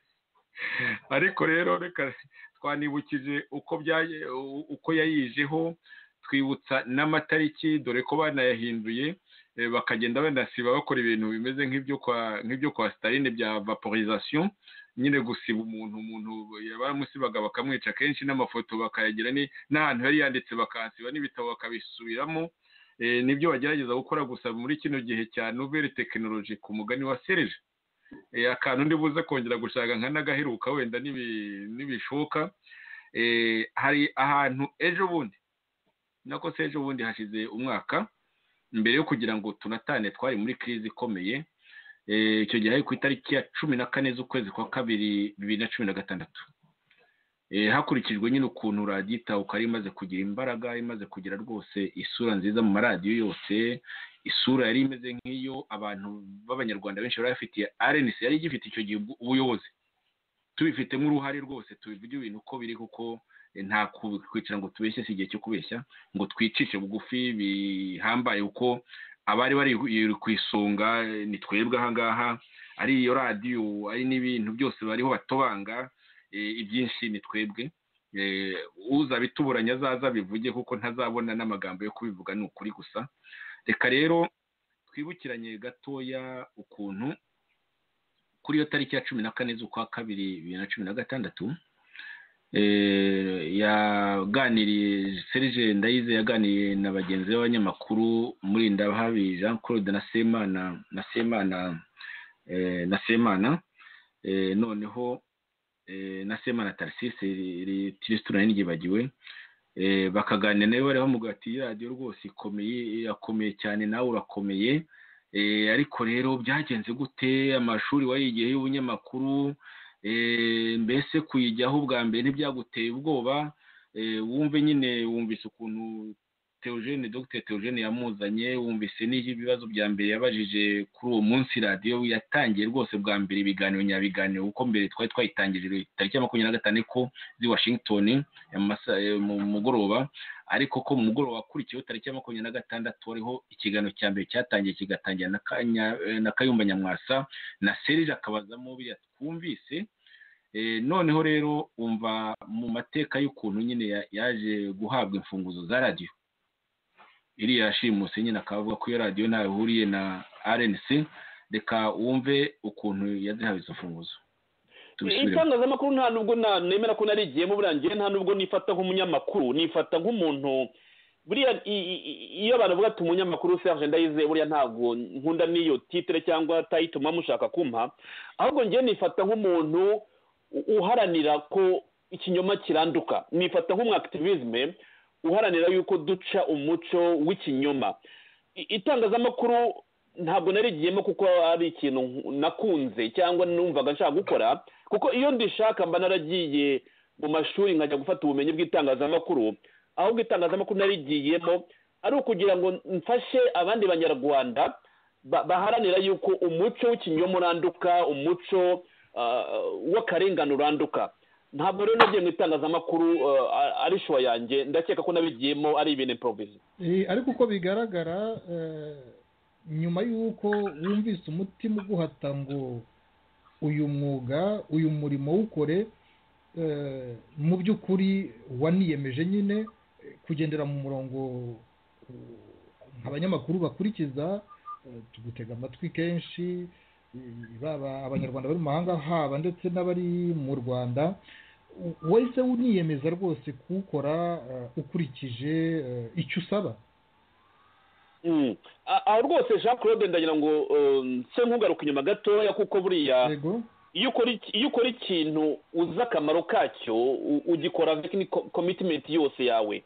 Speaker 3: ariko rero reka twanibukije uko byaye u- uko yayijeho twibutsa n'amatariki dore ko banayahinduye eh, bakagenda banasiba bakora ibintu bimeze nk'ibyo kwa nk'ibyo kwa Staline bya vaporization nyine gusiba umuntu umuntu baramusibaga bakamwica kenshi n'amafoto bakayagira ni n'ahantu yari yanditse bakahasiba n'ibitabo bakabisubiramo eh, nibyo bagerageza gukora gusa muri kino gihe cya nouvelle technology ku mugani wa Serge Eh, akantu ndi buze kongera gushaka nka n'agaheruka wenda nibi- nibishoka Eh, hari ahantu ejo bundi nako se ejo bundi hashize umwaka mbere yo kugira ngo tunatane twari muri kirizi ikomeye Eh, icyo gihe hari ku itariki ya cumi na kane z'ukwezi kwa kabiri bibiri na cumi na gatandatu Eh, hakurikijwe nyine ukuntu radiyo itahuka yari imaze kugira imbaraga yari imaze kugira rwose isura nziza mu maradiyo yose isura yari imeze nk'iyo abantu b'abanyarwanda benshi bari bafitiye arenisi yari igifite icyo gihe ubu- ubuyobozi tubifitemo uruhare rwose tubivuge ibintu uko biri kuko eh, nta ku- kwicara ngo tubeshye si igihe cyo kubeshya ngo twicishe bugufi bihambaye kuko abari bari ku isonga eh, ni twebwe ahangaha ari iyo radiyo ari n'ibintu byose bariho batobanga eh, ibyinshi ni twebwe Eh, uzabituburanya azaza bivuge kuko ntazabona n'amagambo yo kubivuga ni ukuri gusa reka rero twibukiranye gatoya ukuntu kuri iyo tariki ya cumi na kane z'ukwa kabiri bibiri na cumi na gatandatu eh, yaganiriye serge ndayize yaganiriye na bagenzi be b'abanyamakuru muri ndabahabi jean claude na semana na semana eh, na semana eh, noneho eh, na Semana Tarcisse Tiristura niryibagiwe eh, bakaganira nawe bari bamubwira ati "Iyi radiyo rwose ikomeye irakomeye cyane nawe urakomeye eh, ariko rero byagenze gute amashuri wayigiye y'ubunyamakuru eh, mbese kuyijyaho ubwa mbere ntibyaguteye ubwoba eh, wumve nyine wumvise ukuntu Theogene Dr Theogene yamuzanye wumvise n'iyo ibibazo bya mbere yabajije kuri uwo munsi radiyo yatangiye rwose bwa mbere ibiganiro nyabiganiro kuko mbere twari twayitangirije tariki ya makumyabiri na gatanu ko z'i Washington mu mugoroba ariko ko mu mugoroba wakurikiyeho tariki ya makumyabiri na gatandatu hariho ikiganiro cya mbere cyatangiye kigatangira na Kanya- na kayumba nyamwasa na serije akabazamo biriya twumvise noneho rero wumva mu mateka y'ukuntu nyine ya- yaje guhabwa imfunguzo za radiyo iriya yashimuse nyine akavuga ko iyo radiyo ntawe ihuriye na rnc reka wumve ukuntu yazihawe izo mfunguzo tubisubiremo
Speaker 8: itangazamakuru nta nubwo na- nemera ko narigiyemo buriya njyewe nta nubwo nifata nk'umunyamakuru nifata nk'umuntu buriya i- i- i- iyo abantu bavuga ati umunyamakuru serge ndayizeye buriya ntabwo nkunda n'iyo titire cyangwa tayito muba mushaka kumpa ahubwo njyewe nifata nk'umuntu u- uharanira ko ikinyoma kiranduka nifata nk'umwakitivisme uharanira yuko duca umuco w'ikinyoma I- itangazamakuru ntabwo narigiyemo kuko ari ikintu nakunze cyangwa numvaga nshaka gukora kuko iyo ndishaka mba naragiye mu mashuri nkajya gufata ubumenyi bw'itangazamakuru ahubwo itangazamakuru narigiyemo ari ukugira ngo mfashe abandi banyarwanda ba- baharanira yuko umuco w'ikinyoma uranduka umuco ah, w'akarengane uranduka ntabwo rero nagiye mu itangazamakuru ah, ari shuwa yanjye ndakeka ko nabigiyemo ari ibintu improvizi
Speaker 5: Eh, ariko uko bigaragara eh, nyuma y'uko wumvise umutima uguhata ngo uyu mwuga uyu murimo wukore eh, mu by'ukuri waniyemeje nyine eh, kugendera mu murongo eh, abanyamakuru bakurikiza eh, tugutega amatwi kenshi eh, baba abanyarwanda bari mu mahanga haba ndetse n'abari mu rwanda w- wahise uniyemeza rwose kuwukora eh, ukurikije eh, icyo usaba
Speaker 8: Mm. A- aho rwose jean claude ndagira ngo um, se nkugaruka inyuma gatoya kuko buriya
Speaker 5: yego
Speaker 8: iyo ukora iki- iyo ukora ikintu uzi akamaro kacyo u- ugikora avec ni co- commitment yose yawe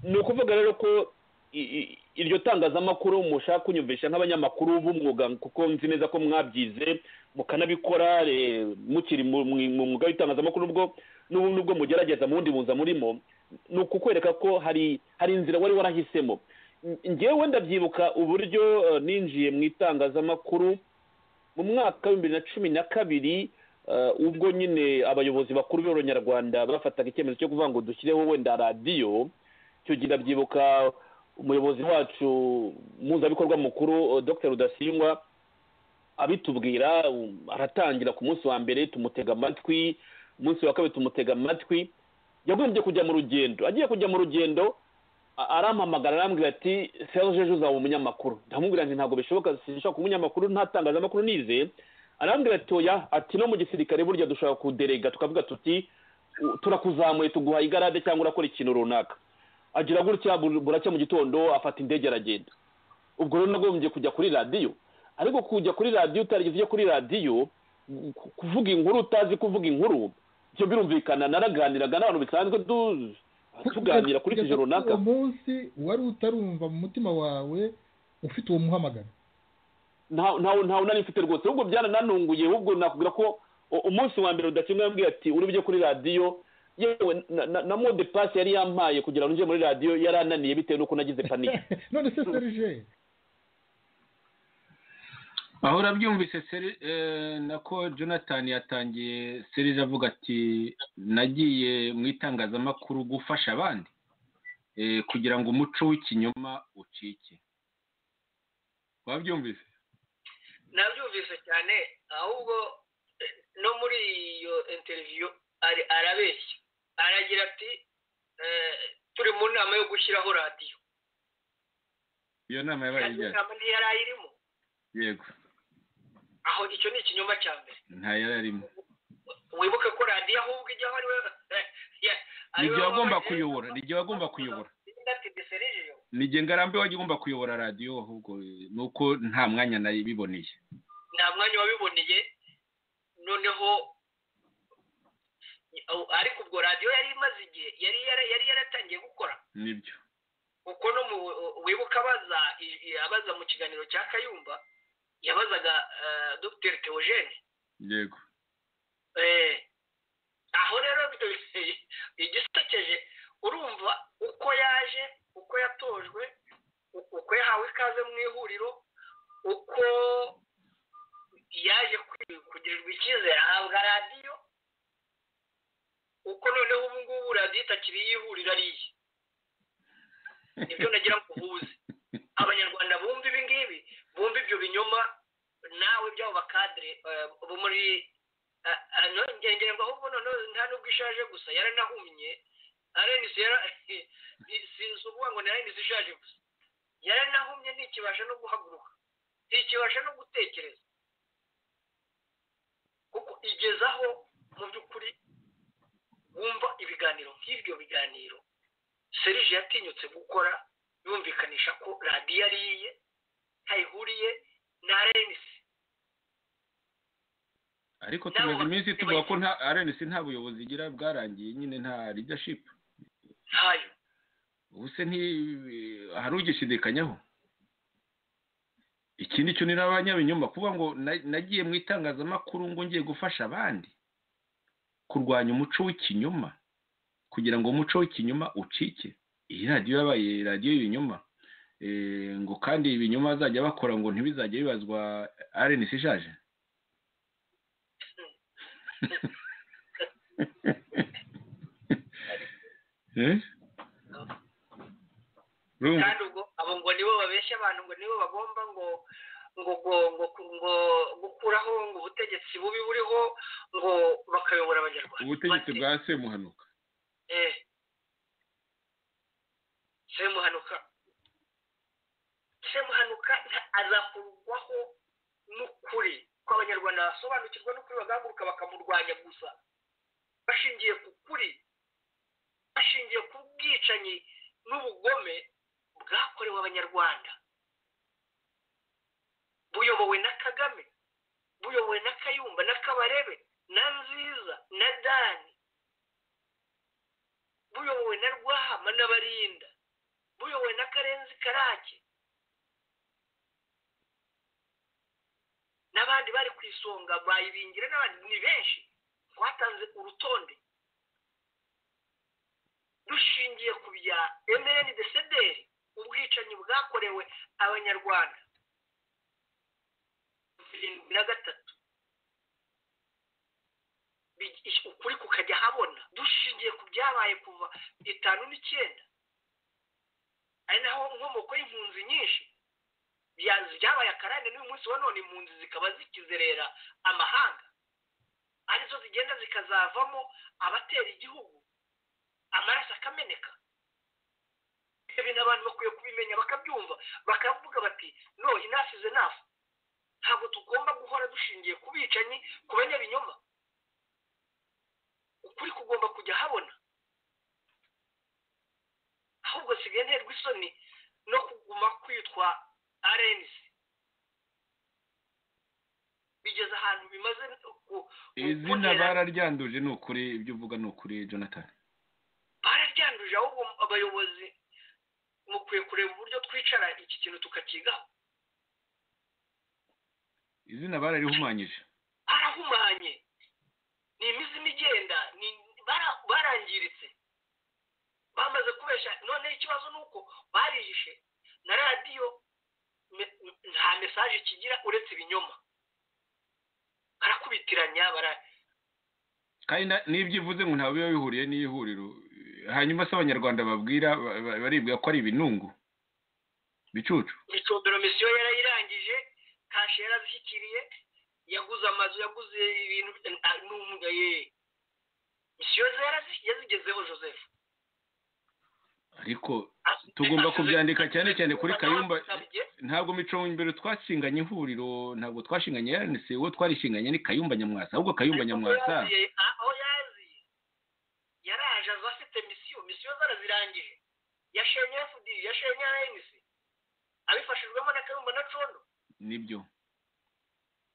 Speaker 8: ni ukuvuga rero ko i- i- iryo tangazamakuru mushaka kunyumvisha nk'abanyamakuru b'umwuga kuko nzi neza ko mwabyize mukanabikora eh, mukiri mu mu- mu mwuga w'itangazamakuru ubwo n'ubu nubwo mugerageza mu wundi buza murimo ni ukukwereka ko hari hari inzira wari warahisemo ngewe ndabyibuka uburyo eh, ninjiye mu itangazamakuru mu mwaka w'ibihumbi na cumi na kabiri eh, ubwo nyine abayobozi bakuru b'abanyarwanda bafataga icyemezo cyo kuvuga ngo dushyireho wenda radiyo icyo gihe ndabyibuka umuyobozi wacu mpuzabikorwa mukuru eh, dr rudasingwa abitubwira um, aratangira ku munsi wa mbere tumutega amatwi umunsi wa kabiri tumutega amatwi yagombye kujya mu rugendo agiye kujya mu rugendo a- arampamagara arambwira ati serge ejo uzaba umunyamakuru ndamubwira nti ntabwo bishoboka sinshaka kuba umunyamakuru nta tangazamakuru nize arambwira ati oya ati no mu gisirikare burya dushobora kuderega tukavuga tuti "U- turakuzamuye tuguha igarade cyangwa urakora ikintu runaka agira gutya bu- buracya mu gitondo afata indege aragenda ubwo rero nagombye kujya kuri radiyo ariko kujya kuri radiyo utarigeze ujya kuri radiyo ku- kuvuga inkuru utazi kuvuga inkuru ibyo birumvikana naraganiraga n'abantu bisanzwe du- tuganira kuri
Speaker 5: Kugeza
Speaker 8: kije runaka
Speaker 5: uwo munsi wari utarumva mu mutima wawe ufite uwo muhamagaro
Speaker 8: ntawe ntawe nari mfite rwose ahubwo byarananunguye ahubwo nakubwira ko u- umunsi wa mbere rudakemwa yambwiye ati uri bujye kuri radiyo yewe na- na- na mode pasi yari yampaye kugira ngo njye muri radiyo yari ananiye bitewe n'uko nagize panike
Speaker 5: none se serije
Speaker 3: aho urabyumvise Seri- eh, nako jonathan yatangiye serije avuga ati nagiye mu itangazamakuru gufasha abandi eh, kugira ngo umuco w'ikinyoma ucike wabyumvise
Speaker 4: nabyumvise cyane ahubwo eh, no muri iyo interiviyo ari- arabeshya aragira ati eh, turi mu nama yo gushyiraho radiyo
Speaker 3: iyo nama yabaye
Speaker 4: kandi iyo
Speaker 3: ijyanye
Speaker 4: nama ntiyari ayirimo
Speaker 3: yego
Speaker 4: aho icyo ni ikinyoma cya mbere
Speaker 3: nta yari arimo
Speaker 4: wibuke ko radiyo ahubwo ijyaho ariwe
Speaker 3: nijye wagomba kuyobora nijye wagomba kuyobora
Speaker 4: seriviyo
Speaker 3: nijye ngarambe wajya ugomba kuyobora radiyo ahubwo eh, nuko nta mwanya nayibiboneye
Speaker 4: nta mwanya wabiboneye noneho ariko ubwo radiyo yari imaze igihe yari yara- yari yaratangiye gukora
Speaker 3: nibyo
Speaker 4: kuko no mu wibuka abaza i- i- abaza mu kiganiro cya kayumba yabazaga eh, dr theogene
Speaker 3: yego
Speaker 4: Eh, aho rero igisekeje urumva uko yaje uko uko yatojwe uko yahawe ikaze mu ihuriro uko yaje kugirirwa icyizere ahabwa radiyo uko noneho ubu ngubu radiyo itakiri iy'ihuriro ari iye nibyo nagira ngo uhuze abanyarwanda bumva ibi ngibi bumva ibyo binyoma nawe byabo bakadire bo muri ngira ngo ahubwo noneho nta nubwo ishaje gusa yaranahumye arenisi yara si ukuvuga ngo ni arenisi ishaje gusa yaranahumye ntikibasha no guhaguruka ntikibasha no gutekereza kuko igezaho mu by'ukuri wumva ibiganiro nk'ibyo biganiro serije yatinyutse gukora yumvikanisha ko radiyo ari iye ntayihuriye na arenisi
Speaker 3: ariko tumaze iminsi tuvuga ko nta arenesi nta buyobozi igira bwarangiye nyine nta leadership
Speaker 4: ntayo
Speaker 3: ubu se nti hari ugishidikanyaho ikindi cyo ni n'abanyabinyoma kuba ngo na- nagiye mu itangazamakuru ngo ngiye gufasha abandi kurwanya umuco w'ikinyoma kugira ngo umuco w'ikinyoma ucike iyi radiyo yabaye radiyo y'ibinyoma Eh, ngo kandi ibinyoma bazajya bakora ngo ntibizajye bibazwa arenesi ishaje Eh? Urumva?
Speaker 4: kandi ubwo abo ngo nibo babeshya abantu ngo nibo bagomba ngo ngo ngo ngo ngo gukuraho ngo ubutegetsi bubi buriho ngo bakayobora abanyarwanda
Speaker 3: ubutegetsi bwa semuhanuka
Speaker 4: eh semuhanuka semuhanuka nta- azakurwaho n'ukuri ko abanyarwanda basobanukirwa n'ukuri bagahaguruka bakamurwanya gusa bashingiye ku kuri bashingiye ku bwicanyi n'ubugome bwakorewe abanyarwanda buyobowe na kagame buyobowe na kayumba na kabarebe na nziza na dani buyobowe na rwahama n'abarinda buyobowe na karenzi karake n'abandi bari ku isonga bayibingira n'abandi ni benshi twatanze urutonde dushingiye ku bya mn desederi ubwicanyi bwakorewe abanyarwanda birindwi na gatatu Bi- is- ukuri kukajya habona dushingiye ku byabaye kuva itanu n'icyenda ari naho inkomoko y'impunzi nyinshi bya- byabaye akarande n'uyu munsi wa none impunzi zikaba zikizerera amahanga arizo zigenda zikazavamo abatera igihugu amaraso akameneka ibyo bintu abantu bakwiye kubimenya bakabyumva bakavuga bati no enough is enough ntabwo tugomba guhora dushingiye ku bicanyi ku banyabinyoma ukuri kugomba kujya habona ahubwo sigaye nterwa isoni no kuguma kwitwa arenisi bigeze ahantu bimaze ku-
Speaker 3: izina bararyanduje ni ukuri ibyo uvuga ni ukuri jonathan
Speaker 4: bararyanduje ahubwo abayobozi mukwiye kureba uburyo twicara iki kintu tukakigaho
Speaker 3: izina bararihumanyije
Speaker 4: barahumanye ni imizimu igenda ni bara- barangiritse bamaze kubeshya noneho ikibazo ni uko barihishe na radiyo me- nta mesaje kigira uretse ibinyoma barakubitiranya bara
Speaker 3: kandi na- n'ibyo ivuze ngo ntabwo biba bihuriye n'ihuriro hanyuma se abanyarwanda babwira ba- ba- baribwira ko ari ibinungu bicucu
Speaker 4: imicombero misiyo yarayirangije kashe yarazishyikiriye yaguze amazu yaguze ibintu ah, n'umuga ye misiyo ze yarazi- yazigezeho joseph
Speaker 3: ariko tugomba kubyandika cyane cyane kuri kayumba ntabwo mico imbere twashinganye ihuriro ntabwo twashinganye RNC uwo twarishinganye ni kayumba nyamwasa ahubwo kayumba nyamwasa
Speaker 4: aho yaziye aho yaziye yaraje aza afite misiyo misiyo ze arazirangije yashenye fd yashenye rnc abifashijwemo na kayumba na condo
Speaker 3: nibyo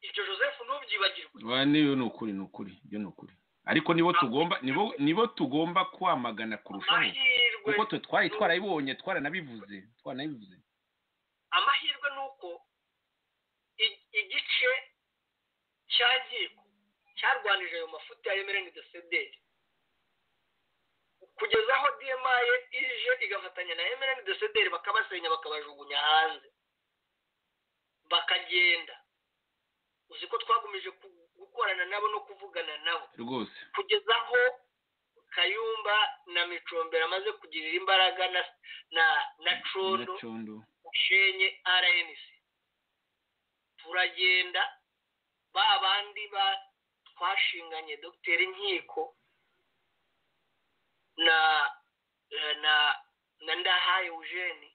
Speaker 4: ibyo joseph ntubyibagirwe
Speaker 3: Wa, ni ni ukuri ni ukuri ibyo ni ukuri ariko nibo tugomba nibo nibo tugomba kwamagana kurushaho
Speaker 4: amahirwe
Speaker 3: kuko twe twari twarabibonye twaranabivuze twaranabivuze
Speaker 4: amahirwe ni uko i- igice cya nkiko cyarwanije ayo mafuti ya emereni desederi kugeza aho demaye ije igafatanya na emerani dosederi bakabasenya bakabajugunya hanze bakagenda uzi ko twagumije ku- gukorana nabo no kuvugana nabo
Speaker 3: rwose
Speaker 4: kugeza aho kayumba na micombero amaze kugirira imbaraga na na na condo
Speaker 3: nyacondo
Speaker 4: mushenye rnc turagenda ba bandi ba twashinganye dogiteri nkiko na eh, na na ndahaye eugene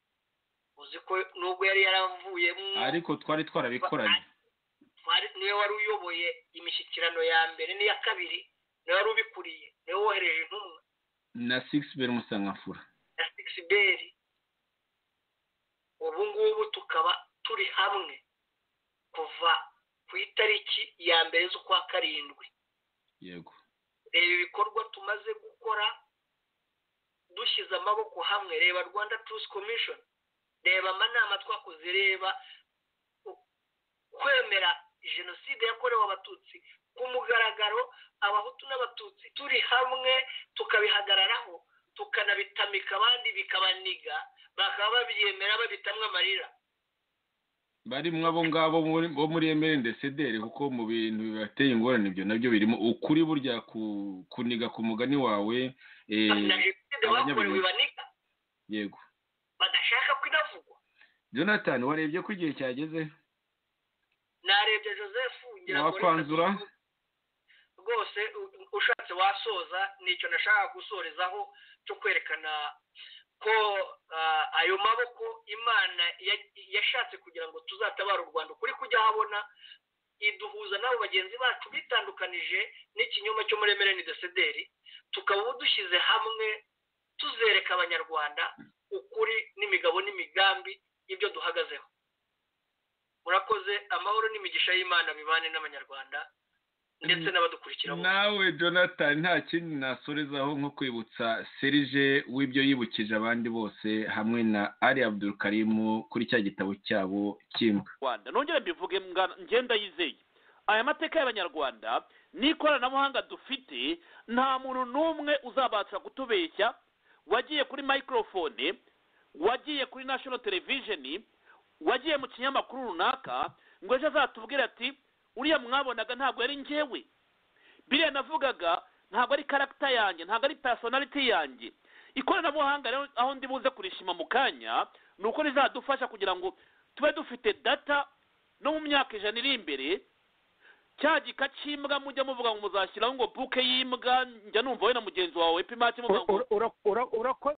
Speaker 4: uzi ko nubwo yari yaravuyemo
Speaker 3: ariko twari twarabikoranye
Speaker 4: twari niwe wari uyoboye imishyikirano ya mbere n'iya kabiri niwe wari ubikuriye niwe wohereje intumwa
Speaker 3: na sigisi beri musangamfura
Speaker 4: na sigisi ubu ngubu tukaba turi hamwe kuva ku itariki ya mbere z'ukwa karindwi
Speaker 3: yego
Speaker 4: reba ibikorwa tumaze gukora dushyize amaboko hamwe reba rwanda turusi komishoni reba amanama twakoze reba u- kwemera jenoside yakorewe abatutsi ku mugaragaro abahutu n'abatutsi turi hamwe tukabihagararaho tukanabitamika abandi bikabaniga bakaba babyemera babitamwe amarira
Speaker 3: barimo abo ngabo muri- bo muri emeli desederi kuko mu bintu bibateye ingorane ibyo nabyo birimo ukuri burya ku- kuniga ku mugani wawe eh,
Speaker 4: na jenoside bakorewe
Speaker 3: abanyabinyoma.
Speaker 4: baniga
Speaker 3: yego
Speaker 4: badashaka ko inavugwa
Speaker 3: jonathan warebye ko igihe cyageze
Speaker 4: narebye joseph ngira ngo reka
Speaker 3: wakwanzura
Speaker 4: rwose u- ushatse wasoza nicyo nashaka gusorezaho cyo kwerekana ko ah, ayo maboko imana ya- yashatse kugira ngo tuzatabare u rwanda ukuri kujya habona iduhuza n'abo bagenzi bacu bitandukanije n'ikinyoma cyo muri emereni desederi tukaba ubu dushyize hamwe tuzereka abanyarwanda ukuri n'imigabo n'imigambi ibyo duhagazeho murakoze amahoro n'imigisha y'imana bibane n'abanyarwanda ndetse n'abadukurikira bose
Speaker 3: nawe jonathan nta kindi nasorezaho nko kwibutsa serije w'ibyo yibukije abandi bose hamwe na ali abdul karimu kuri cya gitabo cyabo cy'imbwa
Speaker 1: rwanda nongere mbivuge mga- ngenda yizeye aya mateka y'abanyarwanda n'ikoranabuhanga dufite nta muntu n'umwe uzabasha kutubeshya wagiye kuri microphone wagiye kuri national television wagiye mu kinyamakuru runaka ngo ejo azatubwire ati uriya mwabonaga ntabwo yari njyewe biriya navugaga ntabwo ari karagita yanjye ntabwo ari personality yanjye ikoranabuhanga rero aho ndi buze kurishima mu kanya ni uko rizadufasha kugira ngo tube dufite data no mu myaka ijana iri imbere cya gika cy'imbwa mujya muvuga ngo muzashyiraho ngo buke y'imbwa njya numva we na mugenzi wawe pimati muvuga ngo
Speaker 5: Ura- ura- ura- urakoze